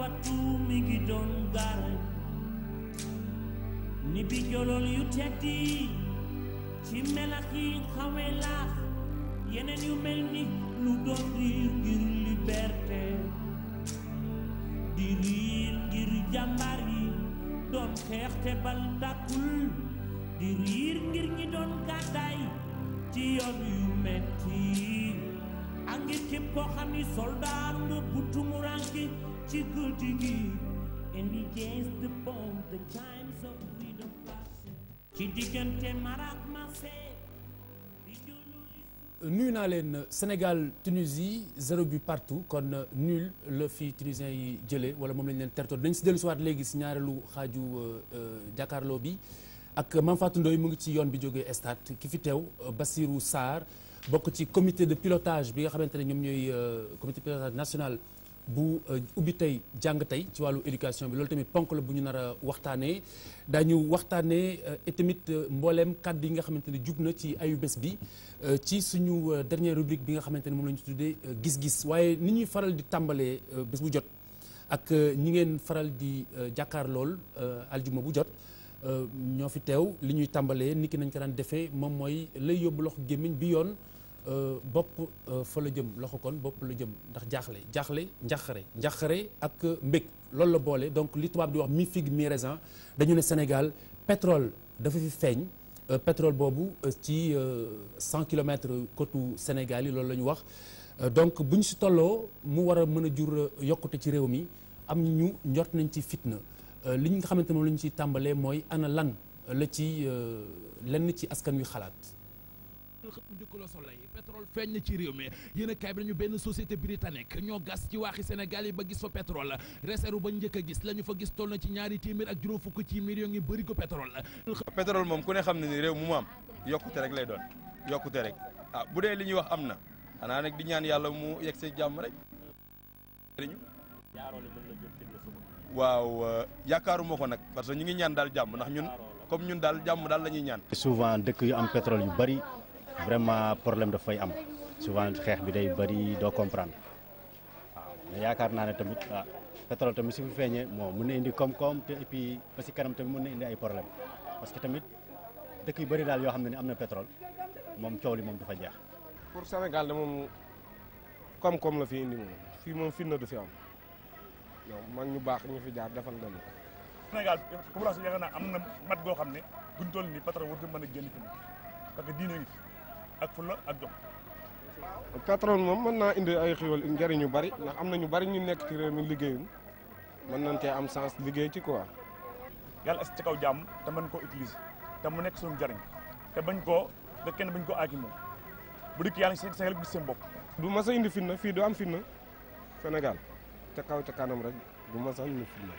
fatu mi ngi doon gaarañ ni bi jolool yu teddi ci melax yi xawee laax yeneen yu mel ni lu doon riir ngir liberté di riir ngir jàmbaar yi doon xeex te bal tàkkul di riir ngir ñi doon gàddaay ci yoon yu metti ak ngir képp koo xam ni soldaar nga bu tumuranke ci guddi gi and against the bomb the times of freedom passing ci diggante marak mase nuyu naa leen Sénégal Tunisie zéro but partout kon nul la fi tunisien yi jëlee wala moom lañ leen tertoon dañ si dellu si waat léegi si ñaareelu xaaju jàkkaarloo bi ak Mame Fatou Ndoye mu ngi ci yoon bi jógee stade ki fi teew Bassirou Sarr bokk ci comité de pilotage bi nga xamante ne ñoom ñooy comité de pilotage national bu ubbi tey jàng tey ci wàllu éducation bi loolu tamit ponk la bu ñu nar a waxtaanee daañu waxtaanee et tamit mbooleem kàddu yi nga xamante ne jug na ci ayu bés bi ci suñu dernière rubrique bi nga xamante ne moom la ñu tuddee gis-gis waaye ni ñuy faral di tàmbalee bés bu jot ak ñi ngeen faral di jàkkaar lool aljuma bu jot ñoo fi teew li ñuy tàmbalee niki nañ ko daan defee moom mooy lay yóbbu loxo gémmiñ bi yoon bopp fa la jëm loxo kon bopp la jëm ndax jaaxle jaaxle njaxare njaxare ak mbég loolu la boole donc li tubaab di wax mi figue mi raisin dañu ne Sénégal pétrole dafa fi feeñ pétrole boobu ci 100 kilomètres côte Sénégal yi loolu la ñu wax donc bu ñu si tolloo mu war a mën a jur yokkute ci réew mi am ñu njort nañ ci fitna li nga xamante moom la ñu ciy tàmbalee mooy ana lan la ci lenn ci askan wi xalaat xëpp njëkk la Soleil pétrole feeñ na ci réew mi yéen a kaay bi nañu benn société britannique ñoo gas ci waaxi Sénégal yi ba gis fa pétrole réserve ba njëkk a gis la ñu fa gis toll na ci ñaari téeméer ak juróom fukk ci millions yi bëri ko pétrole pétrole moom ku ne xam ne ni réew mu mu am yokkute rek lay doon yokkute rek ah bu dee li ñuy wax am na xanaa nag di ñaan yàlla mu yegg see jàmm rek waaw yaakaaruma ko nag parce que ñu ngi ñaan daal jàmm ndax ñun comme ñun daal jàmm daal la ñuy ñaan souvent dëkk yu am pétrole yu bari vraiment problème daf fay am souvent xeex bi day bari doo comprendre waaw mais yaakaar naa ne tamit ah pétrole tamit su fi feeñee moo mun na indi koom-koom te et puis ba si kanam tamit mun na indi ay problème parce que tamit dëkk yu bari daal yoo xam ne ni am na pétrole moom coow li moom du fa jeex. pour Sénégal de moom koom-koom la fi indi moom fii moom fitna du fi am yow mag ñu baax ñu fi jaar defal nañu ko. Sénégal population yaakaar naa am na mat goo xam ne buñ toll nii pétrole warut mën a génn fi parce que diine ngi fi ak fulla ak jom. pétrole moom mën naa indi ay xéwal njëriñ yu bari ndax am na ñu bari ñu nekk ci réew mi liggéeyuñ mën nañ cee am sens liggéey ci quoi. yàlla est ci kaw jàmm te mën koo utiliser te mu nekk suñu njëriñ te bañ koo te kenn bañ koo aaki moom bu dikk yàlla seen Sénégal gis seen bopp. du mas a indi fitna fii du am fitna Sénégal ca kaw ca kanam rek du mas a indi fitna.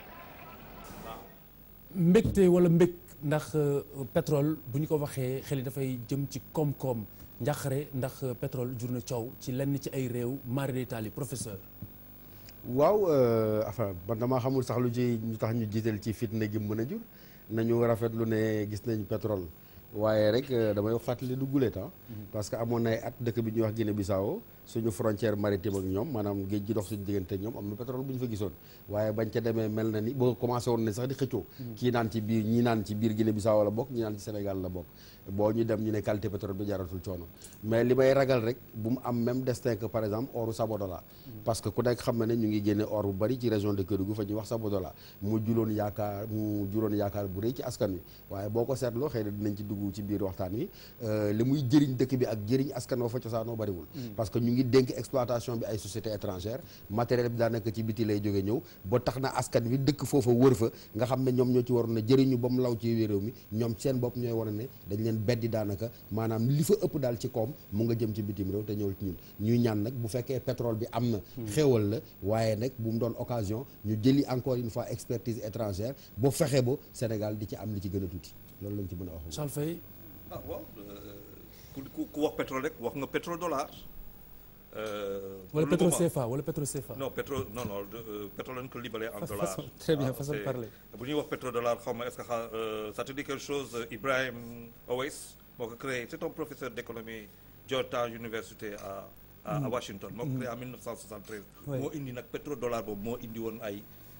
mbégte wala mbég ndax pétrole bu ñu ko waxee xel yi dafay jëm ci koom-koom njàqare ndax pétrole jur na coow ci lenn ci ay réew mari d'Italie professeur waaw enfin man damaa xamul sax lu ci ñu tax ñu jiital ci fitna gi mën a jur nañu rafetlu ne gis nañ pétrole waaye rek damay wax fàttali du gulet ah parce que amoon na ay at dëkk bi ñuy wax Guinée Bissau suñu frontière maritime ak ñoom maanaam géej gi dox suñu diggante ak ñoom am na pétrole bu ñu fa gisoon waaye bañ ca demee mel na ni boo commencé woon ne sax di xëccoo kii naan ci biir ñii naan ci biir Guinée Bissau la bokk ñi naan ci Sénégal la bokk boo ñu dem ñu ne qualité pétrole bi jaratul coono mais li may ragal rek bu mu am même destin que par exemple oru Sabodola parce que ku nekk xam na ne ñu ngi génne or bu bari ci région de Kédougou fa ñuy wax Sabodola mu juloon yaakaar mu juloon yaakaar bu rëy ci askan wi waaye boo ko seetloo xëy na dinañ ci dugg ci biir waxtaan wi li muy jëriñ dëkk bi ak jëriñ askan wa fa cosaanoo bariwul parce que ñu ngi dénk exploitation bi ay sociétés étrangères matériel bi daanaka ci biti lay jóge ñëw ba tax na askan wi dëkk foofa wër fa nga xam ne ñoom ñoo ci waroon a jëriñu ba mu law ci réew mi ñoom seen bopp ñooy war a ne dañ leen beddi daanaka maanaam li fa ëpp daal ci koom mu nga jëm ci bitim réew te ñëwul ci ñun ñuy ñaan nag bu fekkee pétrole bi am na xéewal la waaye nag bu mu doon occasion ñu jëli encore une fois expertise étrangère ba fexe ba Sénégal di ci am li ci gën a tuuti loolu lañ ci mën a wax Charles Faye ah waaw ku ku wax pétrole rek wax nga pétrole dollar wala pétrole CFA wala pétrole CFA. non pétrole non non pétrole lañ ko libellé en dollar. façon très bien façon de parler. bu ñuy wax pétrole dollar xaw ma est-ce que xa ça te dit quelque chose Ibrahim Owais moo ko créé c'est un professeur d'économie Georgetown University à à Washington. moo ko créé en 1973. moo indi nag pétrole dollar boobu moo indi woon ay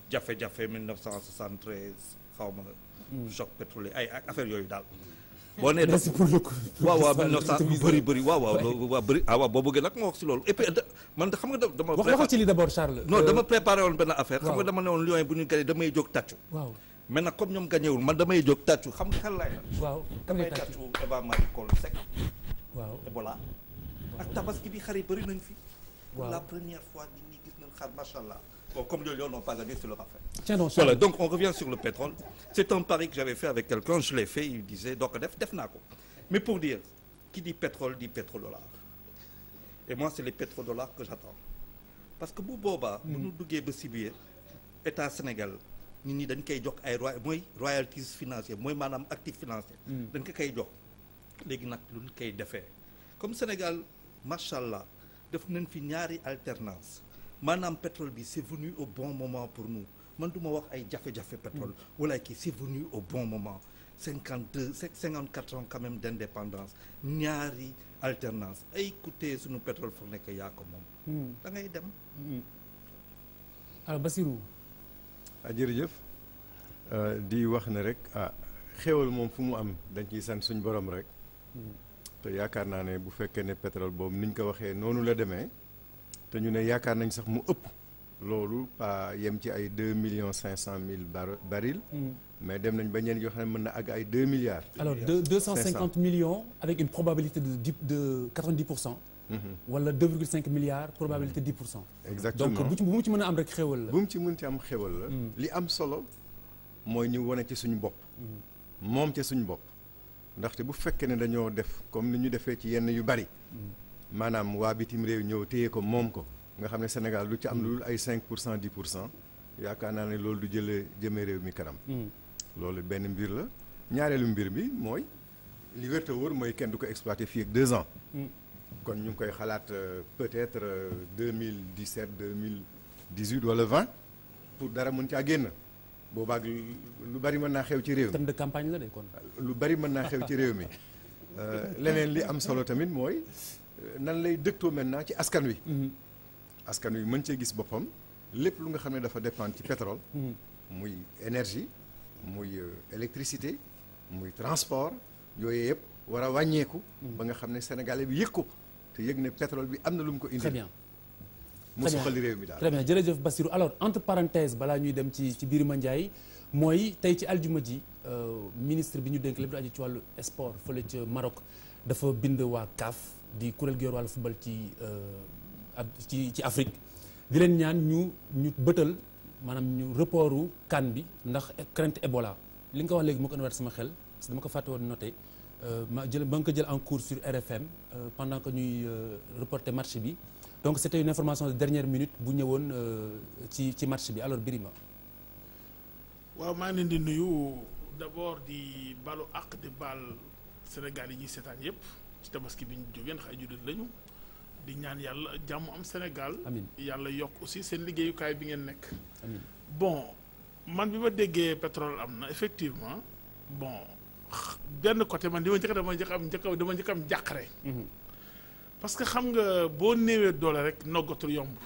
jafe-jafe 1973 xaw ma choc pétrolier ay ay affaire yooyu daal boo nee merci pour le coup. waaw waaw 1900 lu bëri bëri waaw waaw loolu waaw bëri ah waaw boo bëggee nag moo wax si loolu et puis da- man da- xam nga da- dama wax waxal ci lii d'abord Charles. non Euh, dama préparé woon benn affaire xam waaw. nga dama ne woon Lions yi bu ñu gagné damay jóg tàccu waaw mais nag comme ñoom gagné wul man damay jóg tàccu xam nga kan laay la waaw kan damay ngay tàccu tàccu Eva Marie Coll Seck waaw Ebola ak tabaski bi xar yi bëri nañ fi pour Waaw. la première fois nit ñi gis nañ xar macha allah bon comme les Lions n'ont pas gagné c'est leur affaire tiens donc Charles. Voilà, donc on revient sur le pétrole. C'est un pari que j'avais fait avec quelqu'un, je l'ai fait, il disait, donc def, def naa ko. Mais pour dire, qui dit pétrole dit pétrodollar. Et moi, c'est les pétrodollars que j'attends. Parce que bu boobaa, bu ñu duggee ba si biir état Sénégal nit ñi dañ koy jox ay roy mooy royalties financières mooy maanaam actif financier. dañ ko koy jox léegi nag lu ñu koy defee comme Sénégal macha allah def nañ fi ñaari alternance maanaam pétrole bi c'est venu au bon moment pour nous man du ma wax ay jafe-jafe pétrole wala kii c'est venu au bon moment cinquante deux cinquante quatre ans quand même d'indépendance ñaari alternance ay écoutez suñu pétrole foog nekk yaa ko moom da ngay dem alors Bassirou ah jërëjëf Euh, di wax ne rek ah xéwal moom fu mu am dañ ciy sant suñ borom rek te yaakaar naa ne bu fekkee ne pétrole boobu niñ ko waxee noonu la demee te ñu ne yaakaar nañ sax mu ëpp loolu pas yem ci ay deux millions cinq cent mille bar barils mais dem nañ ba ñeen yoo xam ne mën na àgg ay deux milliards. alors deux deux cent cinquante millions avec une probabilité de dix de quatre-vingt-dix pour cent. wala deux virgule cinq milliards probabilité dix pour cent. exactement donc bu ci bu mu ci mën a am rek xéwal la. bu mu ci mën ci am xéwal la. li am solo mooy ñu wane ci suñu bopp. moom ci suñu bopp. ndaxte bu fekkee ne dañoo def comme ni ñu defee ci yenn yu bari. maanaam waa bitim réew ñëw téye ko moom ko nga xam ne Sénégal du ci am lu dul ay cinq pour cent dix pour cent yaakaar naa ne loolu du jëlee jëmee réew mi kanam. loolu benn mbir la ñaareelu mbir bi mooy li wér te wóor mooy kenn du ko exploité fii ak deux ans. kon ñu ngi koy xalaat euh, peut-être deux mille dix sept deux mille dix huit wala vingt pour dara mën caa génn boobaag lu bari mën naa xew ci réew mi. thème de campagne la de kon. lu bari mën naa xew ci réew mi leneen li am solo tamit mooy nan lay dëgtoo maintenant ci askan wi. askan wi mën cee gis boppam lépp lu nga xam ne dafa dépendre ci pétrole. muy énergie muy euh, électricité muy transport yooyu yëpp war a wàññeeku. ba nga xam ne sénégalais bi yëg ko te yëg ne pétrole bi am na lu mu ko indi. très bien mu très bien. soxali réew mi daal. très bien jërëjëf Bassirou alors entre parenthèses balaa ñuy dem ci ci Birima Ndiaye mooy tey ci aljuma ji euh, ministre bi ñu dénk lépp lu aju ci wàllu sport fële ca Maroc dafa bind waa CAF di kuréel gi yor wàllu football ci euh, ab ci ci Afrique di leen ñaan ñu ñu bëtal maanaam ñu reportu CAN bi ndax crainte Ebola li nga ko wax léegi moo ko indiwaat sama xel parce que dama ko fàtte woon noté euh, ma jël ba nga ko jël en cours sur RFM euh, pendant que ñuy euh, reporter match bi donc c'était une information de dernière minute bu ñëwoon euh, ci ci match bi alors Birima waaw maa ngi leen di nuyu d'abord di balu àq di baal Sénégal yi ñuy seetaan yépp ci tabaski bi ñu jógeen xay jullit lañu di ñaan yàlla jàmm am Sénégal Amin. yàlla yokk aussi seen liggéeyukaay bi ngeen nekk amiin bon man bi ma déggee pétrole am na effectivement bon x- benn côté man di ma njëkk dama njëkk am njëkk dama njëkk am jàqare parce que xam nga boo néewee doole rek noggatul yomb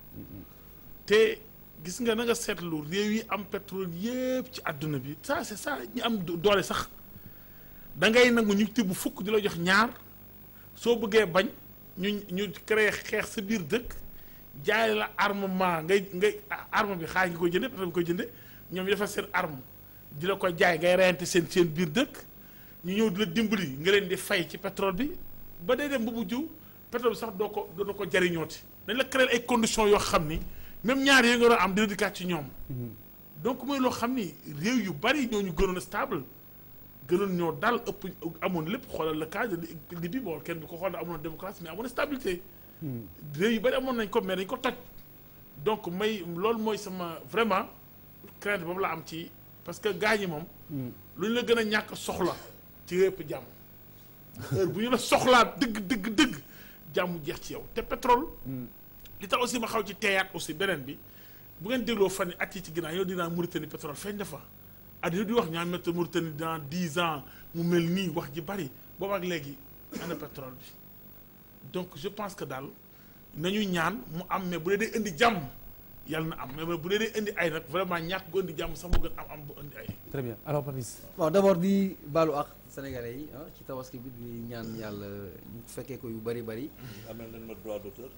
te gis nga na nga seetlu réew yi am pétrole yépp ci àdduna bi ça c'est ça ñi am do- doole sax da ngay nangu ñu tibb fukk di la jox ñaar soo bëggee bañ ñu ñu créer xeex sa biir dëkk jaay la armement ngay ngay arme bi xaar nga koy jënde pétrole bi koy jënde ñoom ñu defar seen arme di la ko jaay ngay reyante seen seen biir dëkk ñu ñëw di la dimbali nga leen di fay ci pétrole bi ba day dem ba mujj pétrole bi sax doo ko doo ko jariñooti dañ la créer ay conditions yoo xam ni même ñaar yooyu nga doon am dina dikkaat ci ñoom donc mooy loo xam ni réew yu bari ñoo ñu gënoon a stable gënoon ñoo dal ëpp amoon lépp xoolal le cas de Libye bon kenn du ko xool amoon démocratie mais amoon stabilité réew yu bari amoon nañ ko mais dañ ko toj donc may loolu mooy sama vraiment crainte boobu la am ci parce que gars ñi moom lu ñu la gën a ñàkk soxla ci yëpp jàmm heure bu ñu la soxlaa dëgg dëgg dëgg jàmm jeex ci yow te pétrole li tax aussi ma xaw ci teeyaat aussi beneen bi bu ngeen dégloo fan yi at yi ci ginnaaw yow dinaa Mauritanie pétrole feeñ na fa addina di wax ñaan métti Mauritanie dans dix ans mu mel nii wax ji bari boobu ak léegi ana pétrole bi donc je pense que daal nañu ñaan mu am mais bu dee day indi jàmm yàlla na am mais bu dee dee indi ay nag vraiment ñàkk gu indi jàmm sax moo gën am am bu indi ay. très bien alors Papis. bon d'abord di baalu ak sénégalais yi ah ci tabaski bi di ñaan yàlla ñu fekkee ko yu bari bari. amel nañ ma droit d'auteur.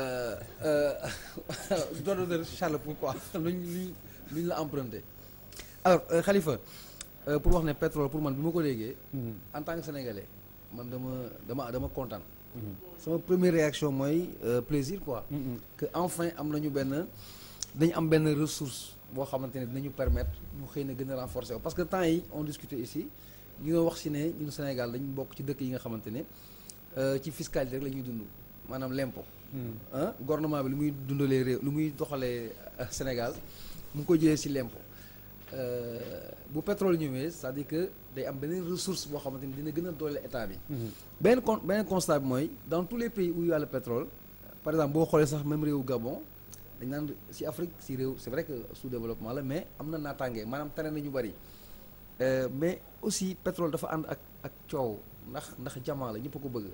droit d'auteur Charles pourquoi luñ luñ luñ la emprunté. alors euh, Khalifa euh, pour wax ne pétrole pour man bi ma ko déggee. en tant que sénégalais man dama dama dama kontaan. sama première réaction mooy euh, plaisir quoi. que enfin am nañu benn dañu am benn ressource boo xamante ne dinañu permettre ñu xëy na gën a renforcer wu parce que temps yi on discutait ici ñu ngi wax si ne ñun Sénégal dañu bokk ci dëkk yi nga xamante ne ci fiscalité rek la ñuy dund maanaam l'impôt. ah gouvernement bi lu muy dundalee réew lu muy doxalee Sénégal mu ngi ko jëlee si l'impôt bu pétrole ñëwee c'est-à-dire que day am beneen ressource boo xamante ni dina gën a doole état bi. beneen con beneen constat bi mooy dans tous les pays où il y a le pétrole par exemple boo xoolee sax même réewu Gabon dañ naan si Afrique si réew c'est vrai que sous-développement la mais am na naataange maanaam tane na ñu bari mais aussi pétrole dafa ànd ak ak coow ndax ndax jamaa la ñëpp a ko bëgg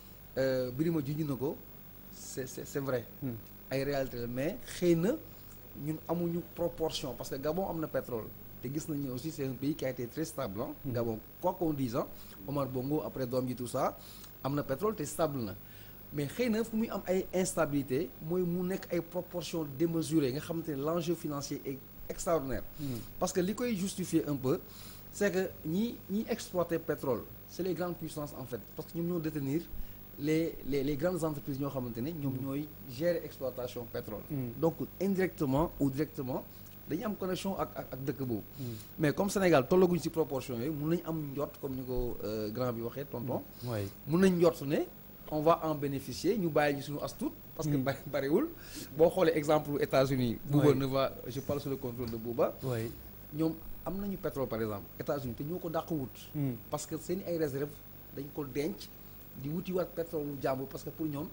Birima junj na ko c'est c'est c'est vrai. ay réalité la mais xëy na. ñun amuñu proportion parce que Gabon am na pétrole te gis nañu aussi c'est un pays qui a été très stable ah. Gabon quoi qu'on dise Omar Bongo après doom ji tout ça am na pétrole te stable na mais xëy na fu muy am ay instabilité mooy mu nekk ay proportions démesurées nga xamante ne l'enjeu financier est extraordinaire. parce que li koy justifier un peu c'est que ñi ñi exploiter pétrole c'est les grandes puissances en fait parce que ñoom ñoo détenir les les les grandes entreprises ñoo xamante ne ñoom ñooy gérer exploitation pétrole. donc indirectement ou directement dañu am connexion ak ak ak dëkk boobu. mais comme Sénégal tollaguñ ci proportion yooyu mun nañu am njort comme ni ko grand bi waxee tonton. waay mun nañ njort ne on va en bénéficier ñu bàyyi ñu suñu as tuut. parce que bari bariwul boo xoolee exemple États-Unis Bouba ne va je parle sous le contrôle de Bouba. waay ñoom am nañu pétrole par exemple États-Unis te ñoo ko dàq wut. parce que seen ay réserves dañ ko denc. di wuti waat pétrole lu jàmbur parce que pour ñoom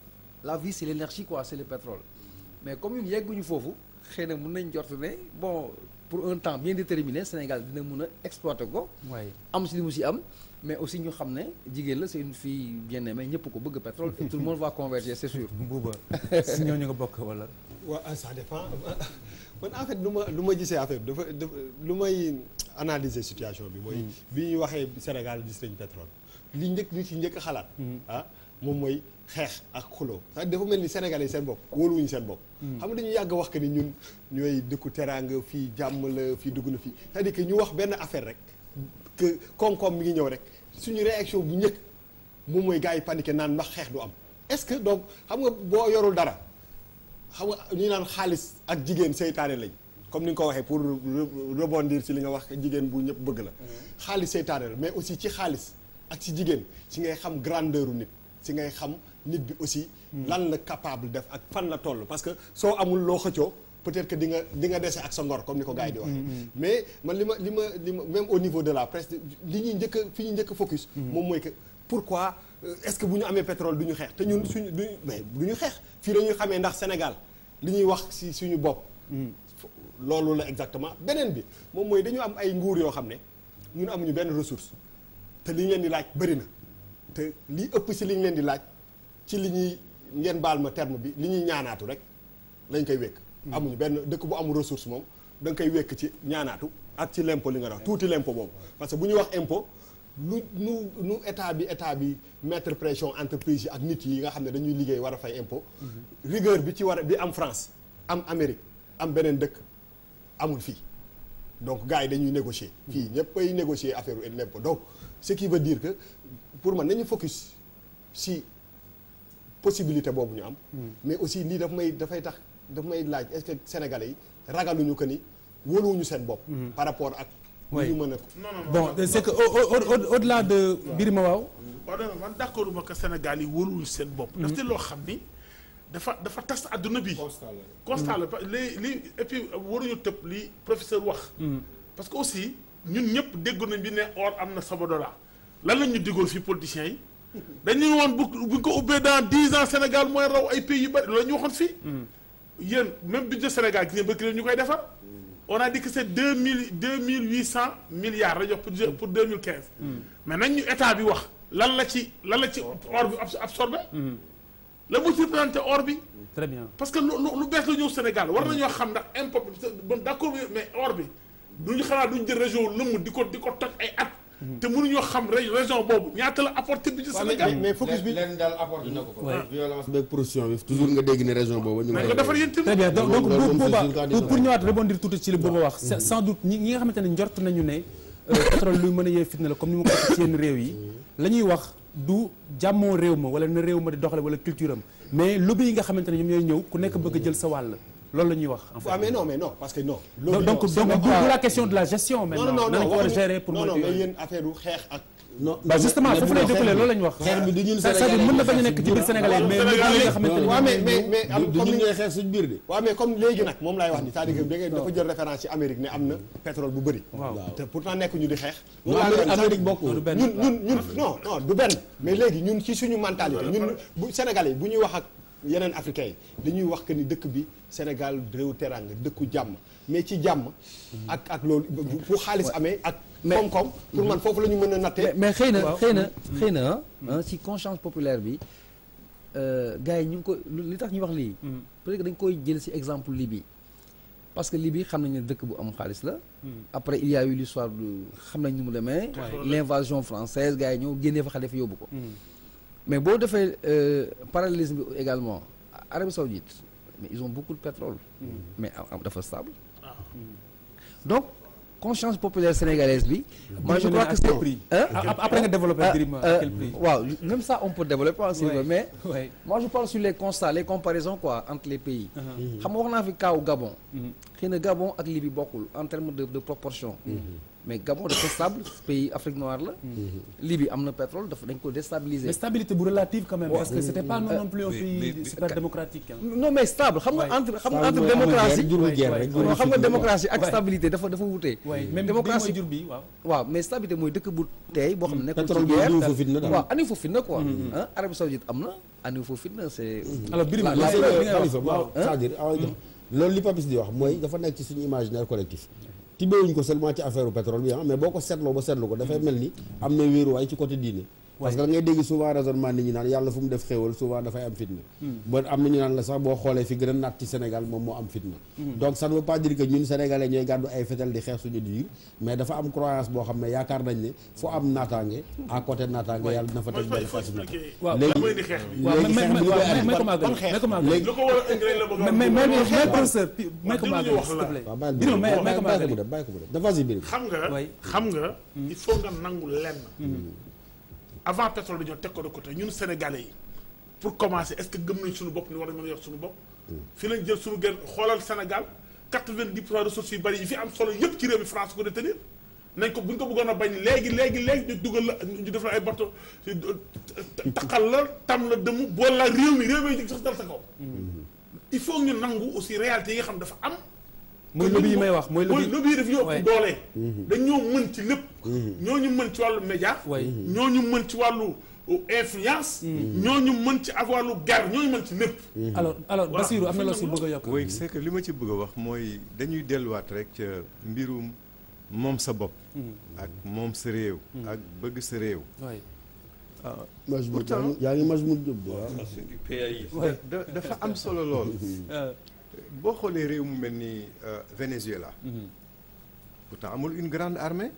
la vie c'est l'énergie quoi c'est le pétrole mais comme ñun yegguñu foofu xëy na mën nañ jort ne bon pour un temps bien déterminé Sénégal dina mën a exploiter ko waay am si li mu si am mais aussi ñu xam ne jigéen la c'est une fille bien aimée ñëpp ko bëgg pétrole et tout le monde va converger c'est sûr Bouba si ñooñu nga bokk wala waaw ça dépend man en fait lu ma lu ma gisee affaire dafa dafa lu may analyser situation bi mooy bi ñuy waxee Sénégal gis nañ pétrole li njëkk li ci njëkk a xalaat ah moom mooy xeex ak xuloo sax dafa mel ni Sénégalais yi seen bopp wóoluwuñu seen bopp xam nga dañu yàgg wax que ni ñun ñooy dëkku teraanga fii jàmm la fii dugg na fii c'est-à-dire que ñu wax benn affaire rek que koom-koom mi ngi ñëw rek suñu réaction bu njëkk moom mooy gars yi paniqué naan ndax xeex du am est-ce que donc xam nga boo yorul dara xam nga ñu naan xaalis ak jigéen seytaane lañ comme ni nga ko waxee pour rebondir ci li nga wax jigéen bu ñëpp bëgg la xaalis seytaane la mais aussi ci xaalis ak ci jigéen ci ngay xam grandeur u nit ci ngay xam nit bi aussi lan la capable def ak fan la toll parce que soo amul loo xëccoo peut-être que di nga di nga dese ak sa ngor comme ni ko gars yi di waxee mais man li ma li ma li ma même au niveau de la presse li ñuy njëkk a fi ñuy njëkk a focus moom mooy que pourquoi est-ce que bu ñu amee pétrole du ñu xeex te ñun suñu duñu mais du ñu xeex fii dañuy xamee ndax Sénégal li ñuy wax ci suñu bopp loolu la exactement beneen bi moom mooy dañu am ay nguur yoo xam ne ñun amuñu benn ressource te li ñu leen di laaj bëri na te li ëpp ci li ñu leen di laaj ci li ñuy ngeen baal ma terme bi li ñuy ñaanaatu rek lañ koy wékk amuñu benn dëkk bu amul ressource moom da nga koy wékk ci ñaanaatu ak ci l'impôt li nga wax tuuti l'impôt boobu parce que bu ñuy wax impôt lu nu nu état bi état bi mettre pression entreprise yi ak nit yi nga xam ne dañuy liggéey war a fay impôt rigueur bi ci war a bi am France am Amérique am beneen dëkk amul fii donc gars yi dañuy négocier fii ñëpp ay négocier affaire l'impôt donc ce qui veut dire que pour man nañu focus si possibilité boobu ñu am mais aussi lii daf may dafay tax daf may laaj est-ce que sénégalais yi ragaluñu que ni wóoluwuñu seen bopp par rapport ak oui ñu mën a bon c'est que au au au-delà de Birima waaw waaw non man d'accord ma que Sénégal yi wóoluwuñu seen bopp ndaxte loo xam ni dafa dafa tas adduna bi constat la li li et puis waruñu tëb li professeur wax parce que aussi ñun ñëpp déggu nañ bi ne or am na Sabodala lan lañ ñu diggoon fii politiciens yi dañu woon bu buñ ko ubbee dans dix ans Sénégal mooy raw ay pays yu bari loolu la ñu waxoon fii yéen même budget Sénégal gis ngeen ba ñu koy defar on a dit que c'est deux mille deux mille huit cent milliards la jox pour pour deux mille quinze mais nañ ñu état bi wax lan la ci lan la ci or bi absorbé la mu ci représenté or bi très bien parce que lu lu lu bees la ñëw Sénégal war nañoo xam ndax import bi bon d'accord mais or bi duñu xanaa duñu jël région lëmm di ko di ko toj ay at te mënuñoo xam ré- région boobu ñaata la apporté bi ci Sénégal mais focus bi leen daal apporté na ko ko. Ouais. violence beeg production bi toujours nga dégg ne région boobu ñu ngi mais koy nga defar yéen très tamit bien donc donc loolu moom booba c'est sûr que pour pour ñëwaat rebondir tuuti ci li booba wax c'est- sans doute ñi ñi nga xamante ne njort nañu ne euh, pétrole luy mën a yee fitna la comme ni ma ko waxee ci yenn réew yi la ñuy wax du jàmmoo réew ma wala na réew ma di doxale wala culture am mais lobby yi nga xamante ne ñoom ñooy ñëw ku nekk bëgg a jël sa wàll loolu la ñuy wax en fait. waaw mais non mais non parce que non. donc loolu donc non, c'est donc pas- du la question de la gestion non maintenant non non nan ko war a waxuñu- gérer pour non non moytu mais yooyu. yéen affaire u xeex ak. non bah justement foofu lay découlé loolu la ñu wax. xeex bi du ñun c'est-à-dire mën na bañ a nekk ci biir sénégalais mais lobby yi nga xamante ne waaw mais mais mais am du comme ñun ni ñooy xeex suñ biir de. waaw mais comme léegi nag moom laay wax ni c'est-à-dire que da ngay dafa jël référence ci Amérique ne am na pétrole bu bëri. waaw te pourtant nekk ñu di xeex. Non, loolu laa Amérique- lay wax, Amérique c'est-à-dire bokkul. du benn. ñun ñun ñun non non du benn mais léegi ñun ci suñu mentalité ñun bu Sénégalais bu ñuy wax ak yeneen africains yi dañuy wax que ni dëkk bi Sénégal réew teranga dëkku jàmm mais ci jàmm ak ak loolu bu bu xaalis amee ak koom-koom pour man foofu la ñu mën a nattee mais mais xëy na Waaw. xëy na xëy na ah ci conscience populaire bi gars yi ñu ngi ko li tax ñu wax lii. peut-être que dañ koy jël ci exemple Libye parce que Libye xam nañu ne dëkk bu am xaalis la. après il y a eu l'histoire du xam nañ ni mu demee. l'invasion française gars yi ñëw génnee fa Kadhafi yóbbu ko. mais boo defee euh, parallélisme bi également Arabie Saoudite mais ils ont beaucoup de pétrole. mais am- am- dafa stable. donc conscience populaire sénégalaise bi. moi je crois que c'est prix. Hein? après nga développer Ah, Birima euh, à quel prix. waaw même ça on peut développer en Ouais. mais Ouais. moi je parle sur les constats les comparaisons quoi entre les pays xam nga wax naa fi kaaw Gabon xëy na Gabon ak Libye bokkul en termes de de proportion mais Gabon dafa stable pays Afrique noire la Libye am na pétrole dafa dañ ko déstabiliser mais stabilité bu relative quand même Ouais. parce que c'était pas non, non plus un mais- pays mais- super démocratique hein. non mais stable xam nga Ouais. entre xam nga Stable entre mooy amul démocratie guerre, jurul Ouais, guerre ouais, rek, ouais. jurul non xam nga fitna, quoi. démocratie ak Ouais. stabilité dafa dafa wutee Ouais, même démocratie bii mooy jur bi waaw. waaw mais stabilité mooy dëkk bu tey boo xam ne nekkul pétrole ci bi guerre diw fa fitna daal. waaw aniw fa fitna quoi ah Arabie Saoudite am na aniw fa fitna c'est alors Birima La- Gis la- nga li ngay wax Khalifa waaw c'est-à-dire ah, loolu li Papis di wax mooy dafa nekk ci suñu imaginaire collectif tibbewuñ ko seulement ci affaire pétrole bi ah mais boo ko seetloo ba seetlu ko dafay mel ni am na wéeruwaay ci côté diine parce que da ngay dégg souvent raisonnement nit ñi naan yàlla fu mu def xéewal souvent dafay am fitna ba am na ñu naan la sax boo xoolee fi gën a naat ci Sénégal moom moo am fitna donc ça ne veut pas dire que ñun sénégalais ñooy gàddu ay fetal di xeex suñu diir mais dafa am croyance boo xam ne yaakaar nañ ne fu am naataange à côté naataange yàlla dina fa mooy teg il benn faut fitna expliquer waaw lan mooy indi xeex bi waaw léegi mais xeex bi mais li koy waaw andi may ko ban- màggali ban xeex? may ko màggali Léegi- lu ko war a indi rek la bëgg a mais mais mais wax. mais professeur pi- may ko dinañu màggali wax s'il te la. plaît waaw bàyyi Birima may may ko bàyyi ko mu màggali dem bàyyi ko mu dem dafa si biir xam nga Ouais. xam nga il faut nga nangu lenn avant pétrole dañoo teg ko de côté ñun sénégalais yi pour commencer est-ce que gëm nañ suñu bopp ni war nañ mën a yor suñu bopp fi lañ jël suñu gën xoolal Sénégal quatre-vingt-dix pour cent ressources yu bari yi fi am solo yëpp ci réew mi France ko détenir nañ ko bu ñu ko bëggoon a bañ léegi léegi léegi ñu dugal la ñu def la ay bateau taqal la tam la dëmm bool la réew mi réew mi jëg sax dal sa kaw il faut ñu nangu aussi réalité yi nga xam dafa am mooy lobby yi may wax mooy lobby lobby yi daf ñoo Ouais. ëpp doole dañoo mën ci lépp ñooñu mën ci wàllu média Ouais. ñooñu mën ci wàllu influence ñooñu mën ci ak wàllu guerre ñooñu mën ci lépp alors alors Voilà. Bassirou am na loo si bëgg a yokk oui c'est que li ma ci bëgg a wax mooy dañuy delluwaat rek ca mbirum moom sa bopp ak moom sa réew ak bëgg sa réew Ouais. Majmoud Pourtant- yaa ngi Majmoud Diop de waaw. c'est du PAI. Ouais. da dafa am solo lool Euh, boo xoolee réew mu mel ni euh, Venezuela pourtant amul une grande armée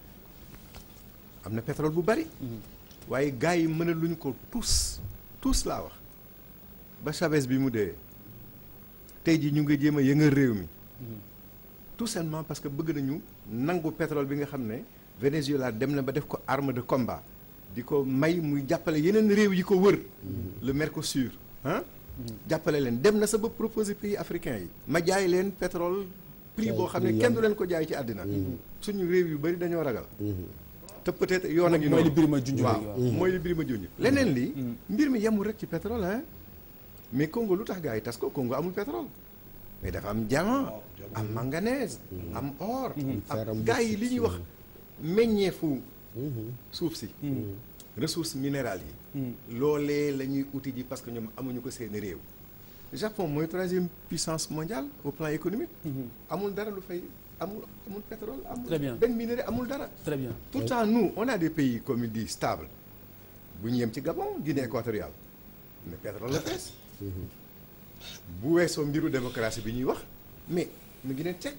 am na pétrole bu bari waaye gars yi mënaluñ ko tous tous laa wax ba Chavez bi mu dee tey ji ñu ngi jéem a yëngal réew mi tout simplement parce que bëgg nañu nangu pétrole bi nga xam ne Venezuela dem na ba def ko arme de combat di ko may muy jàppale yeneen réew yi ko wër le Mercosur ah jàppale leen dem na sa ba proposer pays africains yi ma jaay leen pétrole prix Jaay boo xam ne prix kenn du yomb. leen ko jaay ci àddina suñu réew yu bari dañoo ragal te peut-être yoon a ngi mooy li noonu Birima junj waaw léegi, waaw. mooy li Birima junj leneen li mbir mi yemul rek ci pétrole hein mais Congo lu tax gars yi tas ko Congo amul pétrole mais dafa am diamant am manganèse am or fer, am am gars yi bauxite, li ñuy wax meññeefu suuf si ressources minérales yi loolee la ñuy uti ji parce que ñoom amuñu ko seeni réew Japon mooy troisième puissance mondiale au plan économique amul dara lu fay amul amul pétrole amul Très bien. benn minerai amul dara très bien pourtant nous on a des pays comme il dit stables bu ñu yem ci Gabon Guinée équatoriale mais pétrole la fees bu weesoo mbiru démocratie bi ñuy wax mais mu ngi ne tekk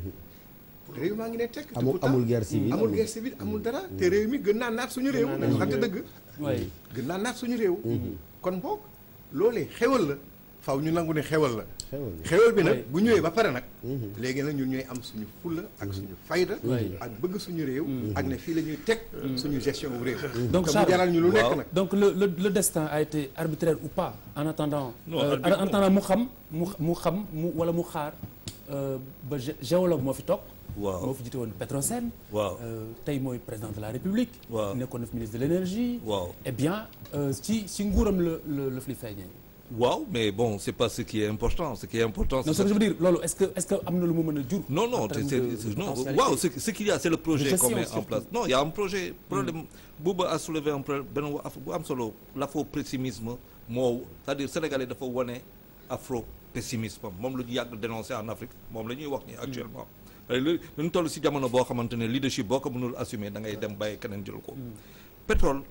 réew maa ngi ne tekk te Amul- pourtant amul guerre civile, amul amul- guerre civile amul dara te réew mi gën naa naat suñu réew Gën naa dañu naat waxante suñu dëgg Oui. gën naa naat suñu réew kon boog loolee xewal la faw ñu nangu ne xewal la xewal bi nag Oui. bu ñëwee ba pare nag léegi nag ñun ñooy am suñu fulla ak suñu fayda Oui. ak bëgg suñu réew ak ne fii la ñuy teg suñu gestion wu réew donc te mu Charles jaral ñu lu nekk nag donc le, le le destin a été arbitraire ou pas en attendant Non, euh, arbitre- en attendant mu xam mu mu xam mu wala mu xaar euh, ba gé- géologue moo fi toog Waaw. moo fi jiite woon Petrosen Waaw. euh, tey mooy président de la République Waaw. nekkoon na fi ministre de l'énergie Waaw. eh bien euh, ci ci nguuram la la la fi feeñee waaw mais bon c'est pas ce qui est important ce qui est important non ce que je veux dire loolu est-ce que est-ce que am na lu mu mën a jur Non, non, en termes c'est- de- c'est- de non, potentialité waaw, ce, ce qu'il y a, c'est le De projet gestion qu'on met en surtout. place. Non, il y a un projet, problème, Bouba a soulevé un problème, ben, bu am solo, l'afro-pessimisme, moo, c'est-à-dire sénégalais dafa wane afro-pessimisme, moom la ñu yàgg dénoncer en Afrique, moom la ñuy wax ni actuellement. lu ñu toll si jamono boo xamante ne leadership boo ko mënul assumer da ngay dem bàyyi keneen jël ko. pétrole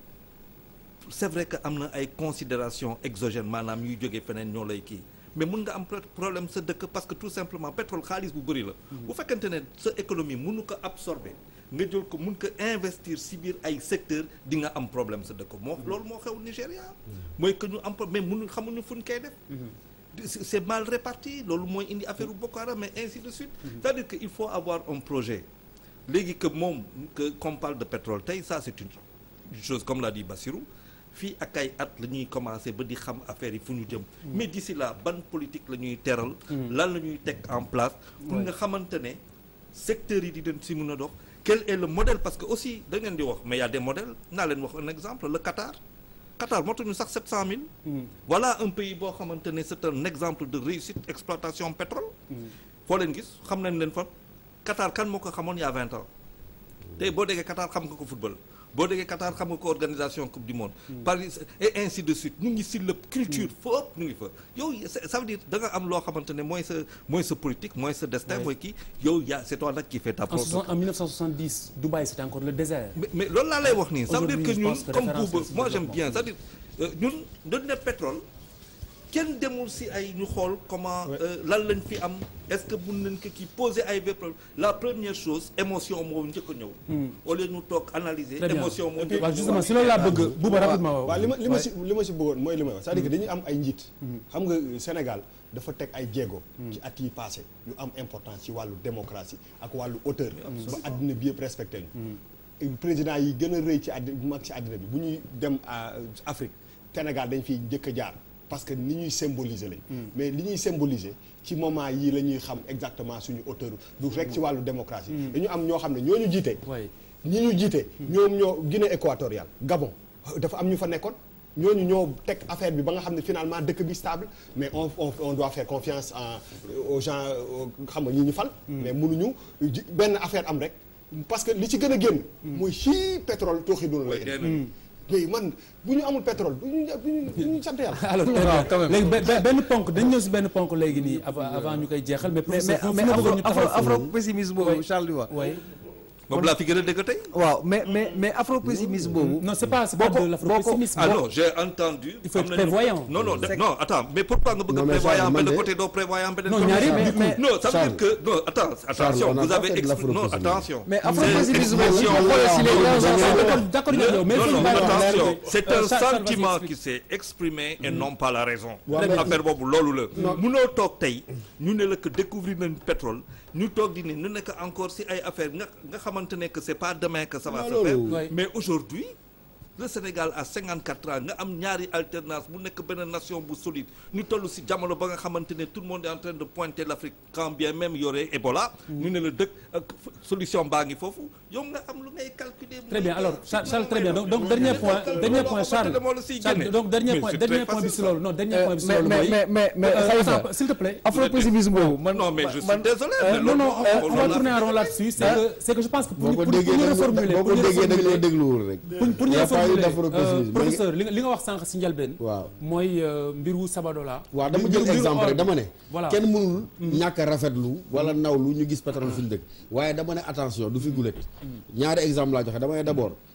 c'est vrai que am na ay considérations exogènes maanaam yuy jógee feneen ñoo lay kii mais mun nga am pro- problème sa dëkk parce que tout simplement pétrole xaalis bu bëri la. bu fekkente ne sa économie mënu ko absorber nga jël ko mun ko investir si biir ay secteurs di nga am problème sa dëkk moo loolu moo xew Nigéria. mooy que ñu am pro- mais mënu xamuñu fu ñu koy def. c'est c'est mal réparti loolu mooy indi affaire u Boko Haram mais ainsi de suite. c'est-à-dire que il faut avoir un projet léegi que moom que qu'on parle de pétrole tey ça c'est une une chose comme l'a dit Bassirou fii ak ay at la ñuy commencer ba di xam affaire yi fu ñu jëm. mais d'ici là ban politique la ñuy teral. lan la ñuy teg en place. pour nga xamante ne secteurs yi di den si mën a dox. quel est le modèle parce que aussi da ngeen di wax mais y a des modèles naa leen wax un exemple le Qatar. Qatar motuñu sax 700000. voilà un pays boo xamante ne c'est un exemple de réussite exploitation pétrole. foo leen gis xam nañ leen fa Qatar kan moo ko xamoon il y a 20 ans. tey boo déggee Qatar xam nga ko football boo déggee Qatar xam nga ko organisation coupe du monde. Paris et ainsi de suite ñu ngi si lépp culture foofu ñu ngi fa. yow ça veut dire da nga am loo xamante ne mooy sa mooy sa politique mooy sa destin mooy kii yow yaa c'est toi nag qui fait ta en, propre. soixante- en 1970 Dubaï c'était encore le désert mais mais loolu laa lay wax nii ça veut dire que Aujourd'hui, je ñun pense que comme référence Bouba c'est moi le j'aime bien développement. c'est-à-dire euh, ñun dañu ne pétrole kenn demul si ay ñu xool comment euh, lan lañ fi am est-ce que mun nañ ko kii poser ay vrai problème la première chose émotion moo njëkk a ñëw au lieu ñu toog analyser Très bien. émotion moo njëkk a waaw ñëw. justement si loolu laa bëgg Bouba rapidement waaw li ma li ma Ouais. si li ma si bëggoon mooy li may wax c'est-à-dire que dañu am ay njiit xam nga Sénégal dafa teg ay jéego ci at yi passé yu am importance ci wàllu démocratie ak wàllu hauteur ba àddina bi yëpp respecté ñu président yi gën a rëy ci àddina bu mag ci àddina bi bu ñuy dem à Afrique Sénégal dañ fiy njëkk a jaar parce que ni ñuy symboliser lañ mais li ñuy symboliser ci moment yii la ñuy xam exactement suñu hauteur du rek ci wàllu démocratie dañu am ñoo xam ne ñoo ñu jiite ñi ñu jiite ñoom ñoo Guinée équatoriale Gabon dafa am ñu fa nekkoon ñooñu ñoo teg affaire bi ba nga xam ne finalement dëkk bi stable mais on on on doit faire confiance en aux gens xam nga ñi ñu fal. mais mënuñu ji benn affaire am rek parce que li ci gën a génn. mooy xii pétrole tooxi doon la indi. mais man bu ñu amul pétrole du ñu du ñu du ñu sant yàlla. alors très bien léegi be- be- benn ponk dañ ñëw si benn ponk léegi nii avant avant ñu koy jeexal mais. mais mais professeur, mais fu ma afro bëggoon ñu taxaw afro foofu. afro pessimisme boobu Charles di wax. oui. moom laa fi gën a dégg tey. waaw mais mais mais afro pessimisme boobu. non c'est pas c'est pas de l'afro-pessimisme. ah non j'ai entendu. Il faut être am nañu- prévoyant. non non C'est- non attends mais pourquoi nga bëgg Non, a mais prévoyant Charles, man benn de- côté doo prévoyant beneen Non, côté ñaari, non mais- mais- non ça veut Charles. dire que non attends attention on a vous pas avez fait de exprimé non l'afro-pessimisme. attention mais afro C'est pessimisme boobu. expression- xoolal si les Non, gens non, d'accord, d'accord, Le- yow, mais non, fii non, bàyyi wax leer attention, de- c'est Euh, un Charles, Charles, sentiment vas-y, qui s'est exprimé et non pas la raison. Ouais, mais- affaire boobu loolu la. munoo toog tey ñu ne la que découvrir nañ pétrole ñu toog di ne ñu nekk encore si ay affaire nga nga xamante ne que c'est pas demain que ça va Non, se loolu- faire. Ouais. mais aujourd'hui le Sénégal à 54 ans nga am ñaari alternance bu nekk benn nation bu solide ñu toll si jamono ba nga xamante ne tout le monde est en train de pointer l'Afrique quand bien même y aurait Ebola. ñu ne la dëkk ak solution baa ngi foofu yow nga am lu ngay calculer. Très bien alors Charles, Charles très bien donc donc dernier point dernier point Charles Charles donc dernier point dernier point bi si loolu non dernier point bi si mais loolu mais mooy. mais mais mais Euh, Khalifa attends, s'il te plaît. afro pessimisme boobu man Non, mais je suis man- désolé, euh, mais non non loolu- on, on va tourner en rond là-dessus c'est que c'est que je pense que pour boo ñu ko pour ñu- pour déggee ñu da nga reformuler boo pour ko ñu déggee da nga reformuler dégluwul rek. pour pour ñu Y a pas eu reformuler d'afro-pessimisme. euh, professeur li nga li nga wax sànq si njëlbeen. waaw mooy euh, mbiru Sabadola. waaw dama Mbiru- jël mbiru exemple or rek bi. dama ne. voilà kenn mënul ñàkk a rafetlu wala nawlu ñu gis pétrole fi ñu dëkk waaye dama ne attention du fi gulet ñaari exemple laa joxe dama ne d'abord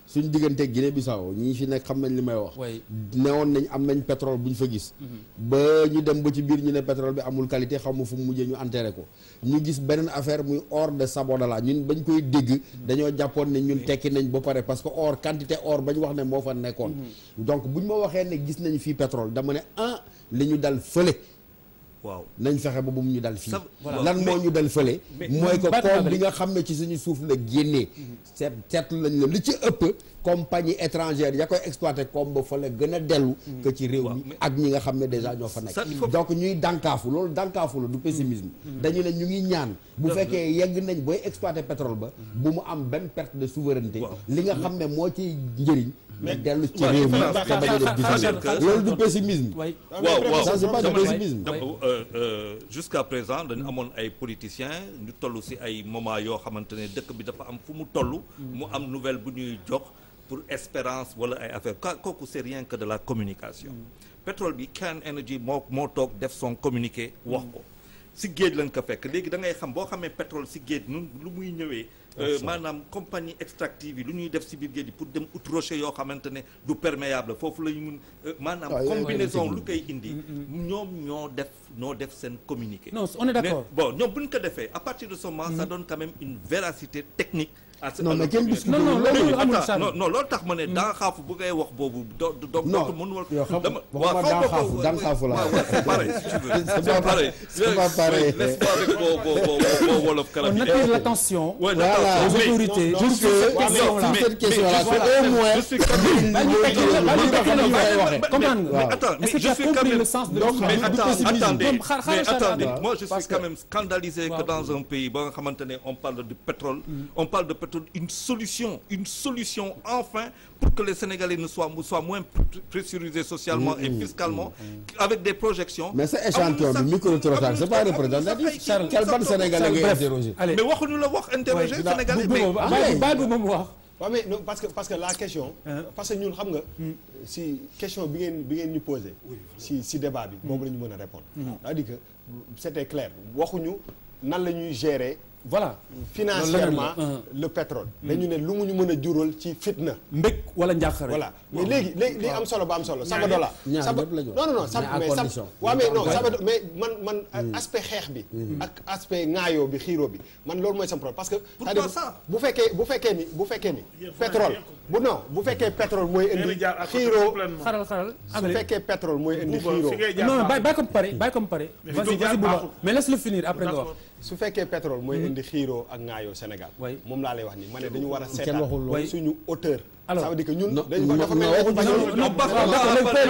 suñ diggante Guinée Bissau ñii fi nekk xam nañ li may wax newoon nañ am nañ pétrole bu ñu fa gis ba ñu dem ba ci biir ñu ne pétrole bi amul qualité xaw ma fu mu mujjee ñu enterré ko ñu gis beneen affaire muy or de Sabodala ñun bañ koy dégg dañoo jàppoon ne ñun tekki nañ ba pare parce que or quantité or bañ wax ne moo fa nekkoon donc buñ ma waxee ne gis nañ fii pétrole dama ne ah li ñu dal fële waaw nañ fexe ba bu mu ñu dal fii voilà. lan moo ñu dal fële mais- mooy que Baat koom Babel. bi nga xam ne ci suñu suuf la génnee seet seetlu lañ la li ci ëpp compagnie étrangère ya koy exploité koom ba fa la gën a dellu que ci réew mi ak ñi nga xam ne déjà ñoo fa Ça, il nekk faut- donc ñuy dànkaafu loolu dànkaafu la du pessimisme dañu ne ñu ngi ñaan bu Dëgg la. fekkee yegg nañ booy exploité pétrole ba bu mu am benn perte de souveraineté li nga xam ne moo ciy njëriñ mais dellu ci waaw, réew mi différence te bañ a def C'est-à-dire que- différence loolu du pessimisme waaw waaw ça c'est pas du dama ne- pessimisme dama- euh, euh, jusqu'à présent dañu amoon ay politiciens ñu toll ci ay moment yoo xamante ne dëkk bi dafa am fu mu toll mu am nouvelle bu ñuy jox pour espérance wala ay affaire ka kooku c'est rien que de la communication pétrole bi Cairn Energy moo moo toog def son communiqué wax ko ci géej lañ ko fekk léegi da ngay xam boo xamee pétrole ci géej nun lu muy ñëwee euh, maanaam compagnie extractive yi lu ñuy def ci biir géej gi pour dem ut rocher yoo xamante ne du perméable foofu la ñu mun euh, maanaam Ah, yooyu combinaison mooy lu koy indi ñoom ñoo def ñoo def seen communiqué Non, on est d'accord. Mais bon ñoom bu ñu ko defee à partir de ce moment ça donne quand même une véracité technique à ce Non, à mais leur kenn communiqué. discute Non, non, Mais loolu amul attends, Charles. non non loolu tax ma ne daa xaafu bu ngay wax boobu do do Non, dootu mënu yow xam- dama waxuma xaw ma daa ko- xaafu, daa xaafu la. waaw, waaw, c'est pareil si tu veux C'est c'est pas- pareil c'est pas pareil. laisse-moi avec vos vos vos vos wolof On carabinés. attire l'attention Ouais, voilà, l'attention. aux Mais- autorités. non, Je non, suis mais- cette mais- question-là. mais- cette question-là, mais- c'est voilà, au moins je suis une comme- Bah, ñu tekki la- bah, ñu tekki la- Mais- bah, mais- comprendre nga. waaw. Attends, mais Est-ce que je tu as suis compris quand même le sens de Donc, l'histoire mais du attends, pessimisme. attendez, Comme xaar- mais xaaral, attendez, xaaral. moi je suis Parce quand que- même scandalisé que Waaw. dans un pays ba nga xamante ne on parle de pétrole, on parle de pétrole, une solution, une solution enfin pour que les Sénégalais ne soient, soient moins pr- pressurisés socialement et fiscalement, avec des projections. mais sa échantillon bi micro-trottoir c'est pas représentatif Charles quel ban Sénégalais ngay Bref, interroger allez. Mais waxuñu la wax interroger Ouais, Sénégalais. bu- bu- mais- bu- bàyyi bàyyi bu moom wax. waaw mais non parce que parce que la question. parce que ñun xam nga. si question bi ngeen bi ngeen ñu posé. si si débat bi. boobu la ñu mën a répondre. c'est-à-dire que c'était clair waxuñu nan la ñuy gérer. voilà financièrement Loolu la- le pétrole. dañu ne lu mu ñu mën a jural ci fitna. mbég wala njàqare. voilà mais léegi léegi li am solo ba am solo. sama ñaar dollar ñaar sama ñëpp la ñu wax. non non non sama Mais à mais sama condition. waaw mais non Ouais. sama mais man man aspect xeex bi. ak aspect ŋaayoo bi xiiroo bi man loolu mooy sama problème parce que. Pourquoi c'est-à-dire ça bu fekkee bu fekkee ni bu fekkee ni. pétrole bu non bu fekkee pétrole mooy indi Ngeen jaar à côté xiiroo complètement. xaral xaral su àggale. fekkee pétrole mooy indi Bouba, xiiroo fi ngay jaar non non baaxul. bàyyi bàyyi ko mu pare bàyyi ko mu pare. Mais vas-y fi jaar vas-y Bouba baaxul. mais laisse le finir après nga wax. D'accord. su fekkee pétrole mooy indi xiiroo ak ŋaayoo Sénégal. Oui. moom laa lay wax nii ma ne dañu war a waxul seetaat loolu. suñu hauteur. Alors, ça veut dire que ñun. non, dañu non, dafa non, mel waxuñu ni loolu. Non, pas- pas- non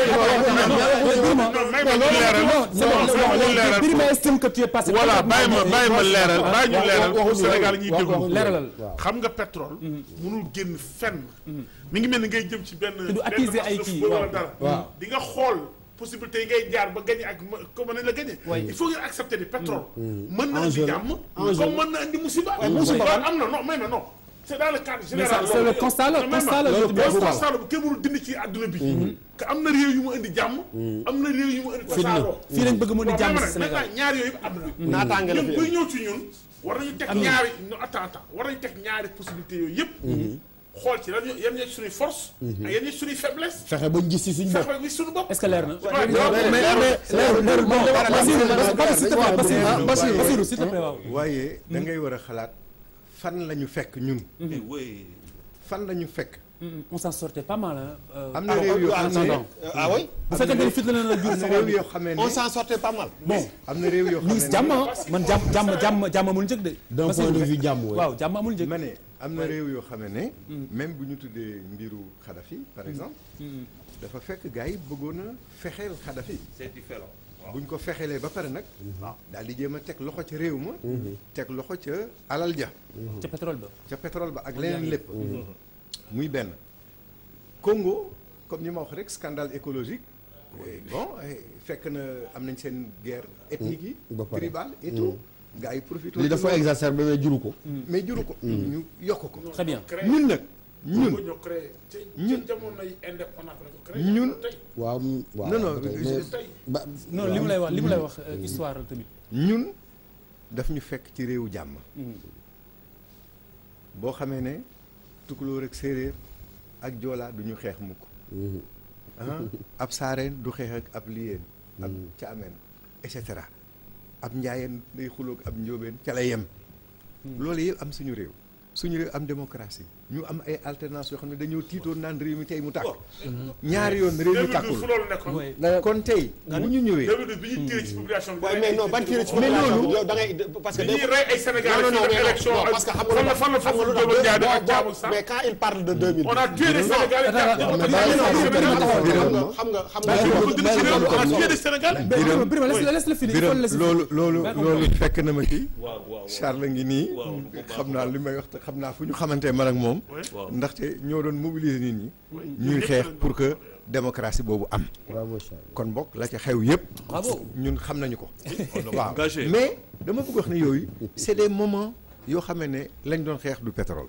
may ma ñu leeral non Birima estime que tu es passé. voilà bàyyi ma bàyyi ma leeral bàyyi ñu leeral pour waxuñu Sénégal loolu. ñuy Wax- déglu waxuñu leeralal. xam nga pétrole mënul génn fenn mi ngi mel ni ngay jëm ci benn du attiser ay kii, wala waaw. dara waaw. di nga xool possibilité yi ngay jaar ba gagné ak ma- comme nañ la gagné il faut ngeen accepter ni pétrole mën na indi Enjeu la. jàmm Enjeu comme la. mën na indi musiba musiba loolu am na non may ma non c'est dans le cadre Mais général ça, c'est le constat la- Non, may ma. constat la, loolu je te dis, constat la bu kenn mënul dindi ci àdduna bi que am na réew yu mu indi jàmm am na réew yu mu indi tasaaroo fii lañ bëgg mu indi Waaw, jàmm may ma ci nag, Sénégal. maintenant ñaar yooyu yëpp am na naataange la ñun fi buy indi. ñëw ci ñun war nañu teg Am na. ñaari non attends attends war nañu teg ñaari possibilités yooyu yëpp xool ci lan ñoo- yan ñooy suñuy force ak yan ñooy suñuy faiblesse fexe bañ gis ci suñu bopp. fexe bi suñu bopp est-ce que leer na. Ouais, mais non, mais mais leerul leerul non Basirou Basirou s'il te plaît Basirou Basirou Basirou s'il te plaît waaw. waaye da ngay war a xalaat fan la ñu fekk ñun Mais oui. fan la ñu fekk on s'en sortait pas mal hein. am na réew yoo xam ne ah oui bu fekkee ne fit la na jur am na réew yoo xamee ne on s'en sortait pas mal. bon am na réew yoo ñu ngi si jàmm xam ne ah man jàmm jàmm jàmm jàmm amul njëg de. d'un point de vue jàmm oui. waaw jàmm amul njëg. ma ne am na réew yoo xam ne même bu ñu tuddee mbiru Kadhafi par exemple dafa fekk gars yi bëggoon a fexeel Kadhafi C'est différent. buñ ko fexeelee ba pare nag daal di jéem a teg loxo ca réew ma teg loxo ca alal ja ca pétrole ba. ca pétrole ba ak leneen lépp muy benn Congo comme ni ma wax rek scandale écologique Eh, bon eh, fekk na am nañ seen guerre ethnique yi ba pare. tribale et tout gars yi profité li dafa exacerbé mais juru ko. mais juru ko ñu yokk ko très bien. ñun nag ñun ñun ñoo créé ci ñun- ci jamonoy indépendance la ko créé ñun tey waaw mm, waaw. Non, non, ba tey, je- mais- tey ba- non li mu lay wax li mu lay wax euh, histoire la tamit. ñun daf ñu fekk ci réewu jàmm boo xamee ne tukulóor ak séeréer ak joolaa du ñu xeex mukk ah ab saareen du xeex ak ab liyeen ab caameen et cetera ab njaayeen day xuloog ab njóobeen ca la yem loolu yëpp am suñu réew suñu réew am démocratie ñu am ay alternance yoo xam ne dañoo tiitoon naan réew mi tey mu tàkk ñaari yoon réew mi tàkkul fu loolu nekkoon kon tey bu ñu ñëwee 2012 bi ñuy tiré ci population bi waaye mais non ban tiré ci mais population loolu bi yow da ngay parce que bi ñuy rey ay Sénégalais non non ci mais élection non ak- parce que xam fan nga la fan la xam nga foofu lu Diop tax Diagne ak boo- Thiam boo- ak sax mais quand il parle de 2000 on a tué des Sénégalais mais xam mais nga xam nga xam nga on a tué des Sénégalais Birame Birame laisse laisse le finir il faut le Biram laisser loolu finir. loolu Ba ko loolu wax. fekk na ma ci waaw waaw Charles ngi nii waaw bu baax xam naa li may wax te xam naa fu ñu xamante man ak moom waaw. ndaxte ñoo doon mobiliser nit ñi ñuy xeex pour que démocratie boobu am bravo Charles kon bokk la ca xew yëpp Bravo. ñun xam nañu ko On a waaw engagé. mais dama bëgg wax ne yooyu c'est des moments yoo xam ne lañ doon xeex du pétrole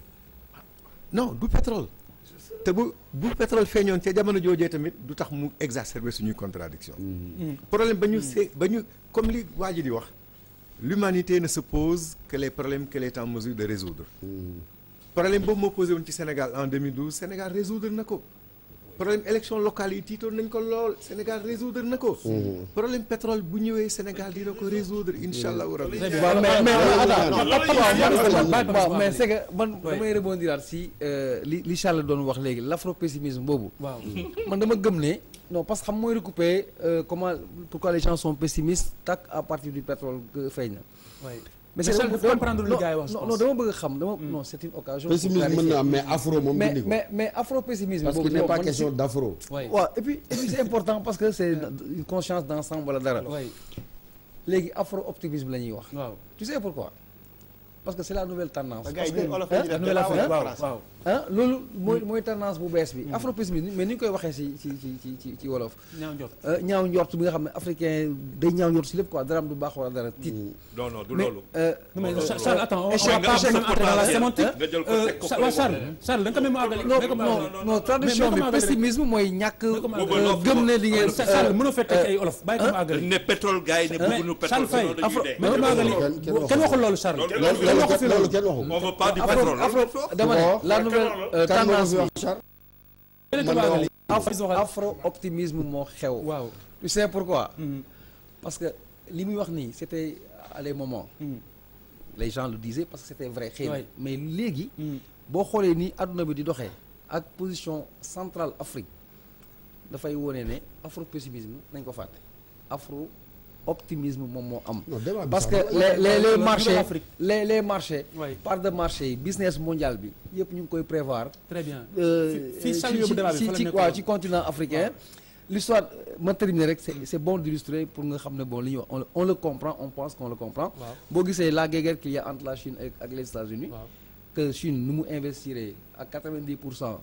non du pétrole te bu bu pétrole feeñoon ca jamono joojee tamit du tax mu exacerber suñuy contradiction problème ba ñu see ba ñu comme li waa ji di wax l'humanité ne se pose que les problèmes qu'elle est en mesure de résoudre problème boobu moo posé woon ci Sénégal en 2012 Sénégal résoudre na ko problème élection locale yi tiitoon nañ ko lool Sénégal résoudre na ko problème pétrole bu ñëwee Sénégal dina ko résoudre incha allahu rabbi waaw mais mais attends non, loolu waaw yëpp man- yëpp waaw yëpp mais yëpp c'est que man Ouais. damay rebondiraat si euh, li li Charles doon wax léegi l'afro-pessimisme boobu waaw man dama gëm ne non parce que xam mooy recouper euh, comment pourquoi les gens sont pessimistes tak à partir du pétrole que feeñ na waay mais Mais Charles, dama- dafa comprendre lu non, gars yi wax, je non pense. non dama bëgg a xam dama non c'est une occasion pour pessimisme mën clarifier. na am mais afro moom mais dindi ko mais mais afro-pessimisme parce boobu qu'il n'est yow pas man question si- d'afro waay waaw et puis et puis c'est important parce que c'est une conscience d'ensemble wala dara waay léegi afro-optimisme la ñuy wax waaw tu sais pourquoi parce que c'est la nouvelle tendance gars parce yi que ñun olof hein? la ñuy la def nouvelle débat Afrique wala waaw français. waaw ah loolu mooy mooy tendance bu bees bi afro-pessimisme mais ni ñu koy waxee ci ci ci ci ci ci wolof ñaaw njort euh, ñaaw njort bi nga xam ne africain day ñaaw njort ci lépp quoi dara am du baax wala dara tiit non non du mais loolu. euh, non mais Non, Charles non, Charles non. attends on Échec, va pas échec, entrer dans la échec, sémantique nga jël ko Euh, teg ko Cha- fële waa boobu. Charles Charles da nga ko même àggali non da nga ko non àggali. non traduction mais bi comment àggali pessimisme mooy ñàkk comment euh, àggali gëm ne li ngeen Charles Charles mënoo fee teg ay olof bàyyi ko ma dañ àggali ne pétrole gars yi ne mais bëgguñu Charles pétrole Faye sinon afro dañuy dee. mais dama àggali Kenn- kenn kenn waxul loolu Charles Loolu- kenn loolu waxu fi loolu loolu kenn waxu on veut pas du afro pétrole afro loolu la dama ne la nouvelle euh, kan moo ko tendance fi bi wax Charles kenn man ko de àggali afro afro optimisme moo xew waaw tu sais pourquoi Mhm. parce que li muy wax nii c'était à des moments Mhm. les gens le disaient parce que c'était vrai xëy na Ouais. mais léegi Mhm. boo xoolee ni adduna bi di doxee ak position centrale Afrique dafay wone ne afro pessimisme nañ ko fàtte afro optimisme moom moo am non débat bi parce sax que la- les les les la- marchés l'Afrique. les les marchés Ouais. part de marché yi business mondial bi yëpp ñu ngi koy prévoir très bien euh, Fi- fii ci- Charles yóbbu débat bi ci fa la ci nekkoon. waaw ci continent africain l'histoire euh, ma terminer rek c'est c'est bon d'illustrer pour nga xam ne bon li ñuy wax on le- on le comprend on pense qu'on le comprend waaw boo gisee la guerre qu'il y a entre la Chine ak ak les États-Unis waaw que Chine nu mu investir à 90 pour cent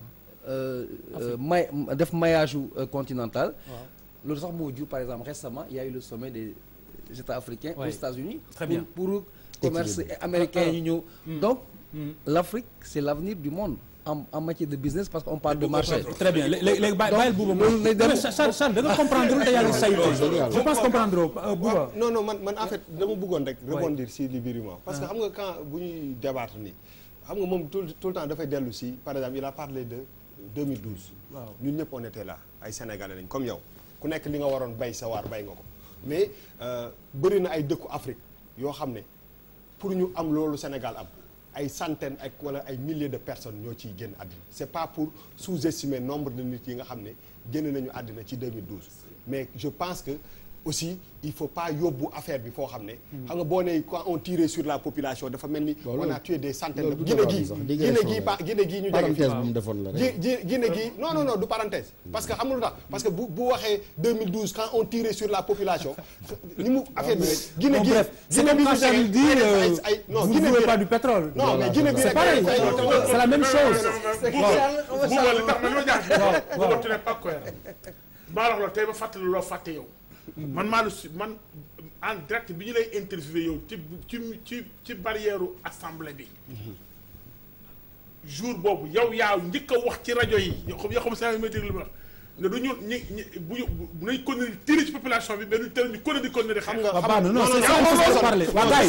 may def maillage euh, continental waaw loolu sax moo jur par exemple récemment il y a eu le sommet des États africains Ouais. aux États-Unis Très pour, bien. pour commerce américain ñu ñëw donc l'Afrique c'est l'avenir du monde en, en matière de business parce qu'on parle de marché très bien léegi léegi bàyyi Donc, bàyyil Bouba loolu lay dem- mais Charles Charles da nga comprendre te yàlla say je pense comprendre euh, Bouba waaw non non man man en fait dama bëggoon rek rebondir si li Birima parce que xam nga quand bu ñuy débattre nii xam nga moom tout tout le temps dafay dellu si par exemple il a parlé de 2012 waaw ñun ñëpp on était là ay sénégalais lañ comme yow ku nekk li nga waroon bay sa waar bay nga ko mais euh, bëri na ay dëkku Afrique yoo xam ne pour ñu am loolu Sénégal am ay centaines ak wala ay milliers de personnes ñoo ciy génn àddina c'est pas pour sous-estimer nombre de nit yi nga xam ne génn nañu àddina ci 2012 mais je pense que aussi il faut pas yóbbu affaire bi foo xam ne xam nga boo ne quand on tirait sur la population dafa mel ni on a tué des centaines de loolu du Guinée débat bi gii sax, Guinée digression gii la. pa Guinée gii ñu jege parenthèse fii bu mu defoon la gi rek gi Guinée gi non non non du parenthèse parce que xam nga lu tax parce que bu bu waxee 2012 quand on tirait sur la population ni mu affaire bi rek Guinée Bon, gi bref, c'est Guinée comme bi quand ñu Charles jege dit, ay- euh, ay non vous Guinée voulez bi pas rek- du pétrole. non mais Guinée bi c'est rek pareil ay- ay- c'est la même chose Bouba li tax ma ñoo jaaxle. waaw, Bouba waaw. tu n'es pas cohérent. maa la wax la tey ba fàttali loo fàtte yow. man maa la su man en direct bi ñu lay interviewé yow ci ci ci ci barrière assemblée bi. jour boobu yow yaa njëkk a wax ci rajo yi yoo xam yoo xam saa yu may déglu li ma wax ne du ñu ñi ñi bu ñu bu nañ continuer di tirer ci population bi mais duñ tere ñu continuer di continuer di xam nga. waaw baax na non c'est ça il faut se parler waaw gars yi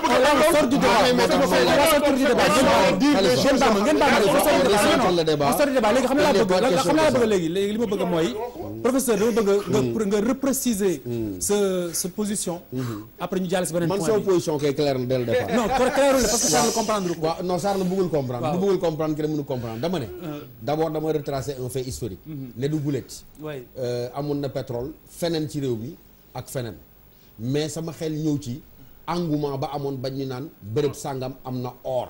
on sort du débat on sort du débat ngeen baal ma ngeen baal ma on sort du débat on sort du débat léegi xam nga laa bëgg xam nga laa bëgg léegi léegi li ma bëgg mooy professeur dama bëgg nga nga repréciser sa sa position après ñu jàll si beneen man point sama bi position kay clair na dès le départ. non clairul la parce que Charles comprendre ko waaw non Charles bëggul comprendre. Waaw. bu bëggul comprendre kenn mënu comprendre dama ne. d'abord dama retracer un fait historique. ne du gulet. Ouais. Euh, amoon na pétrole feneen ci réew mi ak feneen mais sama xel ñëw ci engouement ba amoon ba ñu naan bërëb sàngam am na or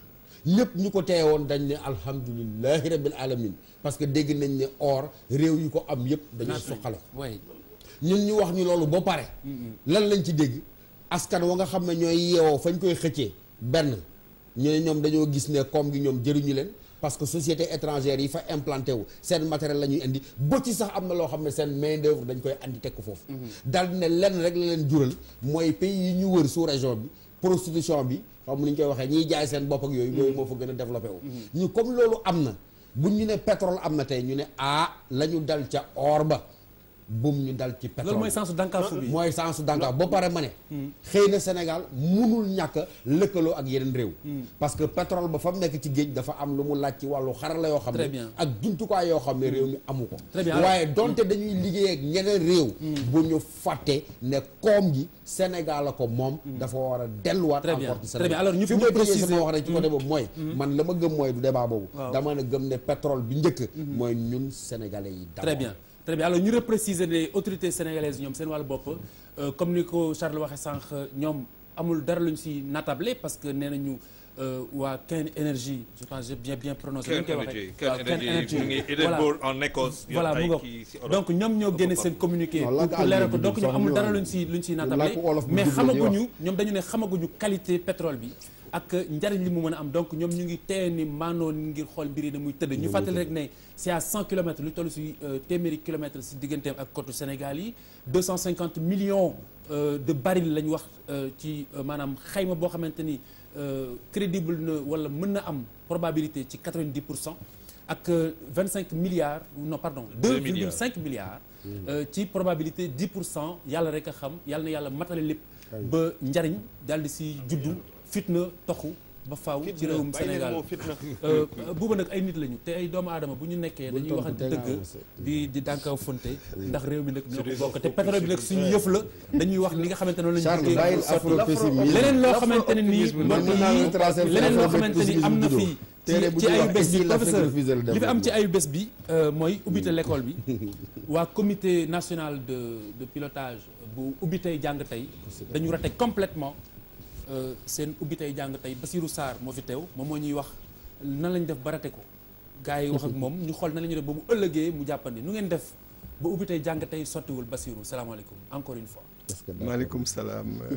ñëpp ñu ko teewoon dañ ne alhamdulilahi rabbil alamin parce que dégg nañ ne or réew yi ko am yëpp dañu suqale way ñun ñu wax ñu loolu ba pare lan lañ ci dégg askan wa nga xam ne ñooy yeewoo fañ koy xëccee benn ñu ne ñoom dañoo gis ne koom gi ñoom jëriñu leen parce que société étrangère yi fa implanté wu seen matériel la ñuy indi ba ci sax am na loo xam ne seen main d'œuvre dañ koy andi teg ko foofu daal di ne lenn rek la leen jural mooy pays yi ñu wër sous région bi prostitution bi xam ni ñu koy waxee ñiy jaay seen bopp ak yooyu yooyu moo fa gën a développé wu ñu comme loolu am na buñ ñu ne pétrole am na tey ñu ne ah la ñu dal ca or ba bum ñu dal ci pétrole loolu mooy sensu dànkaafu bi mooy sensu dànkaafu ba pare ma ne xëy na Sénégal munul ñàkk a lëkkaloo ak yeneen réew parce que pétrole ba fa mu nekk ci géej dafa am lu mu laaj ci wàllu xarala yoo xam Très ne bien. ak jumtukaay yoo xam ne réew mi amu ko Très bien. waaye donte dañuy liggéey ak ñeneen réew bu ñu fàtte ne koom gi Sénégal la ko moom dafa war a delluwaat Très bien. encore ci Très bien. Sénégal Alors, ñu- fi ñu may tëjee préciser- sama wax rek ci côté boobu mooy Mm. man la ma gëm mooy du débat boobu Waaw. dama ne gëm ne pétrole bi njëkk mooy ñun sénégalais yi très d'abord. bien très bien alors ñu repréciser ne autorités sénégalaises ñoom seen wàllu bopp euh, comme ni ko Charles waxee sànq ñoom amul dara luñ si natable parce que nee nañu euh, waa Ken Energy je pense j'ai bien bien prononcé Ken ni ñu koy Energy, waxee Ken waaw, Energy, mu ngi Edinburgh en Écosse, yor voilà ay mu ngoog kii si Europe. donc ñoom ñoo génne seen communiqué Non, pour làkk pour leeral ko àll bi donc sax ñoom amul ñoo- dara luñ si luñ si natable làkk wolof bu mais jub la ñuy xamaguñu wax. ñoom dañu ne xamaguñu qualité pétrole bi ak njariñ li mu mën a am donc ñoom ñu ngi teye ni maanoo ngir xool mbir yi ne muy tëdd ñu fàttali rek ne c'est à 100 kilomètres lu toll si euh, téeméeri kilomètres si digganteem ak côte Sénégal yi 250 millions euh, de barils la ñu wax euh, ci euh, maanaam xayma boo xamante ni euh, crédible na wala mën na am probabilité ci 90 pour cent ak euh, 25 milliards non pardon Deux 2,5 milliards euh, ci probabilité 10 pour cent yàlla rek a xam yàlla na yàlla matale lépp ba njariñ daal di si juddu fitna toxu ba faaw ci réewum bàyyi leen Sénégal moo fitna. Euh, buuba nag ay nit lañu te ay doomu aadama bu ñu nekkee Bul dañuy tontu waxante te nga dëgg avancé. di di dànkaw fonte ndax réew mi nag ñoo ko des bokk te afro- pétrole bi nag suñu yëf la dañuy wax li nga xamante ne noonu lañu Charles bëggee bàyyil mu sotti. afro-pessimisme. leneen loo xamante ne nii man mën naa leen tracer leneen loo alphabet xamante ni am na judo. fii téere bu ci ñuy ayu wax bés bi Est-il l'Afrique professeur refuse le li fi am ci développement ayu bés bi euh, mooy ubbite l'école bi waa comité national de de pilotage bu ubbi tey jàng tey dañu raté complètement euh, seen ubbi tey jàng tey Basirou Sarr moo fi teew moom moo ñuy wax nan lañ def ba raté ko gars yi wax ak moom ñu xool nan la ñu def ba mu ëllëgee mu jàppandi nu ngeen def ba ubbi tey jàng tey sottiwul Basirou salaamaaleykum encore une fois maaleykum salaam euh,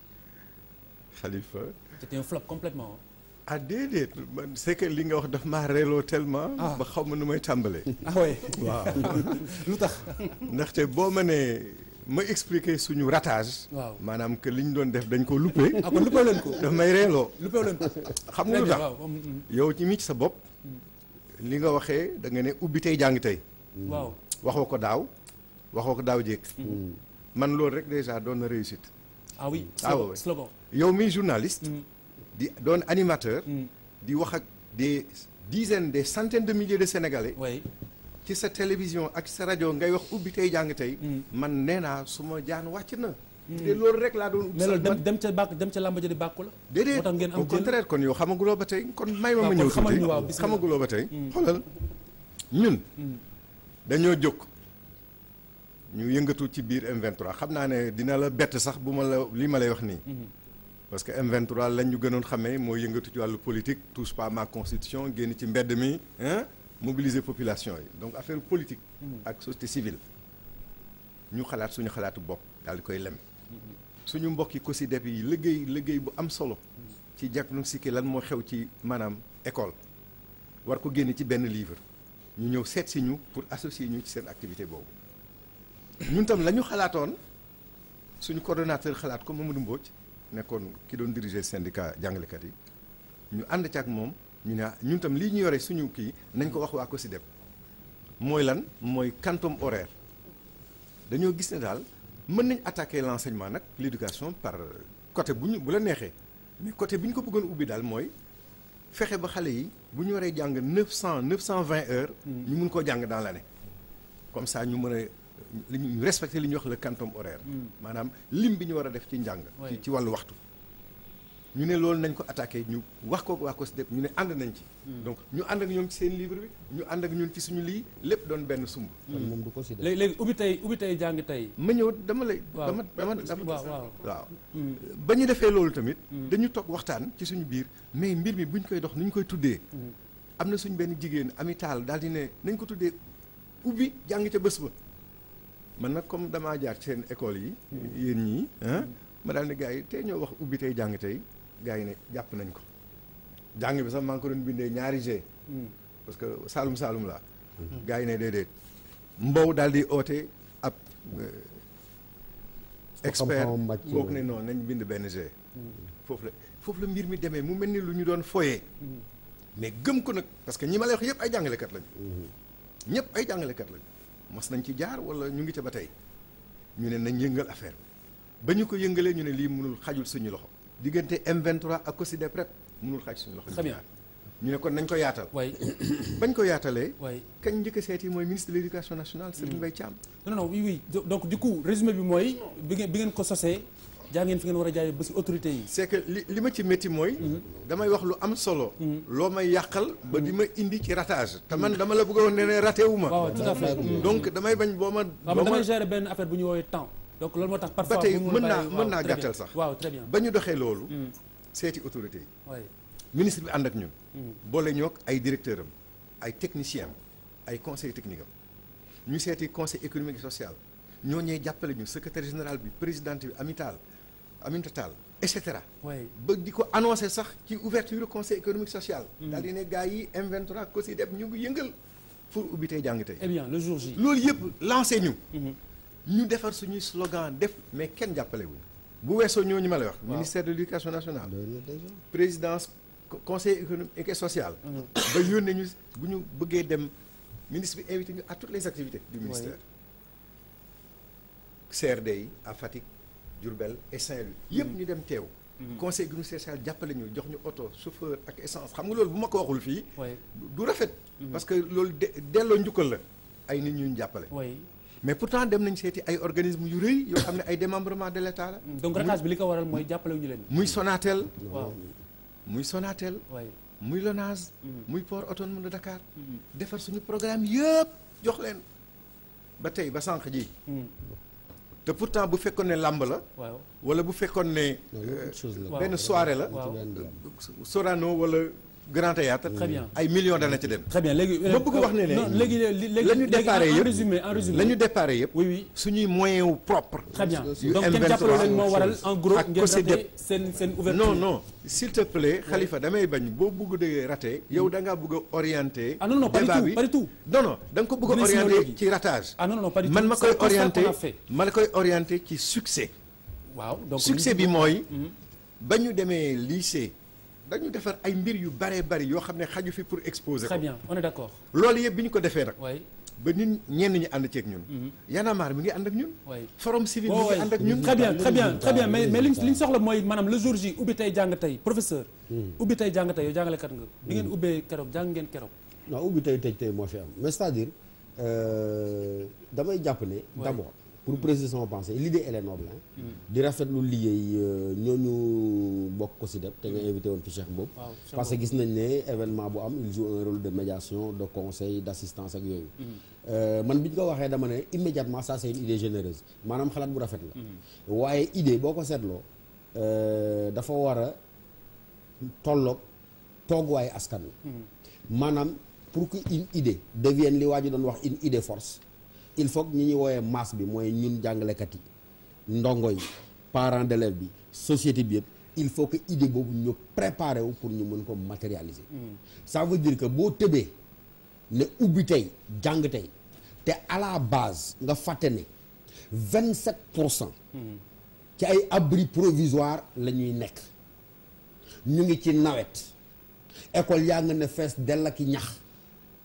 Khalifa. c'était un flop complètement ah déedéet man c'est que li nga wax daf maa reeloo tellement. Ah. ba xaw ma nu may tàmbalee. ah ouais waaw lu tax ndaxte boo ma nee ma expliquer suñu ratage. waaw maanaam que li ñu doon def dañ ko loupé. ah kon luppee leen ko daf may reeloo. luppee leen ko xam nga lu Très bien, tax waaw mm, mm. yow ci mi ci sa bopp. li nga waxee da nga ne ubbi tey jàng tey. waaw waxoo ko daaw waxoo ko daaw jékk. man loolu rek déjà doon na réussite. ah oui Ah slogan ouais. slogan yow mi journaliste. di doon animateur. Mm. di wax ak des dizaines des centaines de milliers de sénégalais. oui ci sa télévision ak sa rajo ngay wax ubbi tey jàng tey. man nee naa su ma jaan wàcc na. te loolu rek laa doon. mais loolu dem dem ca bàkk dem ca làmb ja di bàkku la déedéet moo tax ngeen am au contraire kon yow xamaguloo ba tey kon may ma waaw, ma kon ñëw xamal tuuti ñu waaw, bismillah. xamaguloo ba tey. xoolal ñun. dañoo jóg ñu yëngatu ci biir M23 xam naa ne dina la bett sax bu ma la li ma lay wax nii. parce que M23 lañ ñu gënoon xamee mooy yëngatu ci wàllu politique touche pas à ma constitution génn ci mbedd mi hein mobiliser population yi donc affaire politique. ak société civile. ñu xalaat suñu xalaatu bopp daal di koy lem. suñu mbokk yi COSYDEP yi liggéey liggéey bu am solo. ci diagnostiquer lan moo xew ci maanaam école. war ko génne ci benn livre. ñu ñëw seet si ñu pour associer ñu ci seen activité boobu. ñun tam la ñu xalaatoon suñu coordonnateur xalaat ko Mamadou Mbodj nekkoon ki doon diriger syndicat jàngalekat yi ñu ànd ci ak moom ñu ne ah ñun tam lii ñu yore suñu kii nañ ko wax waa COSYDEP mooy lan mooy quantum horaire dañoo gis ne daal mën nañ attaquer l'enseignement nag l'éducation par côté bu ñu bu la neexee mais côté bi ñu ko bëggoon ubbi daal mooy fexe ba xale yi bu ñu waree jàng neuf cent neuf cent vingt heures. ñu mun koo jàng dans l'année comme ça ñu mën a li ñu respecter li ñuy wax le quantum horaire. maanaam lim bi ñu war a def ci njàng. ci ci wàllu waxtu. ñu ne loolu nañ ko attaqué ñu wax ko waa COSDEP ñu ne ànd nañ ci. donc ñu ànd ak ñoom ci seen livre bi ñu ànd ak ñun ci suñu lii lépp doon benn sumb. kon moom du ko si def léegi léegi ubbi tey ubbi tey jàng tey. ma ñëw dama lay. waaw dama dama dama waaw waaw. waaw. ba ñu defee loolu tamit. dañu toog waxtaan ci suñu biir mais mbir mi buñ koy dox ni ñu koy tuddee. am na suñ benn jigéen amital daal di ne nañ ko tuddee ubbi jàng ca bés ba. man nag comme damaa jaar ci seen école yi. yéen ñii ah. ma daal ne gars yi tey ñoo wax ubbi tey jàng tey. gaa yi ne jàpp nañ ko jàng bi sax maa ngi ko doon bindee ñaari G parce que Saalum Saalum laa gaa yi ne déedéet Mbow daal di oote ab expert boog ne non nañ bind benn G foofu la foofu la mbir mi demee mu mel ni lu ñu doon foyee mais gëm ko nag parce que ñi ma lay wax yëpp ay jàngalekat lañu ñëpp ay jàngalekat lañu mos nañ ci jaar wala ñu ngi ca ba tey ñu ne nañ yëngal affaire ba ñu ko yëngalee ñu ne lii mënul xajul suñu loxo diggante M23 ak COSYDEP rek mënul xaj suñu loxo. Très bien. ñu ne kon nañ ko yaatal. waay bañ ko yaatalee. waay kañ njëkk a seeti mooy ministre de l'éducation nationale Serigne Mbaye Thiam. non non oui oui Do- donc du coup résumé bi mooy bi ngeen bi ngeen ko sosee jaa ngeen fi ngeen war a jaayee ba si autorité yi. c'est que li li ma ci métti mooy. damay wax lu am solo. loo may yàqal ba di ma indi ci ratage. te man dama la bëgg a wax ne ne raté wu ma. waaw tout à fait. donc damay bañ boo ma. waaw boo man ma damay gérer benn affaire bu ñu woowee temps. donc loolu moo tax parfois ba tey bu mu mën naa bàyyi- waaw, mën naa très bien. gàttal sax. waaw très bien. ba ñu doxee loolu. seeti autorité yi. waay ministre bi ànd ak ñun. boole ñoog ay directeur am ay technicien am ay conseil technique am ñu seeti conseil économique et social ñoo ñee jàppale ñu secrétaire général bi présidente bi amital Aminata Tall et cetera. waay ba di ko annoncé sax ci ouverture conseil économique social. daal di ne gars yi M23 COSYDEP ñu ngi yëngal pour ubbi tey jàng tey. eh bien le jour J. loolu yëpp lancé ñu. ñu defar suñuy slogan def mais kenn jàppale wuñu bu weesoo ñooñu ma lay wax. ministère de l'éducation nationale. présidence co- conseil économique et social. ba yónnee ñu bu ñu bëggee dem ministre bi invité ñu à toutes les activités du ministère. CRD yi à Fatick Diourbel et Saint-Louis. yëpp ñu dem teew. conseil économique et social jàppale ñu jox ñu oto chauffeur ak essence xam nga loolu bu ma ko waxul fii. waay du rafet. parce que loolu de delloo njukkal la ay nit ñu ñu jàppale. waay mais pourtant dem nañ seeti ay organismes yu rëy yoo xam ne ay démembrement de l'État la. donc ratage bi li ko waral mooy jàppale wu ñu leen. muy Sonatel. waaw muy Sonatel. waay muy Lonase. muy port autonome de Dakar. defar suñu programme yëpp jox leen ba tey ba sànq ji. te pourtant bu fekkoon ne làmb la. waaw wala bu fekkoon ne. autre chose la. benn soirée la. waaw. Sorano wala Grand Théâtre Très bien. ay millions dana ci dem. très bien léegi. ma bëgg wax ne ne non léegi léegi léegi la ñu déparé en yëpp résumé en résumé la ñu déparé yëpp. oui oui suñuy moyen wu propre. très bien yu donc kenn M23 jàppale leen moo waral en gros ak ngeen COSYDEP. raté seen seen ouverture. non non s'il te plaît Khalifa damay bañ boo bëgg de raté yow da ngaa bëgg a orienté. ah non non pas du débat tout bi pas du tout. non non da nga ko bëgg a Dinañ si ñëw orienté léegi. ci ratage. ah non non pas du tout man ma C'est koy un constat orienté qu'on a fait. ma la koy orienté ci succès. waaw donc succès bi mooy. ba ñu demee lycée dañu defar ay mbir yu bare bari yoo xam ne xaju fi pour exposer ko. très bien on est d'accord. loolu yëpp bi ñu ko defee nag. waay ba nit ñenn ñi ànd ceeg ñun. Y'en a marre mi ngi ànd ak ñun. waay. forum civil mi Oh, ngi ouais. ànd ak ñun. très bien très bien très bien mais mais li ñu li ñu soxla mooy maanaam le jour J ubbi tey jàng tey professeur. ubbi tey jàng tey yow jàngalekat nga. bi ngeen ubbee keroog jàng ngeen keroog. non ubbi tey tëj tey moo fi am mais c'est-à-dire euh, damay jàpp ne d'abord pour préciser sama pensée l'idée elle est noble hein. di rafetlu liggéey euh, ñooñu bokk ko si def te nga invité woon fi Cheikh Mboup waaw Cheikh parce que Mboup. gis nañ ne événement bu am il joue un rôle de médiation de conseil d'assistance ak yooyu Euh, man bi ñu ko waxee dama ne immédiatement ça c'est une idée généreuse maanaam xalaat bu rafet la waaye idée boo ko seetloo euh, dafa war a tolloog tooguwaayu askan wi maanaam pour que une idée devienne li waa ji doon wax une idée force il faut que ñi ñuy woowee masse bi mooy ñun jàngalekat yi ndongo yi parents d'élèves bi société bi yëpp il faut que idée boobu ñu préparer wu pour ñu mën ko matérialiser ça veut dire que boo tëbee ne ubbi tey jàng tey te à la base nga fàtte ne vingt sept pour cent ci ay abri provisoire la ñuy nekk ñu ngi ci nawet école yaa nga ne fees dell ak i ñax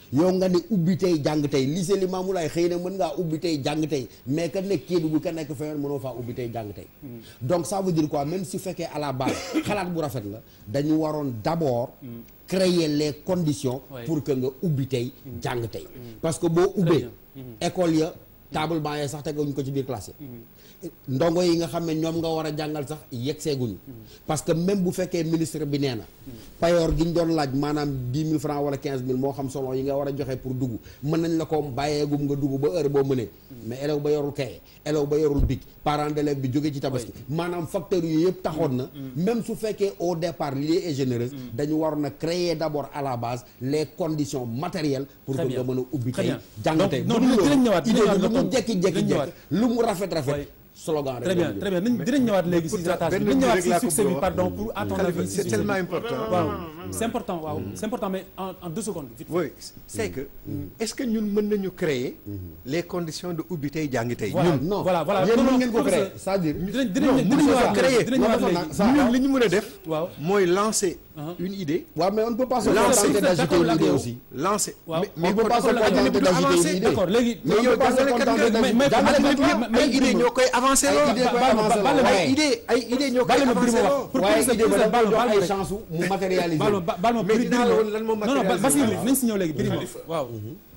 yow nga ne ubbi tey jàng tey lycée Limamoulaye xëy na mën ngaa ubbi tey jàng tey mais ka nekk Kédougou ka nekk feneen mënoo faa ubbi tey jàng tey donc ça veut dire quoi même si fekkee à la base xalaat bu rafet la dañu waroon d'abord créer les conditions Ouais. pour que nga ubbi tey jàng tey parce que boo ubbee bien. école ya table banc ya sax teguñu ko ci biir classe yi ndongo yi nga xam ne ñoom nga war a jàngal sax yegg seeguñu parce que même bu fekkee ministre bi nee na payoor gi ñu doon laaj maanaam dix mille francs wala quinze mille moo xam selon yi nga war a joxe pour dugg mën nañ la ko bàyyeegum nga dugg ba heure boo mënee mais élève ba yorul kaye élève ba yorul bic parent d'élève bi jóge ci tabaski maanaam facteurs yooyu yëpp taxoon na même su fekkee au départ l'idée est généreuse dañu waroon a créer d'abord à la base les conditions matérielles pour que Très bien. nga mën a ubbi Très tey bien. jàng Donc, tey non, bu dul dinañ loolu, ñëwaat, dinañ idée ñëwaat bi lu nga mu tontu. jekki-jekki Dinañ ñëwaat. jekk lu mu rafet rafet Ouais. slogan rek très bien très bien nañ dinañ ñëwaat léegi si pourtant, ratage bi benn dinañ ñëwaat mbir rek si laa ko succès bi bëgg a wax. pardon pour à ton Khalifa, avis c'est si- tellement important. waaw c'est important waaw c'est important mais en en deux secondes vite oui c'est que est-ce que ñun mën nañu créer les conditions de ubbi tey jàng tey Voilà, ñun non. voilà, voilà. yéen Non, mën non, ngeen ko créer professeur, c'est-à-dire dinañ dinañ non dinañ mënuñu ñëwaat ko créer dinañ ñëwaat non, léegi ça- ñun li ñu mën a def waaw mooy lancer Uh-huh. une idée waaw mais on ne peut pas se Lancer. contenter d'agiter D'accord, une idée d'accord. aussi lancer Waaw. mais on peut pas se protocole contenter du d'agiter avancer. une idée d'accord léegi mais on yow peut pas se jàngalekat contenter nga d'agiter- mais- jàngalekat mais- la, mais- ay idée ñoo koy avancer ay lool idée koy Ba- ba- avancer ba- la, ba- waaye- ay idée ay idée ñoo koy Bàyyi ma avancer Birima lool wax pour waaye professeur idée ba professeur da koy Balma jox ay Balma chance mu matérialiser Balma ba- Balma Mais dinaa la Birima woon lan moo non non ba- matérialiser. Basirou nañ si ñëw léegi Birima Khalifa. waaw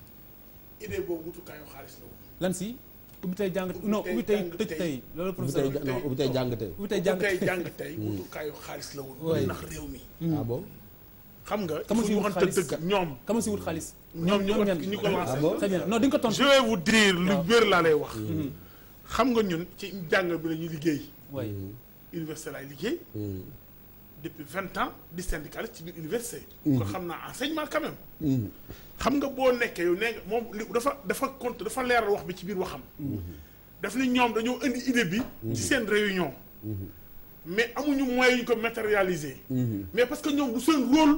idée boobu wutukaayu xaalis la woon. lan si ubbi tey jàng non ubbi tey tëj tey loolu ubbi professeur tey non ubbi tey jàng tey ubbi tey jàng tey jàng tey wutukaayu xaalis la woon. Ouais. ndax réew mi. ah bon xam nga. Kama il faut si ñu wut waxante xaalis dëgg ñoom. kama si wut xaalis ñoom ñu ko ñan ñu ko lancé. Ah bon très bien non di nga ko tontu je vais vous dire lu wér laa lay wax. xam nga ñun ci jàng bi la ñuy liggéey. way université laay liggéey. depuis vingt ans di syndicaliste ci biir université. kon xam naa enseignement quand même. xam nga boo nekkee yow nee nga moom li dafa dafa compte dafa leeral wax bi ci biir waxam. daf ni ñoom dañoo indi idée bi. ci seen réunion. mais amuñu moyens yu ñu ko matérialiser. mais parce que ñoom du seen rôle.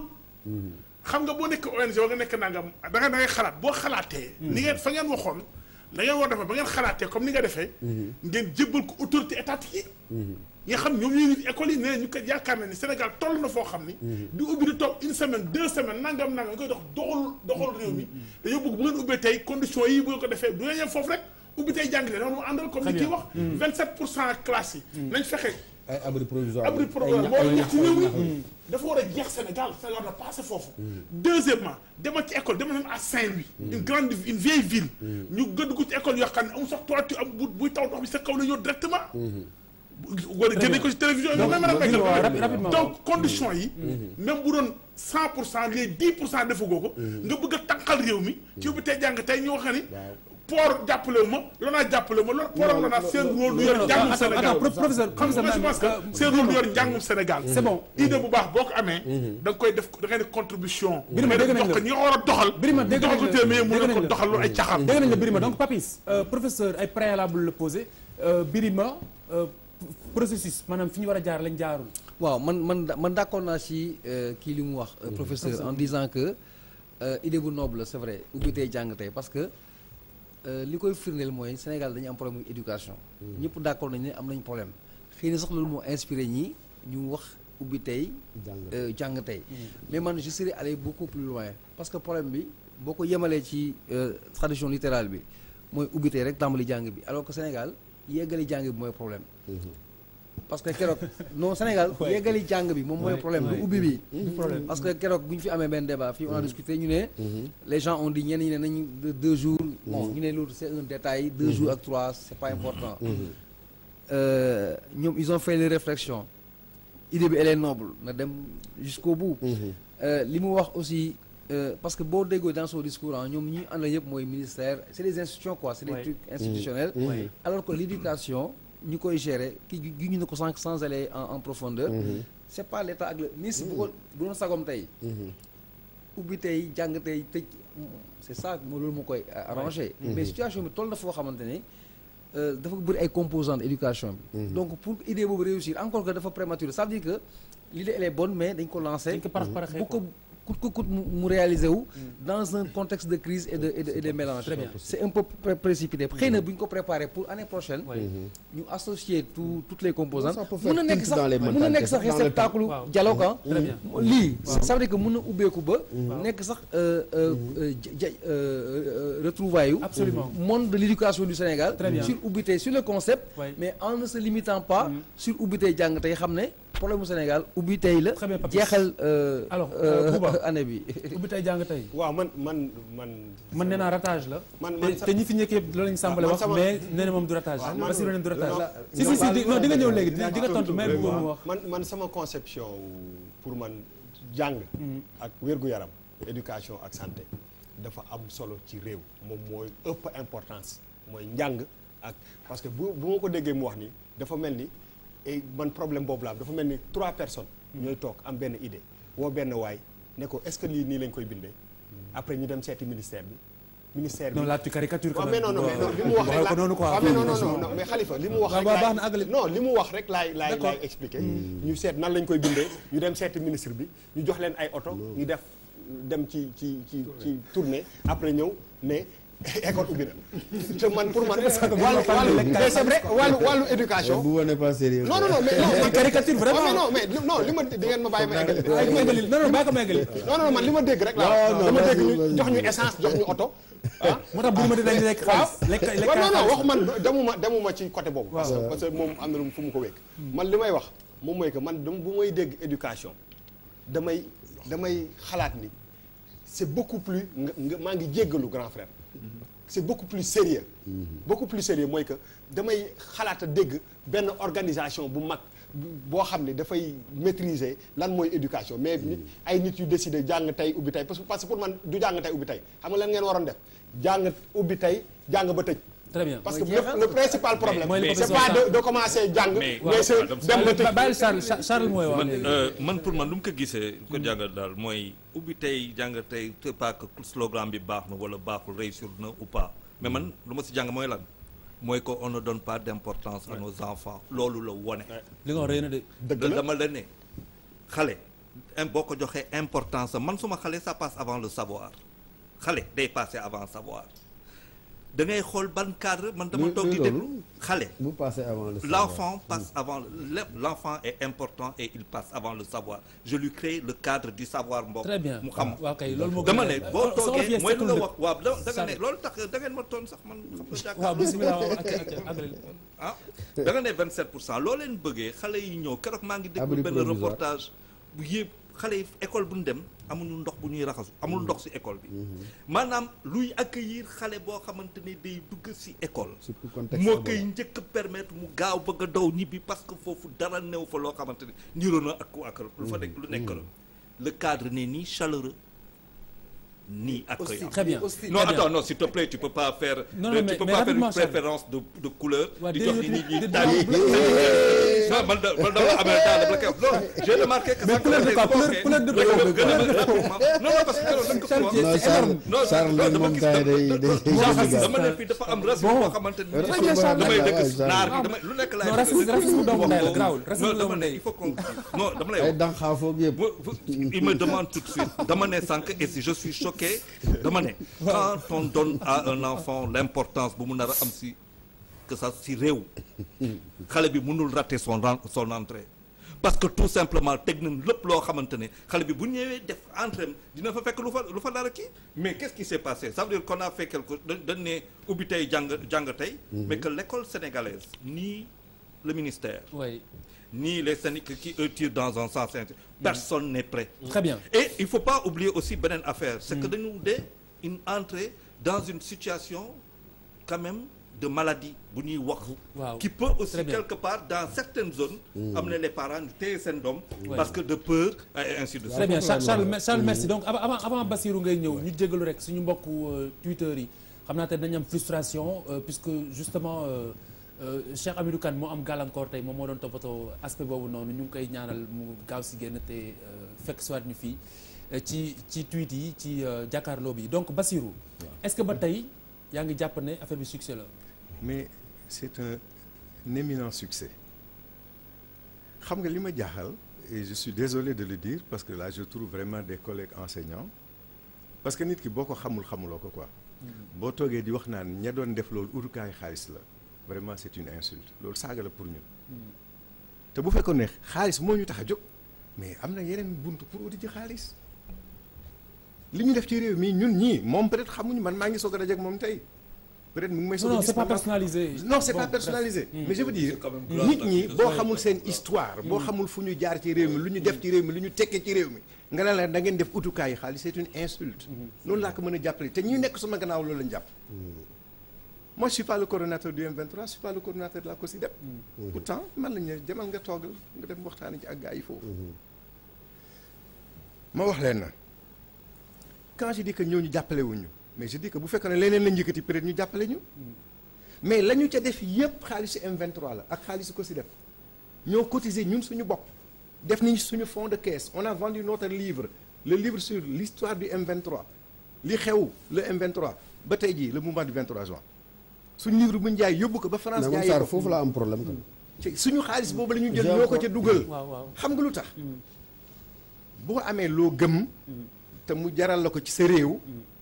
xam nga boo nekk ONG wa nga nekk nangam da nga da ngay xalaat boo xalaatee. ni ngeen fa ngeen waxoon da ngeen war defee ba ngeen xalaatee comme ni nga defee. ngeen jébbal ko autorité étatique yi. nga xam ñoom ñoo ngi école yi nee ñu ko yaakaar na ni Sénégal toll na foo xam ni. di ubbi di toog une semaine deux semaines nangam nangam nga koy dox doxal doxal réew mi. dañoo bëgg bu ngeen ubbee tey conditions yi bu ngeen ko defee du ngeen yem foofu rek ubbi tey jàngale dama mu àndal comme ni kii wax. 27 pour cent classe yi. nañ fexe. ay abri provisoire abri provisoire moo war a jeex ci réew mi dafa war a jeex Sénégal Sénégal na passé foofu deuxièmement demal ci école demal même à Saint-Louis une grande une vieille ville ñu gëdd ko ci école yoo xam ne amul sax toiture am bu buy taw ndox bi sa kaw la ñëw directement wala génne ko ci télévision yi même rapidement donc condition yi même bu doon cent pour cent les dix pour cent defagoo ko nga bëgg a tànqal réew mi ci ubbi tey jàng tey ñoo xam ni port jàppale ma lanaa jàppale ma loolu port am lanaa seen rôle du yor njàngum Sénégal professeur xam nga je pense que seen rôle du yor njàngum Sénégal c'est bon idée bu baax boo ko amee da nga koy def da ngay def contribution Birima dégg nañ dox la ko ñi nga war a doxal Birima dégg nañ doxal ko la téeméer mën dégg na nañ ko la. doxal loolu ay caxaan dégg nañ la Birima donc Papis euh, professeur ay préalable la posé euh, Birima euh, processus maanaam fi ñu war a jaar lañ jaarul waaw man man da- man d'accord naa ci euh, kii li mu wax euh, professeur en disant que euh, idée bu noble la c'est vrai ubbi tey jàng tey parce que euh, li koy firndeel mooy Sénégal dañu am problème mu éducation ñëpp d'accord nañu ne am nañ problème xëy na sax loolu moo inspiré ñi ñu wax ubbi tey euh, jàng tey mais man je serais allé beaucoup plus loin parce que problème bi boo ko yemalee ci euh, tradition littérale bi mooy ubbi tey rek tàmbali jàng bi alors que Sénégal yeggali jàng bi mooy problème parce que keroog non Sénégal Ouais. yeggali jàng bi moom mooy Ouais, problème ouais. du ubbi bi du problème parce que keroog bu ñu fi amee benn débat fii on a discuté ñu ne les gens ont dit ñenn ñi ne nañu de deux jours bon ñu ne loolu c'est un détail deux jours ak trois c'est pas important Euh, ñoom ils ont fait les réflexions idée bi elle est noble na dem jusqu'au bout Euh, li mu wax aussi euh, parce que boo déggoo dans son discours ah ñoom ñi àndal yëpp mooy ministère c'est des institutions quoi c'est des Ouais. trucs institutionnels Ouais. alors que l'éducation ñi koy gérer ki gi ñu ne ko sànq sans aller en, en profondeur c'est pas l'état ak le ministre bu ko bu doon sagom tey ubbi tey jàng tey tëj c'est ça moo loolu moo koy arrangé mais situation bi toll na foo xamante ne euh, dafa bëri ay composantes éducation bi donc pour idée boobu réussir encore que dafa prématuré ça veut dire que l'idée elle est bonne mais dañ ko lancé dañ ko parax paraxee bu ko ku coûte que coûte mu mu réaliser wu dans un contexte de crise et de et de, et de mélange Très bien. c'est un peu pré- précipité xëy na bu ñu ko préparer pour année prochaine ñu associer tout toutes les composantes Ça peut faire mën na nekk tilt sax dans les mën na mentalités, nekk sax dans le réceptacle temps. dialogue ah Très bien. lii ça veut dire que mën na ubbeeku ba nekk sax euh, euh, euh, ja- ja- euh, euh, retrouvailles yu Absolument. monde de l'éducation du Sénégal Très bien. sur ubbi tey sur le concept Ouais. mais en ne se limitant pas sur ubbi tey jàng tey xam ne problème mu Sénégal ubbi tey la Très bien, Papis. jeexal euh, Alors, euh, euh, Bouba. année bi ubbi tey jàng tey waaw man man man. man nee naa ratage la Man- te man sa- te ñi fi njëkkee loolu lañu sàmbale man wax sama- mais nee na moom du ratage waaw, man- Bassirou nee na du ratage non, si si si di non di nga ñëw léegi di di nga tontu mais bu mu wax man man sama conception pour man jàng ak wér-gu-yaram éducation ak santé dafa am solo ci réew moom mooy ëpp importance mooy njàng ak parce que bu bu ma ko déggee mu wax ni dafa mel ni et man problème boobu la am dafa mel ni trois personnes ñooy toog am benn idée woo benn waay ne ko est-ce que lii nii lañ koy bindee après ñu dem seeti ministère bi ministère bi non là tu caricatures quand waaw mais même. non non mais non li mu wax Waxee rek ko noonu quoi. waaw mais non non non non mais Khalifa li mu wax waaw rek waaw laay- baax na àggale. non li mu wax rek laay laay D'accord. laay expliqué ñu seet nan lañ koy bindee ñu dem seeti ministre bi ñu jox leen ay oto ñu def dem ci ci ci ci tournée après ñëw ne école ubbi na te man pour man wàllu wàllu mais c'est vrai wàllu wàllu éducation bu wane pas sérieux non non non mais non caricature vraiment. mais non mais non li ma di ngeen ma bàyyi ma eggali Bàyyi ko eggali non non bàyyi ko ma eggali non non man li ma dégg rek Non, laa non, dama dégg vas-y, ñu vas-y. jox ñu essence jox ñu oto ah moo tax bu ma di dañ lekk waaw xaalis lekk lekk waaw non non xaalis. waxu man demuma demuma ci côté boobu parce que parce que moom am na lu mu fu mu ko wékk man li may wax moom mooy que man dam bu may dégg éducation damay damay xalaat ni c'est beaucoup plus nga nga maa ngi jéggalu grand frère c'est beaucoup plus sérieux beaucoup plus sérieux mooy que damay xalaat a dégg benn organisation bu mag boo xam ne dafay maîtriser lan mooy éducation mais nit ay nit yu décider jàng tey ubbi tey parce que parce que pour man du jàng tey ubbi tey xam nga lan ngeen waroon def jàng ubbi tey jàng ba tëj très bien parce que Mooy jeexal. le, le principal problème Mooy le c'est professeur pas Sarr. de, de commencer jàng Mais- mais c'est Waaw, dem ba tëj bàyyil Charles Charles- Charles mooy wax man léegi. euh, man pour man lu mu ko gisee lu ko jàngal daal mooy ubbi tey jàng tey c'est pas que slogan bi baax na wala baaxul réussir na ou pas mais man lu ma si jàng mooy lan mooy que on ne donne pas d'importance à nos enfants loolu la wone li nga wax rëy na de dëgg la dama la ne xale im boo ko joxee importance man suma xale ça passe avant le savoir xale day passer avant savoir da ngay xool ban cadre man dama Luy- toog di luy déglu loolu? xale bu passé avant le savoir. L'enfant passe avant le- l'enfant est important et il passe avant le savoir je lui crée le cadre du savoir mbokk très bien mu xam waaw kay loolu moo dama gën a- ne boo soxna toogee Fies mooy lu la seetul wax waaw da da nga ne Sarr. loolu tax da ngeen ma toon sax man xam nga jàkkaarloo waaw bismillah waaw ak ak àggale ah da nga ne 27 pour cent loo leen bëggee xale yi ñëw keroog maa ngi déglu Abri benn provisoire. reportage bu yëpp xale yi école bu ñu dem amuñu ndox bu ñuy raxasu amul ndox ci école bi maanaam luy accueillir xale boo xamante ni day dugg ci école surtout contexte moo boobu. koy njëkk a permettre mu gaaw bëgg a daw ñibbi parce que foofu dara new fa loo xamante ni niroo na ak ku ak lu fa nekk lu nekk la le cadre n'est ni chaleureux ni accueillant très bien non très bien. attends non s'il te plaît tu peux pas faire Non, euh, non, tu mais- peux mais pas faire une rapidement, Charles. préférence de de couleur Ouais, di des- jox nit ñi des- des- taal yi non man da man dama amee daal dama la koy wax non j'ai remarqué que Mais ça couleur de quoi commence Couleur- couleur de gën a- quoi gën a- rapidement. non non parce que keroog dañ ko fi wax. non Charles non Charles non nag dama moom gis gars yi day dama day dama day dama ne fii dafa am racisme boo xamante ni Très bien, Charles. damay Ouais, dëkk Charles. naar bi damay lu nekk laay Non, dëkk. racisme- racisme doomu ndey la, Wax garaawul. boobu. Racisme non dama doomu ne ndey. il faut qu'on non dama lay ay wax dànqaafoog yëpp. Vous- vous- il me demande tout de suite dama ne sànq et si je suis choqué dama ne quand on donne à un enfant l'importance bu mu nar a am si que ça si réew xale bi mënul rater son ren- son entrée parce que tout simplement teg nañ lépp loo xamante ne xale bi bu ñëwee def entrée am dina fa fekk lu fa lu fa dara kii mais qu'est-ce qui s'est passé ça veut dire qu'on a fait quelque dañ dañ ne ubbi tey jàng jàng tey mais que l'école sénégalaise ni le ministère oui ni les syndicats qui eux tirent dans un sens inter- personne n'est prêt très bien et il faut pas oublier aussi beneen affaire c'est que dañu de une entrée dans une situation quand même de maladie bu ñuy wax waaw qui peut aussi Très bien. quelque part dans certaines zones am na les parents ñu téye seen doom Ouais. parce que de peur et ainsi de très suite bien Charles Charles mer- Charles merci donc avant avant avant Bassirou ngay ñëw ñu jégalu rek suñu mbokku euh, Twitter yi xam naa te dañu am frustration euh, puisque justement euh, euh, Cheikh Amidou Kane moo am gàllankoor tey moom moo doon toppatoo aspect boobu noonu ñu ngi koy ñaanal mu gaaw si génn te euh, fekk soit ñu fii euh, ci ci tweet yi ci euh, jàkkaarloo bi donc Bassirou est-ce que ba tey yaa ngi jàpp ne affaire bi succès la mais c'est un éminent succès xam nga li ma jaaxal et je suis désolé de le dire parce que là je trouve vraiment des collègues enseignants parce que nit ki boo ko xamul xamuloo ko quoi boo toogee di wax naan ña doon def loolu utukaayu xaalis la vraiment c'est une insulte loolu saaga la pour ñun te bu fekkoon ne xaalis moo ñu tax a jóg mais am na yeneen buntu pour uti ci xaalis li ñu def ci réew mi ñun ñii moom peut-être xamuñu man maa ngi soog a dajeek moom tey peut-être mu ngi may. non non c'est pas personnalisé. non c'est Bon, pas bref. personnalisé. Hmm. mais je veux dire C'est quand même grave, nit parce ñi que- boo xamul seen histoire. boo xamul fu ñu jaar ci réew mi lu ñu def ci réew mi lu ñu tekkee ci réew mi. nga ne la da ngeen def utukaayu xaalis c'est une insulte. noonu laa ko mën a jàppale te ñi nekk sama gannaaw loolu lañ jàpp. moi je suis pas le coordonnateur du M23 je suis pas le coordonnateur de la COSYDEP. pourtant man lañ ne demal nga toogal nga dem waxtaanee ci ak gars yi foofu. ma wax leen na quand je dis que ñooñu jàppale wuñu mais je dis que bu fekkee ne leneen lañ yëkkati peut-être ñu jàppale ñu. mais la ñu ca def yépp xaalisu M23 la ak xaalisu COSYDEP ñoo cotiser ñun suñu bopp def nañ suñu fonds de caisse on a vendu notre livre le livre sur l'histoire du M23 li xew le M23 ba tey jii le mouvement du 23 juin suñu livre bu ñu jaay yóbbu ko ba France mais man jaayee Sarr ko foofu la am problème kan ci suñu xaalis boobu la ñu jël J'ai ñoo ko encore- ca dugal waaw waaw. xam nga lu tax boo amee loo gëm te mu jaral la ko ci sa réew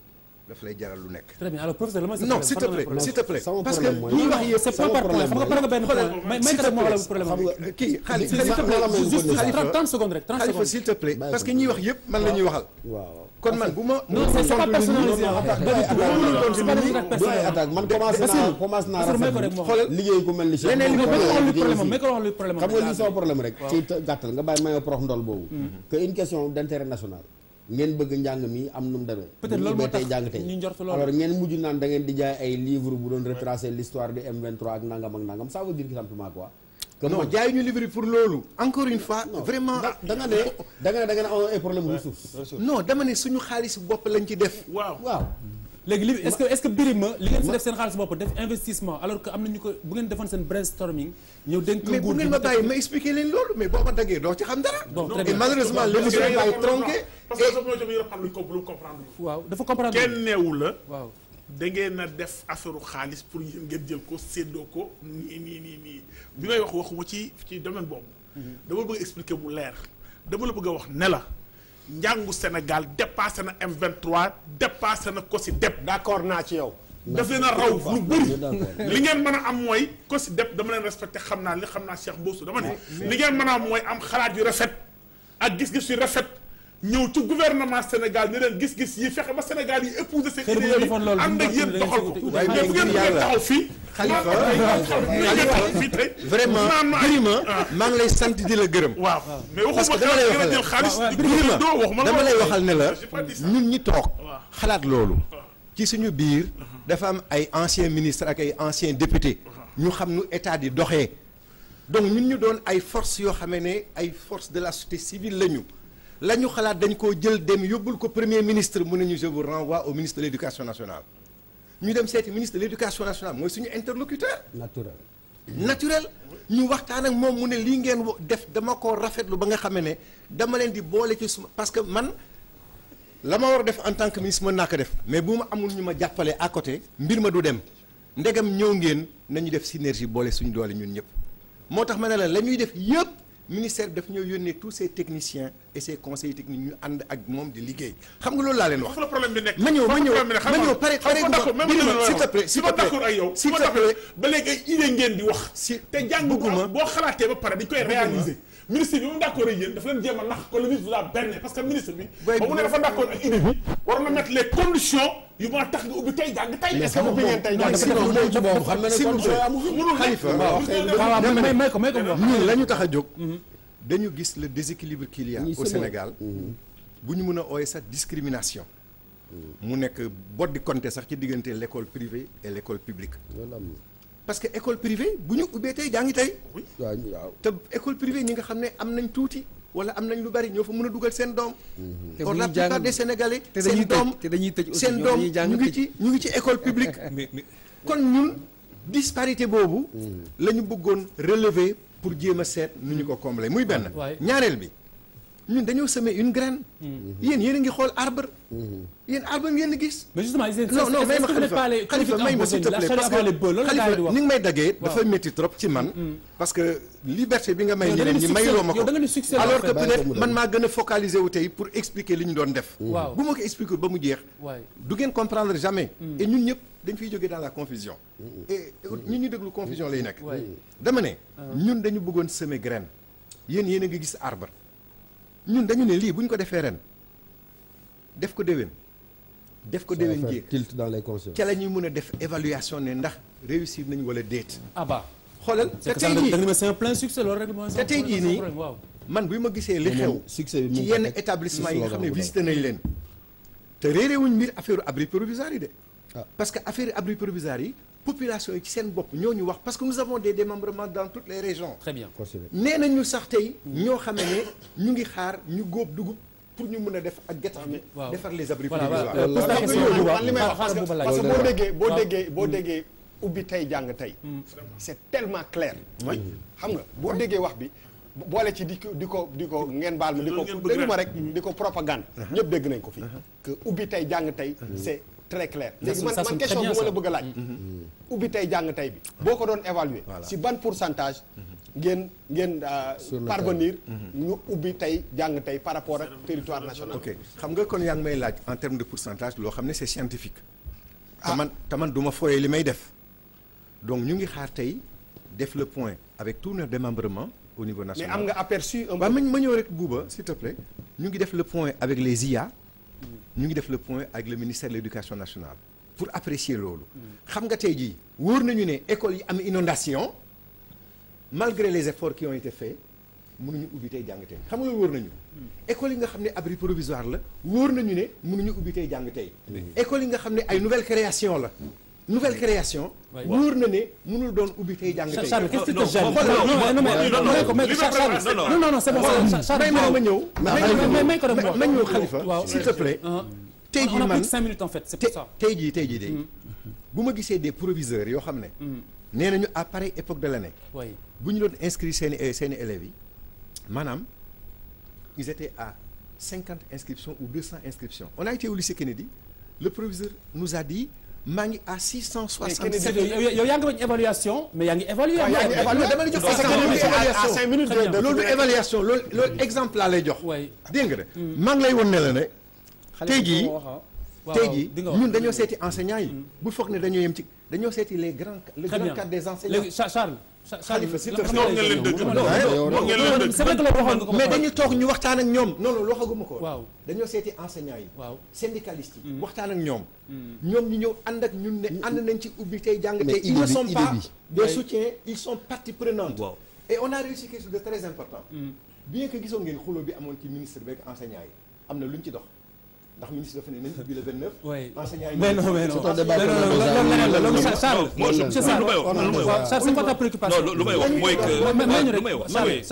daf lay jaral lu nekk très bien alors professeur la ma non s'il te plaît s'il te plaît sama parce que problème mooy- ñi wax yëpp c'est point par point xam nga pare nga benn point may may ko rek moo wax la problème xam nga kii xali Si, s'il te si, plaît si, si, juste si, Khalifa 30 secondes rek 30 Khalifa secondes s'il te plaît Bàyyi parce que ko. ñi wax yëpp man la ñuy waxal waaw kon man bu ma non c'est c'est pas personnalisé non, en fait. attaque, Pas du tout. attaque, Non, non, non, c'est pas des du attaques ay personnelles. attaque man commencé Bassirou, naa commencé naa Bassirou, may ko rafetlu rek moo xoolal liggéey ku mel ni Cheikh leneen li Mbow ma Mbow wax lu liggéey problème aussi. mais ko wax lu problème xam nga lii sama problème rek ci gàttal nga bàyyi mayoo prox ndol boobu que une question d'intérêt national ngeen bëgg njàng mi am nu mu demee Peut-être bu ñu loolu moo ubbee tey tax jàng tey ñu njort loolu. alors ngeen mujj naan da ngeen di jaay ay livre bu doon retracer l'histoire du M23 ak nangam ak nangam ça veut dire que simplement quoi que non man- jaay ñu livre pour loolu encore une fois non, vraiment da da nga ne da nga ne da nga ne am ay problème ressources non dama ne suñu xaalis bopp lañ ci def waaw waaw léegi li est-ce que est-ce que Birima li ngeen si def seen xaalis bopp def investissement alors que am na ñu ko bu ngeen defoon seen brainstorming ñëw dénk mais bu nguur gi ngeen mu ma teg bàyyi ko- ma expliquer leen loolu mais boo ma daggee doo ci xam dara Bon, très et bien. malheureusement l'émission va être tronquée parce que sa moo jëm yëpp lu ko lu comprendre waaw dafa comprendre kenn neewu la waaw da ngeen a def affaire xaalis pour yéen ngeen jël ko séddoo ko nii nii nii nii bi may wax waxuma ci ci domaine boobu dama bëgg expliquer mu leer dama la bëgg a wax ne la njàngu Sénégal dépassé na M23 dépassé na COSYDEP d'accord naa ci yow. daf leen a raw lu bëri d'accord. li ngeen mën a am mooy COSYDEP dama leen respecté xam naa li xam naa Cheikh Mboussou dama ne li ngeen mën a am mooy am xalaat yu rafet ak gis-gis yu rafet ñëw ci gouvernement Sénégal ni leen gis-gis yi fexe ba Sénégal yi épouser seen Xëy na bu idées ngeen yi defoon loolu, ànd ak bu ñu yéen da ngeen doxal ko si wuute. waaye mais bu ngeen ngir bëggee yàlla. taxaw fii Khalifa Khalifa fii tey vraiment naan ma ay- Birima ah. maa ngi lay sant di la gërëm waaw mais parce que waxuma dama lay ngeen a jël waxal xaalis di ko Birima doo waxuma dama lay waxal ne la J'ai pas dit ça. ñun ñi toog Waaw. xalaat loolu ci suñu biir dafa am ay anciens ministres ak ay anciens députés ñu xam nu état di doxee donc ñun ñu doon ay forces yoo xamee ne ay forces de la société civile la ñu la ñu xalaat dañ koo jël dem yóbbul ko premier ministre mu ne ñu je vous renvoie au ministre de l'éducation nationale ñu dem seeti ministre de l'éducation nationale mooy suñu interlocuteur naturel naturel ñu waxtaan ak moom mu ne lii ngeen wo- def dama ko rafetlu ba nga xamee ne dama leen di boole ci suma parce que man la ma war a def en tant que ministre mën naa ko def mais bu ma amul ñu ma jàppale à côté mbir ma du dem ndegam ñëw ngeen nañu def synergie boole suñu doole ñun ñëpp moo tax ma ne la la ñuy def yëpp ministère bi daf ñoo yónnee tous ces techniciens et ces conseillers techniques ñu ànd ak moom di liggéey xam nga loolu laa leen wax foofu la problème bi nekk ma ñëw ma foofu ñëw la problème bi nekk. ma xam ñëw nga- pare xam nga pare d'accord même Birima, li ma s'il te wax. plaît, s'il su ma te plaît. d'accord ak yow su S'il ma te d'accord plaît. ba léegi ay idée ngeen di wax Si- te jàng bu bëgguma. am boo xalaatee ba pare dañ koy réaliser ministre bi mu d'accord ak yéen dafa leen jéem a nax ko le ministre vous a berné parce que ministre bi Boy, ba mu ne dafa d'accord ak idée bi war na mettre les conditions yu mën a tax nga ubbi tey jàng tey est-ce que moom ubbi ngeen tey jàng sinon moom ci boobu xam na ne s'il vous condition plaît. amu fi mënul nekk. Khalifa waaw, xëy na waaw dama may ne- may ko may ko mu wax ñun la ñu tax a jóg dañu gis le déséquilibre qu'il y a Ñuy au sëbal. Sénégal bu ñu mën a ooye sax discrimination mu nekk bot di compter sax ci diggante l'école privée et l'école publique loolu am na parce que école privée bu ñu ubbee tey jàngi tey waaw ñu- waaw te école privée ñi nga xam ne am nañ tuuti wala am nañ lu bari ñoo fa mën a dugal seen doom te or bu la ñuy jàng- plupart des Sénégalais te dañuy seen tëj doom te dañuy tëj aussi seen ñoom doom dañuy jàng ñu ngi tëj. ci ñu ngi ci école publique mais mais kon ñun disparité boobu la ñu bëggoon relever pour jéem a seet nu ñu ko combler muy benn waaye. ñaareel bi ñun dañoo semer une graine. yéen yéen a ngi xool arbre. yéen arbre ngeen di gis. mais justement non non may ma xalifa xalifa may ma s'il te plaît parce que xalifa ni nga may daggee dafa métti trop ci man. parce que liberté bi nga may ñeneen ñi mayuloo ma ko alors que peut-être man maa gën a focaliser wu tey pour expliquer li ñu doon def. bu ma ko expliquer ba mu jeex. du ngeen comprendre jamais. et ñun ñëpp dañ fiy jógee dans la confusion. et ñun ñu déglu confusion lay nekk. dama ne. ñun dañu bëggoon semer graine. yéen yéen a ngi gis arbre. ñun dañu ne lii bu ñu ko defee ren def ko déwén. def ko déwén jéeg tilt dans les consciences. ca la ñuy mën a def évaluation ne ndax réussir nañu wala déet. ah bah. xoolal te tey jii c'est un plein succès loolu rek mooy te tey jii nii man bi ma gisee li xew. succès bi ci yenn établissement yi nga xam ne visité nañ leen. te réeré wuñ mbir affaire abri provisoire yi de. parce que affaire abri provisoire yi population yi ci seen bopp ñoo ñu wax parce que nous avons des démembrements dans toutes les régions. très bien nee nañu sax tey. ñoo xam ne ñu ngi xaar ñu góob dugub. pour ñu mën a def ak getax bi defar les abris provisoires man li may wax parce que parce que boo déggee boo déggee boo déggee ubbi tey jàng tey c'est tellement clair xam nga boo déggee wax bi boole ci di ko di ko di ko ngeen baal ma di ko déglu ma rek di ko propagande ñëpp dégg nañ ko fii que ubbi tey jàng tey c'est très clair léegi man man question bi ma la bëgg a laaj ubbi tey jàng tey bi boo ko doon évaluer si ban pourcentage ngeen ngeen parvenir ñu ubbi tey jàng tey par rapport ak territoire national ok xam nga kon yaa ngi may laaj en termes de pourcentage loo xam ne c'est scientifique te man te man du ma fooyee li may def donc ñu ngi xaar tey def le point avec tous nos démembrements au niveau national mais am nga aperçu un peu waaw ma ma ñëw rek buuba s'il te plaît ñu ngi def le point avec les IA ñu ngi def le point avec le ministère de l'éducation nationale pour apprécier loolu xam nga tey jii wóor nañu ne école yi am inondation malgré les efforts qui ont été faits mënuñu ubbi tey jàng tey xam nga loolu wóor nañu école yi nga xam ne abri provisoire la wóor nañu ne mënuñu ubbi tey jàng tey école yi nga xam ne ay nouvelle création la nouvelle création wóor na ne mënul doon ubbi tey jàng tey Charles qu'est-ce qui te gêne non non non c'est bon may ma ma ñëw may ko rek ma ñëw Khalifa s'il te plaît tey jii man cinq minutes en fait c'est pour ça tey jii tey jii de bu ma gisee des proviseurs yoo xam ne nee nañu à pareille époque de l'année bu ñu doon inscrire seeni seeni élèves yi maanaam ils étaient à cinquante inscriptions ou deux cents inscriptions on a été au lycée Kennedy le proviseur nous a dit maa ngi à six cent soixante sept yow yaa ngi bañ évaluation mais yaa ngi évaluer dama lay jox évaluation loolu évaluation loolu loolu exemple laa lay jox dégg nga de maa ngi lay won ne la ne tey jii tey jii ñun dañoo seeti enseignants yi bu foog ne dañoo yem ci dañoo seeti les grands le grand cadre des enseignants léegi Charles Khalifa s'il te non ngeen leen dëgg non ngeen leen dëgg c'est vrai que la waxoon nga ko mais dañu toog ñu waxtaan ak ñoom non non waxaguma ko waaw dañoo seeti enseignants yi waaw syndicalistes yi waxtaan ak ñoom ñoom ñu ñëw ànd ak ñun ne ànd nañ ci ubbi tey jàng tey ils ne sont pas des soutiens ils sont partie prenante et on a réussi quelque chose de très important bien que gisoon ngeen xuloo bi amoon ci ministre beeg enseignants yi am na lu ñu ci dox ndax ministre dafa ne nañ ubbi le 29. oui enseignants yi mais non mais non c'est un débat Charles c'est ça Charles c'est quoi ta préoccupation non lu may wax mooy que lu may wax mooy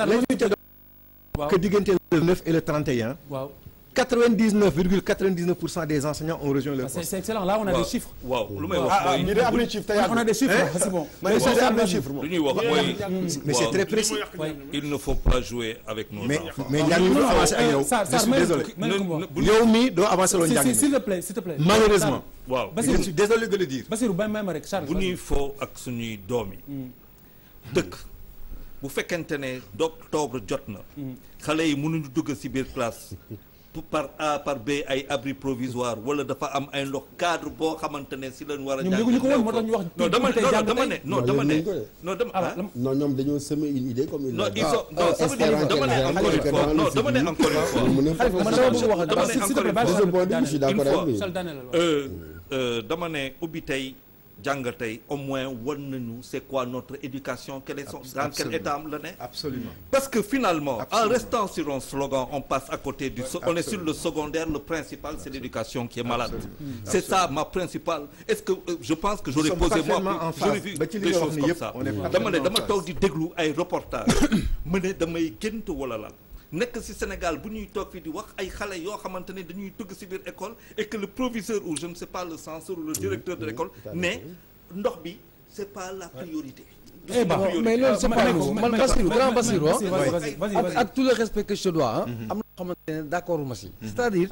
que diggante le 9 et le 31. waaw 99 virgule 99 pour cent des enseignants ont rejoint leur c'est poste. c'est excellent là on a des chiffres waaw lu may wax ah ah mooy ñu de am nañ chiffre tey on a des chiffres c'est bon mais c'est am nañ chiffre moom lu ñuy wax mooy mais c'est très précis. il ne faut pas jouer avec nos mais enfants mais njàng mi du avancé ak yow. Sarr je Sarr suis may désolé. may ko wax yow mii doo avancé loolu njàng s'il mi. te plaît s'il te plaît malheureusement. waaw je suis désolé de le dire. Basirou bay may ma rek Charles bu ñuy foo ak suñuy doom yi dëkk bu fekkente ne d'octobre jot na xale yi mënuñu dugg ci biir classe par A par B ay abri provisoire wala dafa am ay ndox cadre boo xamante ne ci lañ war a ñoom yëguñu ko woon moo tax ñu wax non dama tey non jàng dama tey. ne non dama ne non dama ah non ñoom dañoo semer une idée comme une non ils sont non ça veut dire dama ne encore une fois non dama ne encore une fois Khalifa man dama bëgg wax dama ne s'il te plaît encore une bàyyi de ce point de vue je suis Charles d'accord Une fois. avec lui. Charles daaneel la Euh, euh, dama ne ubbi tey jàng tey au moins wan nañu c'est quoi notre éducation quel est son dans quel état la ne absolument. parce que finalement Absolument. en restant sur un slogan on passe à côté du so- on est sur le secondaire le principal c'est l'éducation qui est malade c'est ça ma principale est-ce que euh, je pense que j'aurais Nous posé sommes moi parfaitement en j'aurais phase. vu Ba ci li des nga wax choses ni comme yëpp, ça on est dama ne parfaitement dama en toog phase. di déglu ay reportage mu ne damay gént wala lan nekk ci Sénégal bu ñuy toog fi di wax ay xale yoo xamante ne dañuy dugg ci biir école et que le proviseur ou je ne sais pas le censeur ou le directeur de l'école ne ndox bi c'est pas la priorité Eh ben, mais loolu c'est euh, pas mais- nouveau mais- man mais- Bassirou mais- grand mais- Bassirou vas-y, ah. vas-y, vas-y, vas-y, ak vas-y. ak tout le respect que je te dois ah. am na xamante ne d'accord ma si. c'est-à-dire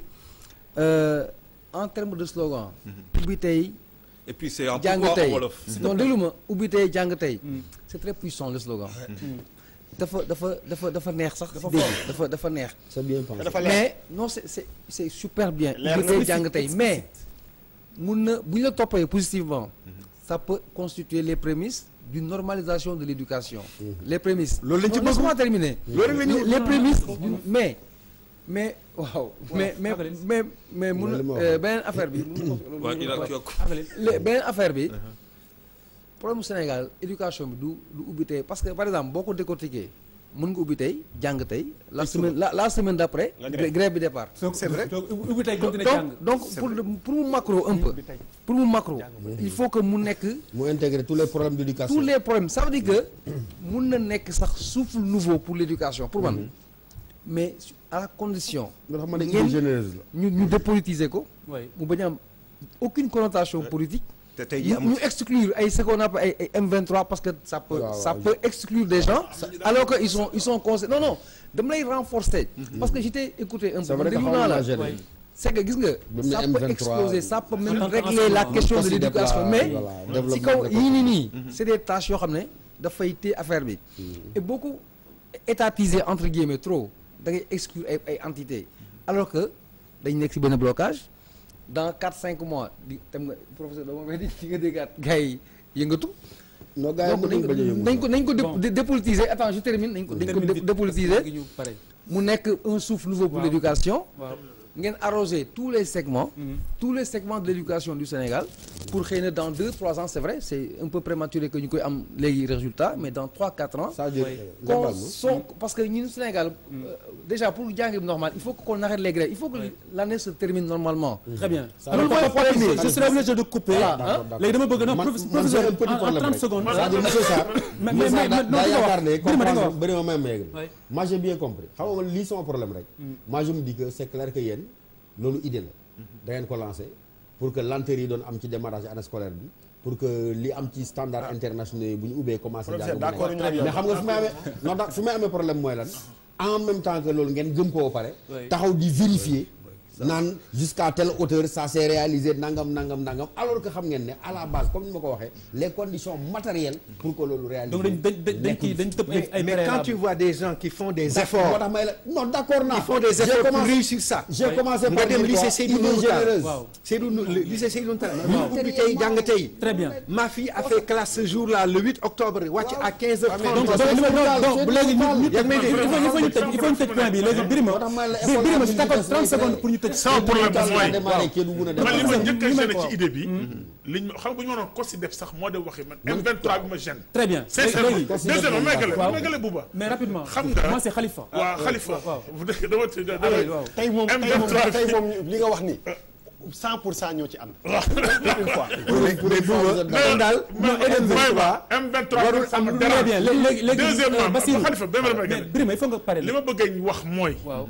euh, en termes de slogan. ubbi tey. Et puis c'est en jàng pourquoi en tey wolof, s'il te non plaît. déglu ma ubbi tey jàng tey. c'est très puissant le slogan. dafa dafa dafa dafa neex sax. Dafa dégg fort. dafa dafa neex. c'est bien pensé. dafa leer. mais non c'est c'est c'est super bien. Leer ubbi na. tey jàng tey mais mun na bu ñu la toppee positivement. ça peut constituer les prémices d'une normalisation de l'éducation. les prémices. Loolu lañ ci Non, bëgg. laisse-moi terminer. Loolu lañ ñu- les les prémices d'une- mais mais waaw mais mais mais mais mun Loolu li ma na wax. euh, beneen affaire bi. Ouais, il a yokk. le beneen affaire bi problème mu Sénégal éducation bi du du ubbi tey parce que par exemple boo ko décortiquer mën nga ubbi tey jàng tey la semaine la la semaine d'après Nga grève. grève bi départ c'est vrai donc ubbi tey continuer donc jàng donc pour pour mu macro un peu pour mu macro il faut que mu nekk mu intégrer tous les problèmes d'éducation. tous les problèmes ça veut dire que mun na nekk sax souffle nouveau pour l'éducation pour man mais à la condition loo xam ne ngeen idée généreuse la. ñu ñu dépolitiser ko Oui. mu bañ a am aucune connotation politique te tey jii ñu amul ñu exclure ay ce qu'on appelle ay ay M23 parce que ça peut waaw, ça waaw. peut exclure des gens alors que ils sont ils sont conseillés non non dama lay renforcer parce que j'étais écouté un c'est peu vrai que déglu xaw naa na la gêné. c'est que gis nga Ba mu ne ça peut M23, exploser ça peut même en tant régler la qu'enseignement, question de poste de l'éducation départ, mais voilà, ci kaw développement yii nii nii c'est des tâches yoo xam ne dafay téye affaire bi et beaucoup étatisé entre guillemets trop da ngay exclure ay ay entités alors que dañ nekk ci benn blocage dans 4 5 mois di tam nga professeur dama may di di nga déggaat gars yi yëngatu non gars yi donc nañ mënuñ ko bañ a yëngu nañ ko nañ ko dé- Bon. dé- dépolitiser attends je termine nañ ko dañ ko Termine dé- vite. dépolitiser Léegi ñu pare. mu nekk un souffle nouveau pour Waaw. l'éducation waaw ngeen arroser tous les segments tous les segments de l'éducation du Sénégal pour xëy na dans deux trois ans c'est vrai c'est un peu prématuré que ñu koy am léegi résultat mais dans trois quatre ans ça veut dire Oui. euh, qu'on global, non son parce que ñun Sénégal euh, déjà pour jàng bi normal il faut qu'on arrête les grèves il faut que l'année se termine normalement très bien Ça alors va. mooy problème bi je serai obligé de couper Voilà, d'accord, d'accord. léegi dama bëgg na man professeur man j'ai un petit en- en problème 30 rek. secondes c'est-à-dire monsieur Sarr mais monsieur mais Sarr mais daa non daa di nga yaakaar ne wax bëri ma di nga compréhension wax bëri ma may maigre Oui. moi j'ai bien compris xam nga man lii sama problème rek moi je me dis que c'est clair que yéen loolu idée la da ngeen ko lancé pour que lenteur yi doon am ci démarrage année scolaire bi pour que li am ci standard internationaux yi bu ñu ubbee commencé jàng Professeur, mu d'accord nekk. ñu ak yow. mais xam nga fu may amee non da fu may amee problème mooy lan en même temps que loolu ngeen gëm ko ba pare Oui. taxaw di vérifier naan jusqu'à telle hauteur ça s'est réalisé nangam nangam nangam alors que xam ngeen ne à la base comme ni ma ko waxee les conditions matérielles pour que loolu réalisé donc dañ dañ dañ dañ kii dañ tëb ay ay mais quand préalables. tu vois des gens qui font des moo efforts tax may la non d'accord naa ils font des J'ai efforts pour commencé- réussir ça j'ai commencé nga par dem dire lycée quoi, Seydou idée Nourou Tall généreuse. Waaw. Seydou Nou- le lycée Seydou Nourou Tall ñu ubbi tey jàng tey très bien ma fille a fait classe ce jour-là le 8 octobre wàcc à 15h30 donc donc li ma donc donc léegi ñu ñu yaa ngi may dégg. il faut il faut ñu tëj il faut ñu tëj point bi léegi Birima moo tax may la bi- école Birima am si ñu d'accord des 30 lay secondes créer. pour ñu tëj sama problème bi mooy démarré kii du mun a man li ma démarrer. njëkk a li ma gêné ko ci wax. idée bi liñ ma xam nga bu ñu mënoon consi def sax moo de waxi man M23 bi ma gêne très bien sincèrement léegi deuxièmement méggale waaw. méggale buuba mais rapidement xam nga moi c'est Khalifa waaw Khalifa waaw bu dëkk dama ci dama Allez, waaw. tey moom tey moom M23 tey moom li nga wax ni 100 pour cent ñoo ci ànd. une fois. mais Bouba mais daal mais M23 M23 warul sama am dara très bien léegi léegi léegi deuxièmement Bassirou Khalifa benn mais méggale Birima il faut nga pare li ma bëgg a wax mooy waaw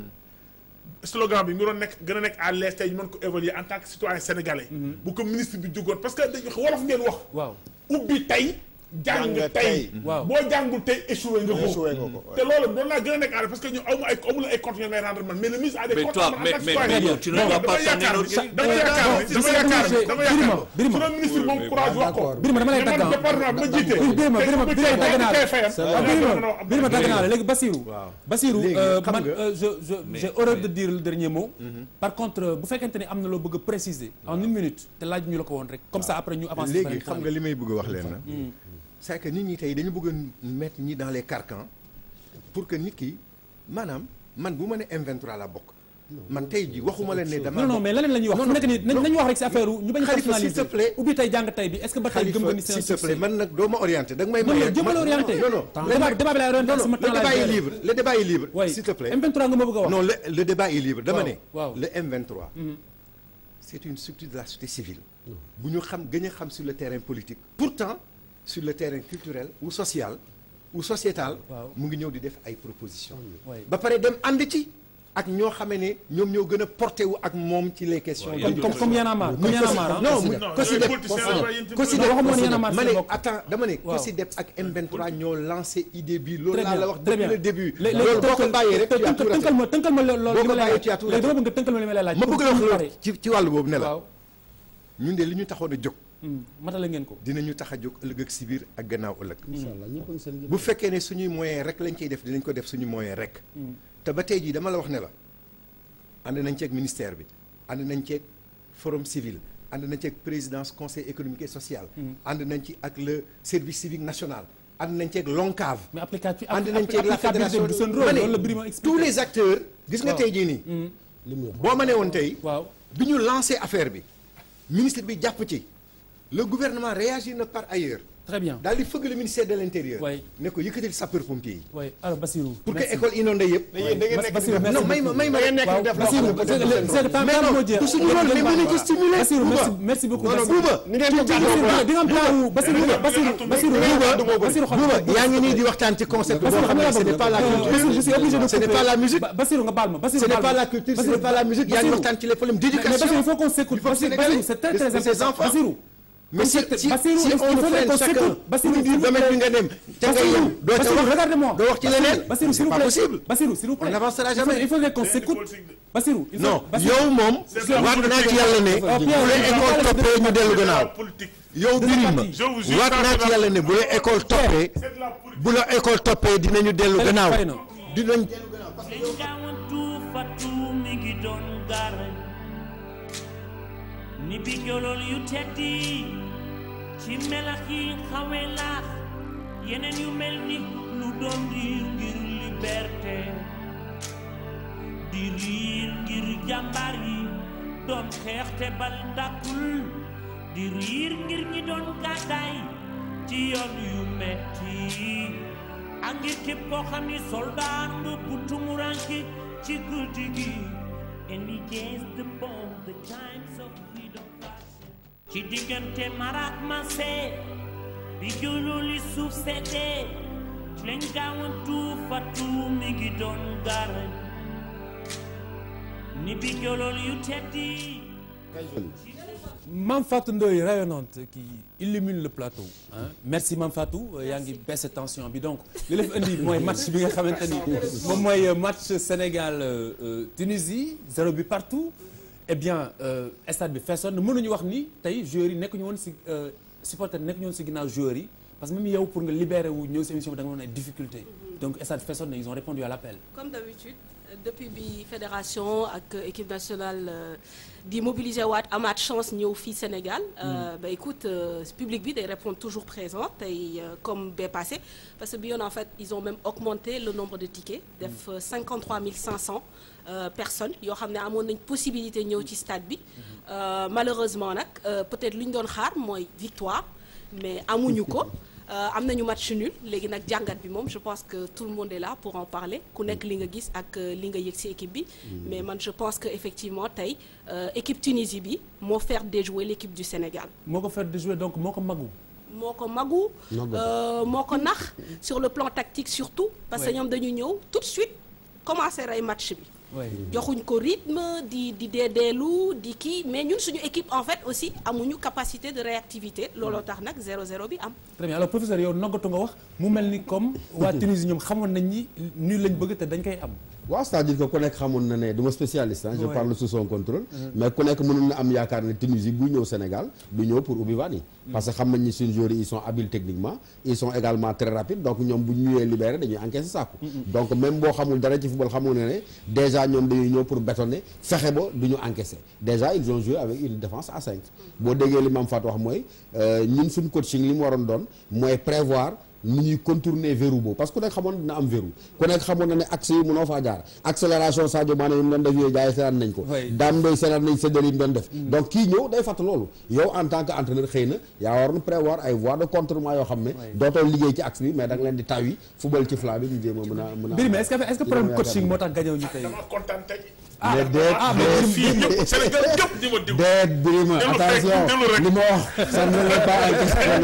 slogan bi ñu doon nekk gën a nekk à l'aise tey ñu mën ko évaluer en tant que citoyen sénégalais bu ko ministre bi jógoon parce que dañu wolof ngeen wax waaw ubbi tey jàng Jàng tey tey. Waaw. boo jàngul tey échoué nga ko Échoué nga ko, te loolu doon naa gën a nekk à l'aise parce que ñu amu ay amul ay comptes yoo ngay rendre man mais le ministre a des Mais comptes toi, en mais- tant que mais- citoyen. mais tu ne Non, dois dama pas yaakaar t'en ni- énorgueillir. dama yaakaar ni- dama yaakaar ni- dama yaakaar ni- Birima su doon ministre moom courage wax ko Birima dama lay mais man dagg département bi ma jiite Birima Birima tey Birima dagg naa tey la fayam. waaw Birima Birima dagg naa la léegi Bassirou Bassirou Léegi, euh, xam man nga- euh, je je j'ai horreur de dire le dernier mot par contre euh, bu fekkente ni am na loo bëgg a préciser en une minute te laaj ñu la ko woon rek comme ça après ñu avancer léegi xam nga li may bëgg a wax leen na c'est que nit ñi tey dañu bëgg a mettre ñi dans les carcans pour que nit ki maanaam man bu ma ne M23 la bokk man tey ji waxuma leen ne dama non non mais leneen la ñuy wax Non, fu nekk nii non, nañ wax rek si affaire ñu bañ a Khalifa, s'il personnaliser te plaît. ubbi tey jàng tey bi est-ce que ba tey gëm nga ni c'est un s'il te plaît succès man nag doo ma orienté da nga may Non, maye non, jéem a la orienté. non non Débat- débat bi laay orienté, non, sama non, temps le laay débat est gérer. libre le débat est libre Oui. s'il te plaît M23 nga ma bëgg a wax non le, le débat est libre dama Waaw, ne waaw. le M23 c'est une structure de la société civile bu ñu xam gën a xam sur le terrain politique pourtant sur le terrain culturel ou social ou sociétal Waaw. mu ngi ñëw di def ay propositions Oui. ba pare dem ànd ci ak ñoo xamee ne ñoom ñoo gën a porté wu ak moom ci les questions. Comme- comme- comme Y'en a marre, comme Y'en a marre, hein. non Cosidep. mu Cosidep Non, Cosidep Cosidep waxuma woon Y'en a marre ma si ne bokk. attends dama ne Waaw. Cosidep ak M23 ñoo lancé idée bi loolu Très laa bien, la wax très depuis bien. le début. Lé- léegi loolu boo ko tënkal- bàyyee rek tu as tënkal- tout raté. tënkal ma tënkal ma loolu boo li ko ma lay bàyyee laaj tu as tout léegi raté. dama bëgg nga tënkal ma li ma lay laaj ma bëgg la wax pour- loolu ci ci wàllu boobu ne la waaw ñun de li ñu taxoon a jóg matale ngeen ko dinañu tax a jóg ëllëg ak si biir ak gannaaw ëllëg incha allah ñëpp a ngi seen bu fekkee ne suñuy moyen rek lañ ciy def dinañ ko def suñu moyen rek te ba tey jii dama la wax ne la ànd nañ ceeg ministère bi ànd nañ ceeg forum civil ànd nañ ceeg présidence conseil économique et social ànd nañ ci ak le service civique national ànd nañ ceeg l'ONCAV mais applicatif ànd nañ ceeg la applicabilité fédération du seen ma rôle ne loolu la Birima expliqué tous les acteurs gis nga Waaw. tey jii nii boo ma ne woon tey waaw bi ñu lancé affaire bi ministre bi jàpp ci le gouvernement réagit na par ailleurs très bien daal di fëgg le ministère de l'intérieur Oui. ne ko yëkkatil sapeur pompier yi oui alors Bassirou pour que merci. école inondée yëpp Mais yéen da ngeen nekk Bassirou, merci non may ma beaucoup. may ma Da ngeen nekk waaw, def loo Bassirou, xam ne Bassirou, peut-être c'est- c'est- mais temps non moo jeex. du suñu rôle mais mënuñ ko stimuler Bassirou Bouba. merci merci beaucoup non non Bassirou. Bouba Ni ngeen di Bassirou di nga am temps wu Bassirou Bouba, Bassirou Bassirou Bouba, Bassirou xam Bouba, yaa ngi nii di waxtaan ci concept boo Bassirou xam ne ce n'est pas la Bassirou, je suis obligé de culture ce n'est couper. pas la musique Ba- Bassirou nga baal ma Bassirou ce n'est baal pas ma. la culture ce Bassirou, n'est pas la musique yaa ngi Bassirou. waxtaan ci les problèmes Mais- mais d'éducation Bassirou, il faut qu'on s'écoute. du peuple Bassirou, sénégalais, c'est très, de- très de ses important. enfants. Bassirou. mais si Bassirou, si Bassirou, si il faut on qu'on freine s'écoute. chacun Bassirou, pour dire s'il vous domaine plaît. bi nga dem ca nga yem doo ca Bassirou, wax regardez-moi. doo wax ci leneen Bassirou, s'il c'est vous pas plaît. possible Bassirou, s'il vous plaît. on n'avancera Il faut- jamais Il faut qu'on s'écoute. Bassirou, il faut- non Bassirou. yow moom waat naa ci yàlla ne Ah, bu Pierre, la il faut école pas toppee ñu dellu gannaaw politique. yow Birima Je vous jure waat que naa c'est ci la- yàlla ne bu la école toppee bu la école toppee dinañu dellu gannaaw fay na. dinañ gaawantu fatu mi ngi doon gaare ni bi jolol yu teddi ci melax yi xawe laax yeneen yu mel ni lu doon riir ngir liberté di riir ngir jàmbaar yi doon xeex te bal dàkkul di riir ngir ñi doon gàddaay ci yoon yu metti ak ngir képp koo xam ni soldat nga bu tumuranke ci guddi gi and against the bomb the times of freedom passing ci diggante marak mase bi jululi suuf seddee ci lañ gaawantu fatu mi ngi doon gaare ni bi jolol yu teddi Mame Fatou Ndoye rayonnante qui illumine le plateau hein. merci Mame Fatou euh, yaa ngi baisse tension bi donc li la fi indi mooy match bi nga xamante ni moom mooy euh, match Sénégal euh, euh, Tunisie zéro but partout eh bien euh, stade bi feesoon na mënuñu wax ni tey joueurs yi nekkuñu woon si euh, supporters nekkuñu woon si ginnaaw joueurs yi parce que même yow pour nga libérer wu ñëw si émission bi da nga woon ay difficultés donc stade feesoon na ils ont répondu à l'appel comme d'habitude euh, depuis bi fédération ak euh, équipe nationale euh, di mobiliser waat amaat chance ñëw fii Sénégal euh, bah écoute euh, public bi day répondre toujours présent tey euh, comme bee passé parce que bi yoon en fait ils ont même augmenté le nombre de tickets def euh, 53 500 euh, personnes yoo xam ne amoon nañ possibilité ñëw ci stade bi Euh, malheureusement nag euh, peut-être lu ñu doon xaar mooy victoire mais amuñu ko Euh, am nañu match nul léegi nag jàngat bi moom je pense que tout le monde est là pour en parler ku nekk li nga gis ak euh, li nga yëg ci équipe bi mais man je pense que effectivement tey euh, équipe Tunisie bi moo faire déjouer l'équipe du Sénégal moo ko faire de jouer donc moo ko magu moo ko magu Magu. euh, moo ko nax sur le plan tactique surtout parce que Ouais. ñoom dañu ñëw tout de suite commencer rey match bi Ouais. joxuñ ko rythme di di deedeelu di kii mais ñun suñu équipe en fait aussi amuñu capacité de réactivité looloo tax nag 0-0 bi am très bien alors professeur yow noggatu nga wax mu mel ni comme waa Tunisie ñoom xamoon nañ ni nii lañ bëgg te dañ koy am. waaw c'est-à-dire que ku nekk xamoon na ne du ma spécialiste ah je Ouais. parle sous son contrôle Mhm. mais ku nekk mënoon na am yaakaar ne Tunisie buy ñëw Sénégal du ñëw pour ubbi vannes yi parce que xam nañ ni suñu joueurs yi ils sont habiles techniquement ils sont également très rapides donc ñoom bu ñu ñëwee libéré dañuy encaisser sàkku donc même boo xamul dara ci football xamul ne ne déjà ñoom dañuy ñëw pour bétonner fexe ba du ñu encaisser déjà ils ont joué avec une défense à 5 boo déggee li Mame Fatou wax mooy euh, ñun suñu coaching li mu waroon doon mooy prévoir ni ñuy contourner verrou boobu parce que ku nekk xamoon dina am verrou ku nekk xamoon na ne axe yi mënoo faa jaar accélération Sadio Mané yi mu doon def yooyu gars yi seetaan nañ ko daam doy seetaan nañ séddale yi mu doon def donc kii ñëw day fàtt loolu yow en tant que entraîneur xëy na yaa waroon prévoir ay voies de contournement yoo xam ne dootoo liggéey ci axe bi mais da nga leen di taw yi football ci flanc bi ñu jéem a mën a mën a Birima est-ce que est-ce que problème coaching moo tax gañëw ñu tey. dama kontaan tey mais déet ah mais fii ñëpp Sénégal ñëpp di ma déglu. déet Birima Déglu rek, attention déglu rek. li ma wax ça ne met pas en question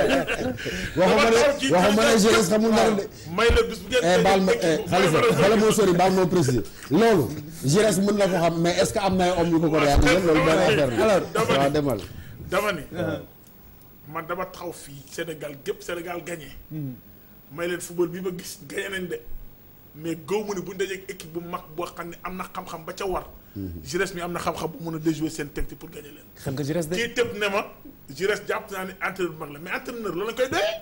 waxuma ne waxuma ne jeunesse xamul dara de. may la bis bu ngeen eh baal ma déggee eh Khalifa bala moo sori baal moo préciser loolu jeunesse mën na ko xam mais est-ce que am na ay hommes yu ko ko réaliser loolu benn affaire la alors dama waaw ni demal dama ni man dama taxaw fii Sénégal gépp Sénégal gagné may leen football bi ma gis gagné nañ de mais gaw mu ne bu ñu dajee ak équipe bu mag boo xam ne am na xam-xam ba ca war Jires mi am na xam-xam bu mën a déjouer seen technique pour gagné leen xam nga Jires de kii tëb ne ma Jires jàpp naa ne entraîneur bu mag la mais entraîneur loolu lañ koy doyee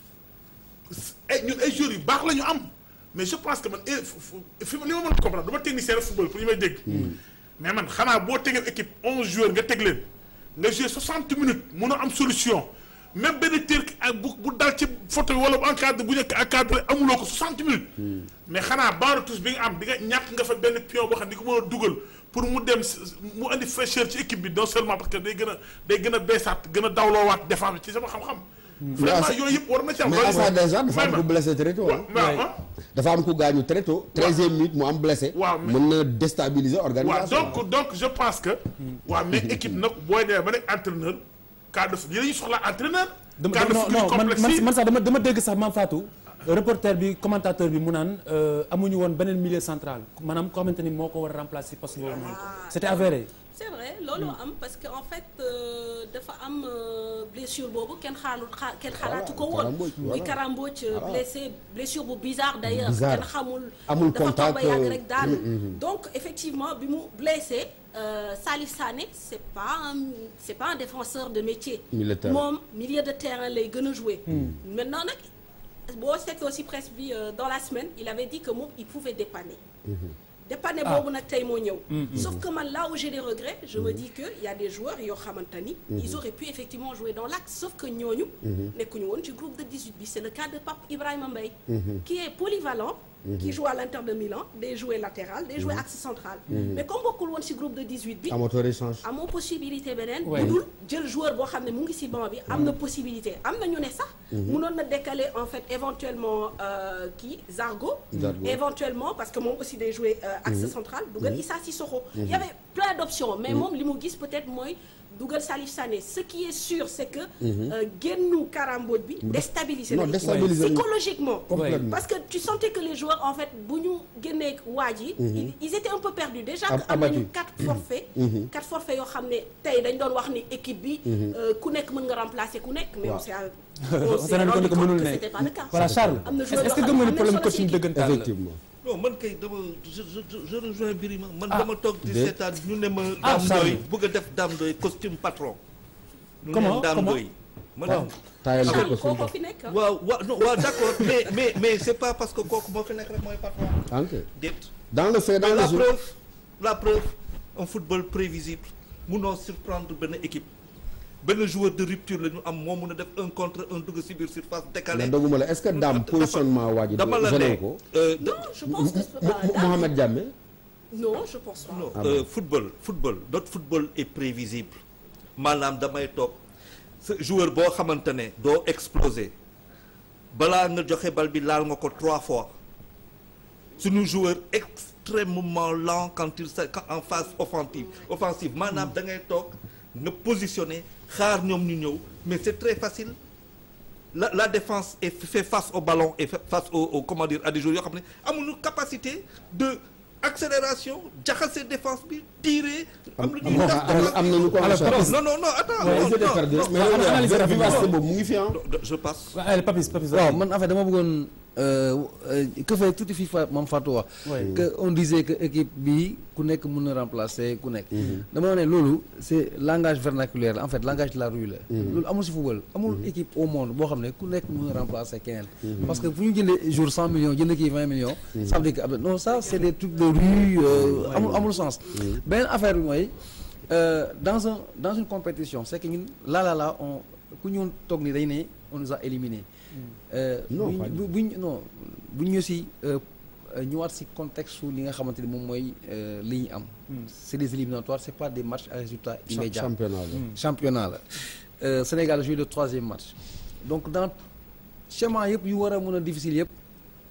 ay ñun ay joueurs yu baax la ñu am mais je pense que man eh, fu- fu- fi ma li ma mën a comprendre dama technicien de football pour ñu may dégg mais man xanaa boo tegee équipe onze joueurs nga teg leen nga joué soixante minutes mun a am solution même benn tir ak bu bu dal ci photo bi wala bu encadré bu nekk encadré amuloo ko soixante minutes mais xanaa baaru tous bi nga am di nga ñàkk nga fa benn pion boo xam ne di ko mën a dugal pour mu dem s- mu andi fraîcheur ci équipe bi non seulement parce que day gën a day gën a beesaat gën a dawloowaat défense bi ci sama xam-xam vraiment yooyu yëpp war na ci am mais Assa déjà dafa am May ku ma. blessé très tôt mais ah dafa am ku gaañu très tôt treizième minute mu am blessé Waaw, mais- mën na déstabiliser waaw organisation donc donc je pense que waaw mais équipe nag booy demee ba nekk entraîneur cas de yi dañuy soxla entraîneur dama cas de non foot yu non man complexe man yi man sax dama dama dégg sax Mame Fatou reporter bi commentateur bi mu naan euh, amuñu woon beneen milieu central maanaam ko xamante ni moo ko war a remplacer poste boobu noonu c'était avéré c'est vrai loolu am parce que en fait euh, dafa am euh, blessure boobu kenn xaalu xaa kenn xalaatu ko woon Karamboj, muy voilà. Karamboj euh, Voilà. blessé blessure bu bizarre d'ailleurs Bizarre. kenn xamul Amul dafa toog ba contact, yàgg euh, rek daanu mm, mm. donc effectivement bi mu blessé euh, Salif Sané c'est pas un c'est pas un défenseur de métier Milieu de terrain. moom milieu de terrain lay gën a jouer maintenant nag boo seetloo aussi presse bi euh, dans la semaine il avait dit que moom il pouvait dépanner dépanner Ah. boobu nag tey moo ñëw Mm, mm. sauf que man là où j'ai des regrets je me dis que y a des joueurs yoo xamante ni ils auraient pu effectivement jouer dans l'axe sauf que ñooñu nekkuñu woon ci groupe de 18 bi c'est le cas de Pape Ibrahima Mbaye qui est polyvalent qui joue à l'Inter de Milan day jouer latéral day jouer axe central mais comme bokkul woon ci groupe de 18 bi amatoo échange amoo possibilité beneen Ouais. bu dul jël joueur boo xam ne mu ngi ci banc bi am na possibilité am na ñu ne sax mënoon na décaler en fait éventuellement euh, kii Zargo Zargo. éventuellement parce que moom aussi day jouer euh, axe central dugal Issa Sissoko il y avait plein d'options mais moom li mu gis peut-être mooy dugal Salif Sané ce qui est sûr c'est que euh, génnu Karamboj bi déstabiliser non na l'équipe. déstabiliser nañu. psychologiquement Complètement. parce que tu sentais que les joueurs en fait bu ñu génnee waaj yi ils- ils étaient un peu perdus déjà Ab- que am nañu abattus. quatre forfaits quatre forfaits yoo xam ne tey dañ doon wax ni équipe bi euh, ku nekk mën nga remplacer ku nekk mais on Waaw. s'est on s'est rendu compte que mënul ne c'était pas le cas voilà Charles am na est-ce joueur est-ce que yoo gëm nga ni xam ne problème am na solo coaching ci équipe. dëggantaan la effectivement non man kay dama je je je- je rejoins Birima man Ah. dama toog di Déet. seetaan ñu ne ma Ah, Dame Charles. Ndoye bëgg a def Dame Ndoye costume patron ñu Comment, ne Dame comment Ndoye man Waaw. taayal ko Charles ko kooko fi nekk ah. waaw waaw non waaw d'accord mais mais mais c'est pas parce que kooku moo fi nekk rek mooy patron ok déet dans le fait dans mais le la jeu preuve la preuve un football prévisible munoo surprendre benn équipe benn joueur de rupture la ñu am moo mun a def un contre un dugg ci biir surface décalé mais doguma la est-ce que daam positionnement waa ji dama la gêné ne ko euh, non je pense que c'est Mo- pas Mo- Dame. Mohamed Diamé non je pense pas non Ah euh, bon. football football notre football est prévisible maanaam damay toog sa joueur boo xamante ne doo exploser balaa nga joxe bal bi laal nga ko trois fois suñu joueur extrêmement lent quand il sa quand en phase offensive offensive maanaam da ngay toog nga positionner xaar ñoom ñu ñëw mais c'est très facile la la défense est fait face au ballon et fait face au, au comment dire à des joueurs yoo xam ne amuñu capacité de accélération jaxase défense bi tirer. am lu ñuy bon, def am- am nañu ko en charge. non non non attends Ouais, non, ils étaient non, perdus. non, Mais non, yow, non, analyser non, vivacité non, boobu mu ngi fi ah. non, je passe. waaw allez Papis Papis waaw man en fait dama bëggoon euh, euh, que fait tuuti fii fa Mame Fatou wax Ouais. que on disait que équipe bi ku nekk mën na remplacer ku nekk dama ne loolu c'est langage vernaculaire la en fait langage de la rue la loolu amul si football amul équipe au monde boo xam ne ku nekk mën na remplacer keneen parce que fu ñu jëndee jour 100 millions jënd kii 20 millions ça veut dire que non ça c'est des trucs de rue euh, amul amul sens beneen affaire bi mooy euh, dans un dans une compétition c'est que ñun là là là on ku ñu toog ni dañ ne on nous a éliminés Euh, Non, buñ pas bu buñ non buñ ñu si euh, euh, ñëwaat si contexte su li nga xamante ni moom mooy euh, li ñu am. c'est des éliminatoires c'est pas des matchs à résultat immédiat championnat la. championnat la Euh, Sénégal joue le troisième match donc dans schéma yëpp yu war a mën a difficile yëpp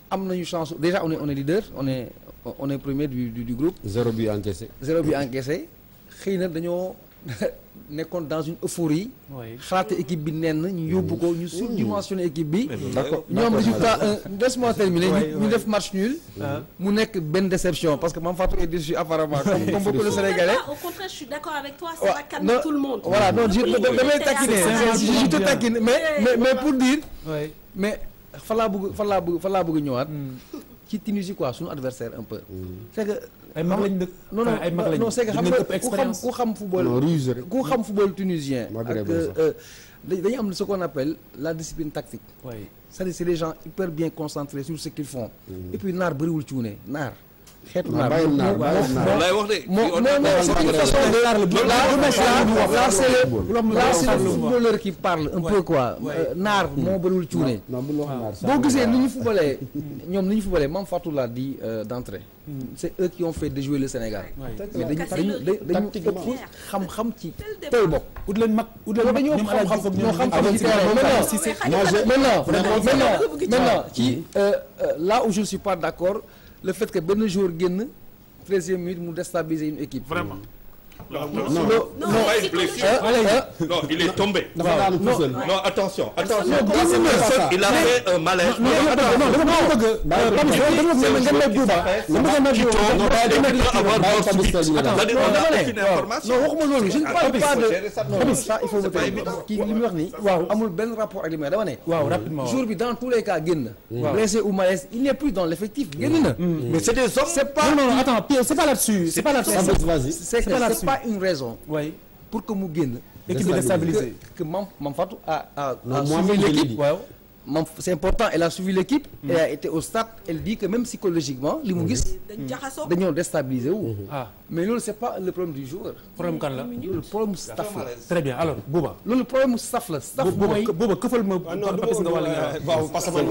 am nañu chance déjà on est on est leader on est on est premier du du, du groupe. zéro but encaissé. zéro but encaissé xëy na dañoo nekkoon dans une euphorie. xalaate équipe bi nenn ñu yóbbu ko ñu surdimensionné équipe bi. d'accord ñoom résultat un laisse-moi terminer ñu ñu def match nul. mu nekk benn déception parce que Mame Fatou est déçu apparemment comme comme beaucoup de Sénégalais. Au contraire, je suis d'accord avec toi, ça va calmer non, tout le monde. Voilà, non, je Oui, damay oui, taquiner c'est je te un taquine mais Eh, mais mais voilà. pour dire. mais fa laa bëgg fa laa bëgg fa laa bëgg ñëwaat. ci Tunisie quoi suñu adversaire un peu. c'est que. ay mag lañ dëkk non non ay mag lañ non c'est que xam dañ nga leen ëpp ku xam expérience. ku xam football. Non, ruse rek. ku xam football tunisien. Maghreb ak la sax. euh, dañ- dañu am ce qu'on appelle la discipline tactique. c'est-à-dire c'est des gens hyper bien concentrés sur ce qu'ils font. et puis naar bëriwul cuune naar. xeetu Non, naar bàyyil naar, moo- bàyyil moo- naar. moo- Loolu lay wax de. moo- Fii on non est non dans c'est le une football. façon de Loolu là lay c'est wax. le là c'est le Football. là c'est le Football. footballeur qui parle un peu quoi Euh, naar moo bëriwul cuune. non bul wax naar sax. boo gisee ni ñu footballee ñoom ni ñu footballee Mame Fatou l'a dit euh, d'entrée c'est eux qui ont fait déjouer le Sénégal mais dañu dañu dañu ëpp xam-xam ci tey bopp ut leen mag ut leen mag dañoo ñoom Alaaji xam-xam Diouf ñoo xam-xam ñoom ci terrain Alaaji maintenant Diouf Cissé. maintenant maintenant Vraiment, maintenant maintenant ci euh, euh, là où je ne suis pas d'accord le fait que benn joueur génn treizième minute mu déstabiliser une équipe Vraiment. non Non, non pas une blessure. Euh, Non, il est tombé. dafa daanu tout seul. Non, attention, attention. Non, dix minutes. Il a fait un malaise. non non non dama bëgg Bàyyi Pape Papis dama bëgg nga nekk Bouba dama bëgg nga nekk Bouba Non, dama il bëgg peut avoir Bàyyi mort Papis subite. Sall ñu dem. C'est-à-dire, non on dama a ne aucune information. non waxuma loolu je ne parle Papis, pas faut de gérer ça. non ça il faut C'est me pas taire évident. kii li muy wax nii waaw amul benn rapport ak li may dama ne waaw rapidement waaw. jour bi dans tous les cas génn blessé ou malaise il n'est plus dans l'effectif génn na mais c'est des hommes c'est pas non non non attends Pierre c'est pas là-dessus c'est pas là-dessus Papis, vas-y. c'est c'est pas que là-dessus. c'est pas une raison oui pour que mu génn équipe bi déstabilisée que que Mame Mame Fatou a a Non, a moi-même, suivi je l'ai l'équipe dit. waaw Mame c'est important elle a suivi l'équipe elle a été au stade elle dit que même psychologiquement li mu gis dañ jaxasoo. dañoo déstabiliser wu ah mais loolu c'est pas le problème du joueur problème kan la loolu problème staff la très bien alors Bouba loolu problème staff la staff Bouba mooy Bouba këfal ma Papis nga wàll nga waaw parce que man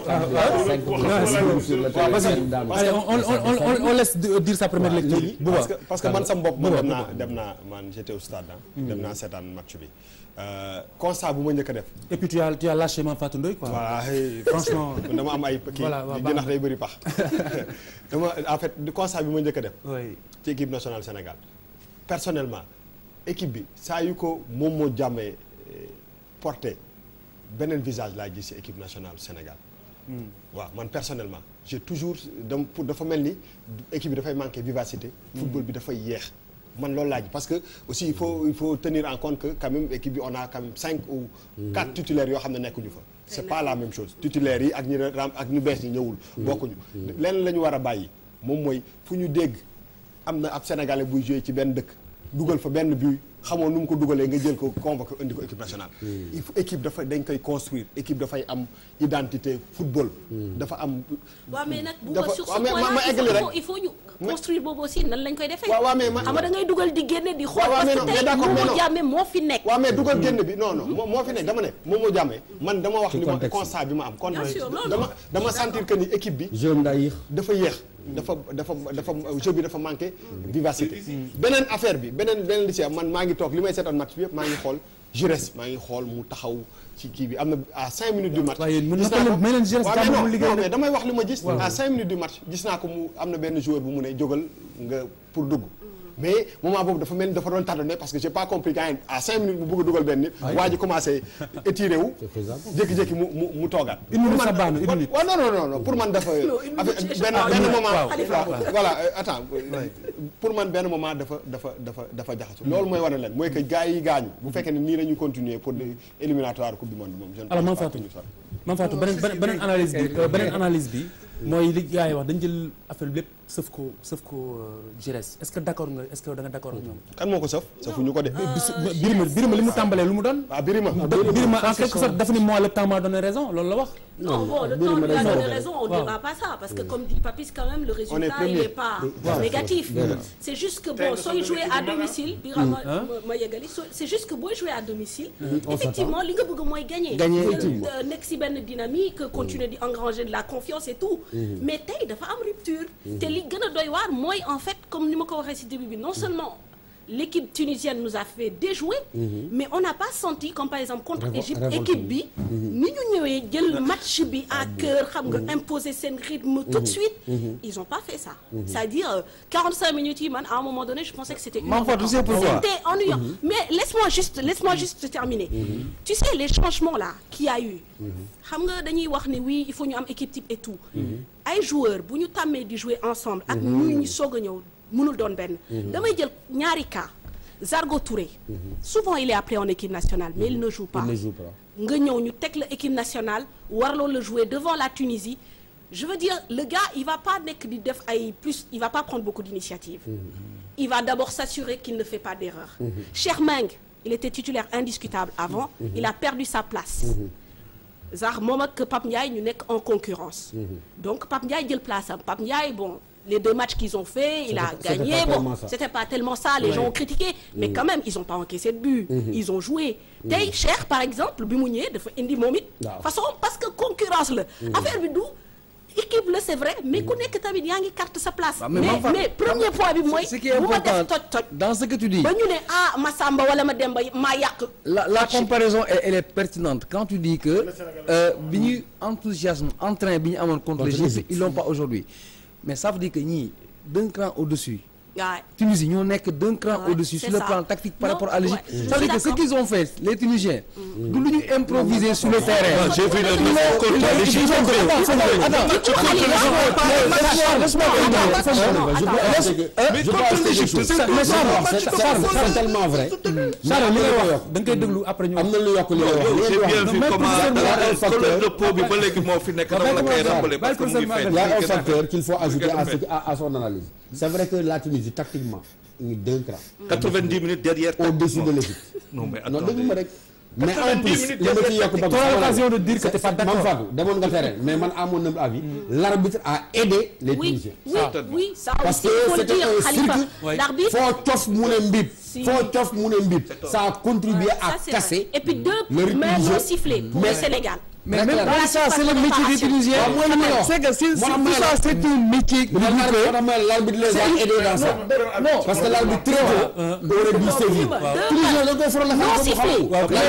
Allez, on, on, on, on, on laisse de- dire sa première lecture Bouba parce que parce que man sama bopp man dem naa dem naa man j'étais au stade ah. dem naa seetaan match bi. Euh, constat bu ma njëkk a def. et puis tu as tu as lâché Mame Fatou Ndoye quoi voilà hey, franchement man dama am ay kii Voilà, waaw, di baax jënax na. day bëri pax dama en fait du constat bi ma njëkk a def. oui ci équipe nationale Sénégal personnellement équipe bi saa yu ko moom moo jàmmee eh, porté beneen visage laa gis ci équipe nationale Sénégal. waaw man personnellement j'ai toujours dem pour dafa mel ni équipe bi dafay manquer vivacité. football bi dafay yéex. man loolu laa ji parce que aussi il faut il faut tenir en compte que quand même équipe bi on a quand même cinq ou quatre titulaires yoo xam ne nekkuñu fa. c'est pas la même chose titulaires yi ak ñi ram ak ñu bees ñi ñëwul. bokkuñu lenn la ñu war a bàyyi moom mooy fu ñu dégg am na ab sénégalais buy jouer ci benn dëkk dugal fa benn but xamoo nu mu ko dugalee nga jël ko convoqué indi ko équipe nationale. il faut équipe dafa dañ koy construire équipe dafay am identité football. dafa am. waaw mais nag bu dafa sur ce waaw mais point ma ma là il eggali faut- rek. il faut ñu construire boobu aussi nan lañ koy defee. waaw waaw mais ma xam nga da ngay dugal di génne di xool waaw waaw parce mais non que mais tey d'accord mais Momo non Diame moo fi nekk. waaw mais dugal génn bi non non moo moo fi nekk dama ne moom moo jàmmee man dama wax li ma contexte. constat bi ma am kon Bien sûr, non, dama non. dama sentir que ni équipe bi jeune daa yéex. dafa yéex dafa dafa dafa jeu bi dafa manqué vivacité beneen affaire bi beneen beneen li ci am man maa ngi toog li may seetaan match bi yëpp maa ngi xool Jures maa ngi xool mu taxaw ci kii bi am na à cinq minutes du match waaye yéen mën gis na naa ko ko may leen Jures waaw jàmm mais mu non liggéey non nag. mais damay wax li ma gis Waaw. à cinq minutes du match gis naa ko mu am na benn joueur bu mu ne jógal nga pour dugg mais moment boobu dafa mel ni dafa doon tardonné parce que j'ai pas compris quand même à cinq minutes mu bëgg a dugal benn nit waa ji commencé étiré wu jékki-jékki mu mu mu toogaat Une minute Pour man- sa baanu, une minute. waaw non non non non pour man dafa une affaire- minute, benn ah, benn une minute, moment waaw. Khalifa. voilà voilà euh, attends euh, pour man benn moment dafa dafa dafa dafa jaxasu loolu mooy wane leen mooy que gars yi gaañu bu fekkee ne nii la ñu continuer pour des éliminatoires coupe du monde moom je ne alors Mame pense pas Fatou que ñu sori. Mame Fatou beneen beneen beneen analyse bi euh, beneen analyse bi mooy li gars yi wax dañ jël affaire bi lépp sëf ko sëf ko Jires est-ce que d'accord nga est-ce que da nga d'accord ak ñoom. kan moo ko sëf sëfuñu ko de Birima Birima li mu tàmbalee lu mu doon. ah Birima Birima en quelque sorte dafa ni moi le temps m'a donné raison loolu la wax. Non, bon, le temps lui a donné raison, on ne dira pas ça, parce que comme dit Papis, quand même, le résultat, il premier. n'est pas Waaw. négatif. Voilà. C'est juste que, Tey bon, nga soit soog a jouer équipe à bi nag, domicile, Birama Hein? ma yegali, so- c'est juste que booy jouer à domicile, on effectivement, li nga bëgg mooy gagner. Gagner, Nga, effectivement. euh, nekk si benn dynamique, continuer di engranger de la confiance et tout. Mais tey dafa am rupture. te li gën a doy waar mooy en fait comme ni ma ko waxee si début bi non seulement l'équipe tunisienne nous a fait déjouer Mhm. mais on n'a pas senti comme par exemple contre Révol- Égypte révolte équipe bi. bi Mhm. ni ñu ñëwee jël match bi à cœur xam nga imposer seen rythme tout de Mhm. suite Mhm. ils ont pas fait ça Mhm. c'est-à-dire euh, 45 minutes yi man à un moment donné je pensais que c'était une Maman heure de Fatou, tu temps. sais pourquoi c'était ennuyant Mhm. mais laisse-moi juste laisse-moi juste terminer tu sais les changements là qu'il y a eu xam nga dañuy wax ni oui il faut ñu am équipe type et tout ay joueurs bu ñu tàmmee di jouer ensemble ak Mhm. ñu ñu soog a ñëw mënul doon benn Mhm. damay jël ñaari cas Zargo Touré souvent il est appelé en équipe nationale mais il ne joue pas Il ne joue pas. nga ñëw ñu teg la équipe nationale warloo la jouer devant la Tunisie je veux dire le gars il va pas nekk di def ay plus il va pas prendre beaucoup d'initiative il va d'abord s'assurer qu'il ne fait pas d'erreur Cheikh Meng il était titulaire indiscutable avant Mhm. il a perdu sa place Zar moom ak Pape Ndiaye ñu nekk en concurrence donc Pape Ndiaye jël place am Pape Ndiaye bon les deux matchs qu'ils ont fait il a C'était- c'était gagné pas bon tellement ça. c'était pas tellement ça les Ouais. gens ont critiqué mais Mhm. quand même ils ont pas encaissé de but Mhm. ils ont joué Mhm. tey Cheikh par exemple bi mu ñëwee dafa indi moom it Waaw. façon parce que concurrence la Mhm. affaire bi du équipe la c'est vrai mais ku nekk tamit yaa ngi carte sa place Ah, mais mais Mame mais Fatou, premier point bi mooy ce qui est bu ma def important toj toj dans ce que tu dis ba ñu ne ah Massamba wala ma Demba maa yàq la, la comparaison elle, elle est pertinente quand tu dis que euh, bi ñuy enthousiasme entrain bi ñu amoon contre Contre l'Égypte l'Égypte. ils l'ont pas aujourd'hui mais ça veut dire que ñii d'un cran au-dessus Ouais. Tunisie ñoo nekk d'un cran Ouais, au-dessus c'est sur le ça. plan tactique par Non, rapport à l'Égypte ouais, je ça veut suis dire que ce d'accord. qu'ils ont fait les Tunisiens du lu ñu improviser sur le terrain Moi, j'ai vu le Ils neuf ont- contre ils ont- l'Égypte. ils ont- attends, attends, attends. Tu crois que les gens vont pas- Laisse-moi- laisse-moi terminer. Je pense que- Mais je contre pense que l'Égypte, quelque chose. c'est Mais tout. Charles, Non, c'est- tu peux Charles, pas c'est faire- tellement vrai. Charles li Mais ngay am na wax da nga koy déglu après ñu am na lu yokk li nga wax. yow li j'ai nga bien wax. vu Mais comment professeur, il y a un colonne facteur- de peau bi ba léegi moo fi nekk dama la koy rappeler parce que mu ngi feeñ. Il y a un facteur qu'il faut ajouter à, ce- à- à son analyse. C'est vrai que la Tunisie, tactiquement, il est d'un cran. 90 minutes derrière. Au-dessus de l'Égypte. Non mais Non, attendez. déglu ma rek. Mais en 90 plus, minutes li ma ci derrière yokk ba Tu as l'occasion de dire que t'es pas d'accord. Mame Fatou, demoon nga terrain, mais man à mon humble avis, l'arbitre a aidé les oui Tunisiens. oui oui ça Parce aussi que il faut le c'était dire un Khalifa circuit. l'arbitre Foo cof mu ne mbib. Si. Foo cof mu ne mbib. Ça a contribué Ça, à c'est casser. vrai. Et puis deux le rythme mains du non jeu. sifflées pour Mais- le Sénégal. mais même Très pas clair. ça c'est le métier des Tunisiens Ah, moi, non. c'est que si si Moi, tout moi, ça là. c'est un métier Mais l'arbitre- l'arbitre les a aidés dans ça. non Parce que l'arbitre très tôt aurait dû sévir. Tunisiens dañ koy faral a Non xam sifflé. xamul. waaw mais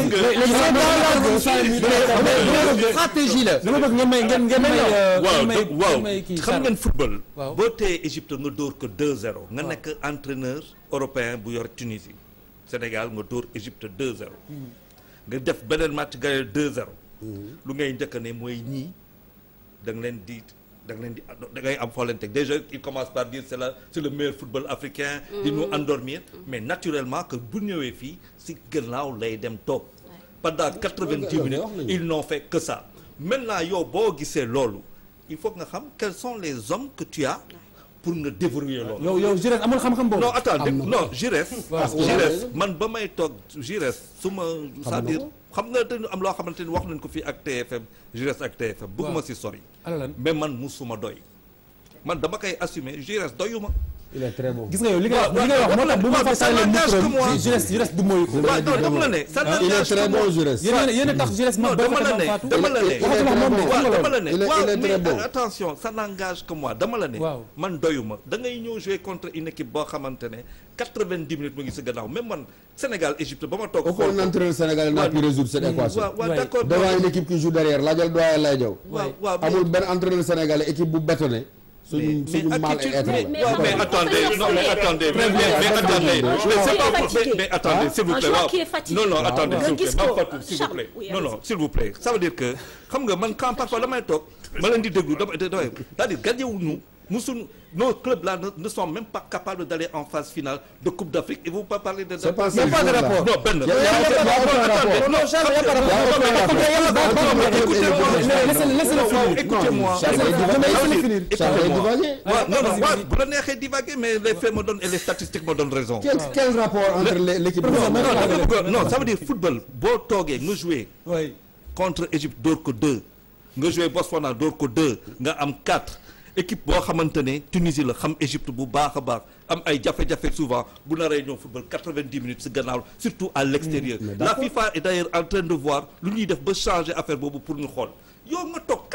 mais stratégie la dama bëgg ngeen may ngeen ngeen may euh, waaw ngeen may donc waaw ngeen may kii xam Charles. ngeen football. Waaw. boo téye Égypte nga dóor ko 2-0 nga nekk entraîneur européen bu yor Tunisie Sénégal nga dóor Égypte 2-0 nga def beneen match gagné 2-0 lu ngay njëkk ne mooy ñii da nga leen di da nga leen di da ngay am foo leen teg déjà il commence par dire c'est la c'est le meilleur football africain di nous endormir mais naturellement que bu ñëwee fii si gannaaw lay dem toog pendant 90 minutes ils n'ont fait que ça maintenant yow boo gisee loolu il faut que nga xam quels sont les hommes que tu as pour nga déverrouiller loolu yow yow Giresse amul xam-xam boobu. non attends non Giresse Waaw. Giresse man ba may toog Giresse su ma c'est-à-dire xam nga dañu am loo xamante ni wax nañ ko fii ak TFM Giresse ak TFM bëgguma si sori ala lan mais man musuma doy man dama koy assumer Giresse doyuma Il est très bon. gis nga yow li nga wax li nga wax moo tax bu ma fa ça sàllee n'engage que micro moi. bi Giresse Giresse du mooy ko. waaw non dama la ne ça Il est n'engage très que moi bon, Giresse. yéen a yéen a tax Giresse non ma dama la ne Fatou. dama la ne Il est très bon. waaw dama la ne Il est- il waaw est très mais bon. attention ça n'engage que moi dama la ne Waaw. man doyuma da ngay ñëw jouer contre une équipe boo xamante ne 90 minutes mu ngi si gannaaw même man Sénégal Égypte ba ma toog Aucun xool ko entraîneur sénégalais n'a pu résoudre cette équation. waaw waaw Ouais. d'accord Devant une équipe qui joue derrière laajal doyen lay jaw waaw waaw mais- amul benn entraîneur sénégalais équipe bu bétonné suñu suñu mais mal attitude être mais, la. mais- ouais, mais mais- attendez mais- non mais attendez mais, mais, mais Très bien. attendez Un mais joueur c'est qui pas est pour fatigué. mais, mais attendez Hein? s'il vous Un plaît joueur waaw. qui est fatigué. non non attendez Nga s'il vous plaît gis Mame ko, Fatou s'il vous Charles, plaît oui, non non allez-y. s'il vous plaît ça veut dire que xam nga man quand parfois damay toog ma leen di déglu dama damay c'est-à-dire gagné-wuñu musuñu nos clubs là ne, ne sont même pas capables d'aller en phase finale de Coupe d'Afrique et vous pas parler de C'est pas Il y a ce pas de jour-là. rapport. non benn Il y a- il y a- il y a aucun rapport. non Charles il y a pas de rapport Écoutez-moi, écoutez-moi. Charles, il divague. Charles, il divague. waaw non non waaw bu la neexee divaguer mais les faits me donnent et les statistiques me donnent raison. Quel quel rapport entre les- l'équipe non de non dama bëgg non ça veut dire football boo toogee nga jouer oui contre Égypte dóor ko 2 nga jouer Botswana dóor ko 2 nga am 4 équipe boo xamante ne Tunisie la xam Égypte bu baax a baax am ay jafe-jafe souvent bu naree ñëw football 90 minutes si gannaaw surtout à l'extérieur la FIFA est d'ailleurs en train de voir lu ñuy def ba changer affaire boobu pour ñu xool yow nga toog 90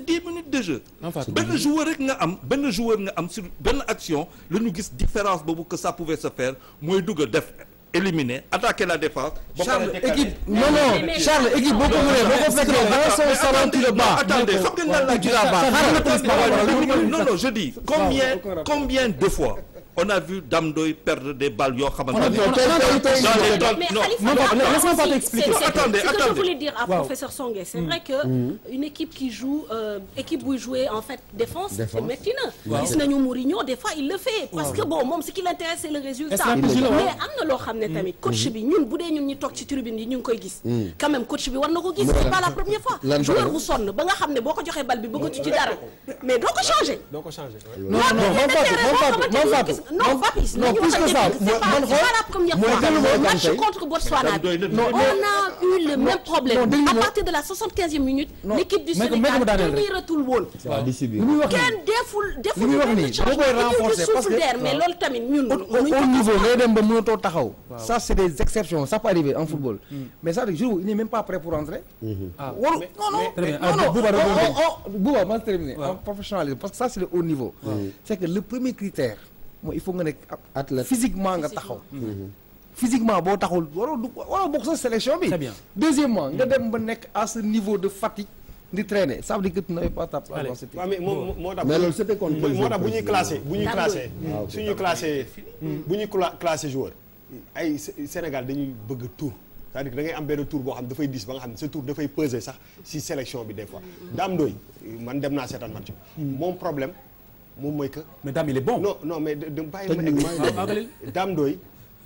dix minutes de jeu En fait, benn joueur rek nga am benn joueur nga am sur benn action la ñu gis différence boobu que ça pouvait se faire mooy dugg def éliminer attaquer la défense ba pare Charles décaler. équipe non non Charles équipe boo ko mënee boo ko fekkee dans son salon tu le bats. attendez xam ngeen lan la tu la bats. Xaaral non non je dis combien combien de fois on a vu Dame Doy perdre des balles yoo xamante ne dans les temps Mais non Khalifa, non attends, laisse-moi si, pas si, t'expliquer c'est- c'est- attendez Ce que je attendez voulais dire à Wow. professeur Songué, c'est vrai que une équipe qui joue, euh, équipe buy jouer en fait défense, Défense. métti na. Waaw. Gis nañu Mourinho des fois il le fait. Parce que bon moom ce qui l'intéresse c'est le résultat. Stratégie la, mais waaw. am na loo xam ne tamit coach bi ñun bu dee ñun ñi toog ci tribune yi ñu ngi koy gis. quand même coach bi war na ko gis. c'est pas la première fois. lan joueur bu sonn ba nga xam ne boo ko joxee bal bi bëggatu ci dara mais doo ko changer. doo ko changé. non non moom Fatou moom Fatou moom Fatou non Papis non plus que ça c'est pas man c'est pas la première mooy fois dellu ma match tey. contre Botswana bi Non, on a eu le même problème non, déglu à ma. partir de la 75e minute Non, l'équipe du mais que- mais que Sénégal mu daaneel rek. teniratul woon waaw di si biir. li muy wax nii kenn deful deful muy wax benn nii, changement da koy dañuy renforcer di parce souffle que- d'air mais waaw. loolu tamit ñun au mënuñ au ko niveau comprendre. ngay dem ba mënatoo taxaw. ça c'est des exceptions ça peut arriver en football. mais ça le jour où il n'est même pas prêt pour rentrer. Ah. waru non non Très bien. non Ah, non Bouba, oh, rebondir. oh, oh, Bouba ma terminer Ouais. en professionnalisme parce que ça c'est le haut niveau. c'est que le premier critère mooy il faut nga nekk Athlète. physiquement nga taxaw. physiquement boo taxul waroo du waroo bokk sa sélection bi. Très bien. deuxièmement nga dem ba nekk à ce niveau de fatigue di traîner ça veut dire que tu n'avais pas ta place Allez. dans cette waaw mais moo moo tax. Mais loolu c'était contre moo moo tax bu ñuy président. classé bu ñuy Dame classé. Ah, ok. su ñuy classé bu ñuy cla- classé joueur ay Sé- Sénégal dañuy bëgg tour c'est-à-dire que da ngay am benn tour boo xam ne dafay diis ba nga xam ne sa tour dafay peser sax si sélection bi des fois. Dame Ndoye man dem naa seetaan match bi. moom problème moom mooy que. mais Dame il est bon. non non mais de de bàyyi ma Techniquement, egg. il est bon. Dame Ndoye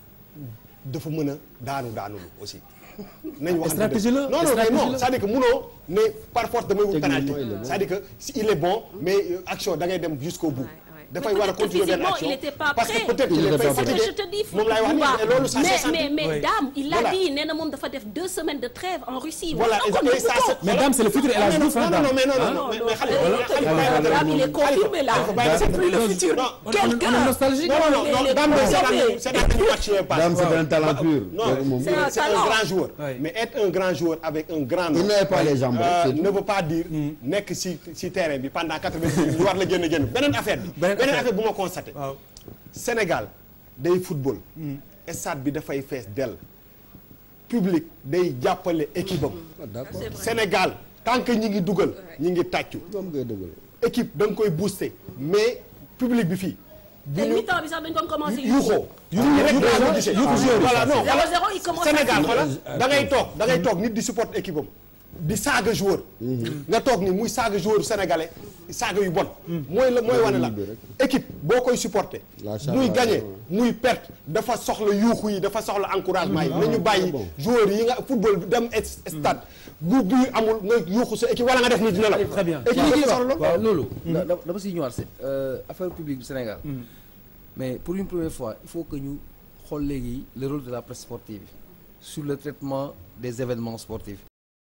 dafa mën a daanu daanulu aussi. nañ wax stratégie la, non non mais stratégie non la. c'est-à-dire que munoo ne par force damay wut Techniquement, penalty il est bon. c'est-à-dire que si il est bon mais euh, action da ngay dem jusqu'au bout. dafay Mais war a peut-être que continuer benn physiquement, action il était pas parce que prêt. peut-être Il qu'il est était pas fatigué C'est ce que je te dis, moom laay wax nii Bouba. et loolu ça mais s'est mais senti. mais Oui. Dame il a Voilà. dit nee na moom dafa def deux semaines de trêve en Russie. voilà Wax na ko, et ça nëbbu ko. c'est- Mais Dame, c'est le futur El Hadji Diouf, hein, non non non Dame. mais non Hein? non mais mais xale Voilà. xale Voilà. Dame, il est confirmé là. C'est plus le futur. Non, Quelqu'un. non non non Il est Dame Ndoye confirmé. c'est dans le match yooyu passe. Dame c'est un talent pur. Non, Donc, moom- C'est un c'est un talent. grand joueur. Ouais. Mais être un grand joueur avec un grand nom. Il n'avait pas les jambes, euh, c'est tout. ne veut pas dire nekk ci ci terrain bi pendant 80 minutes ñu war la génn génn beneen affaire bi. Beneen beneen affaire. affaire bu ma constaté. waaw. Sénégal day football. stade bi dafay fees dell. public day jàppale équipe am. Ah, d'accord. Sénégal tant que ñi ngi dugal ñi ngi tàccu. Comme ngay dëggal. équipe da nga koy booster mais public bi fii. bu te ñu mi-temps bi sax dañ ko commencé. yuuxoo. yuuxoo rek laa ko gisee. voilà non 0-0 il commence à Sénégal crier. voilà da ngay toog da ngay toog nit di support équipe am di saaga joueur. nga toog ni muy saaga joueur sénégalais saaga yu bon. mooy la mooy wane la équipe boo koy supporter. La charge, muy ouais, gagné ouais. muy perte dafa soxla yuuxu yi dafa soxla encouragement yi. Ah, nañu bàyyi bon. joueurs yi nga football bi dem es- stade bu bu amul nga yuuxu sa équipe wala nga def ni dina la. Très bien. équipe yi dafa soxla loolu. waaw loolu. da- da- dama siy ñëwaat c'est affaire publique du Sénégal. mais pour une première fois il faut que ñu xool léegi le rôle de la presse sportive sur le traitement des événements sportifs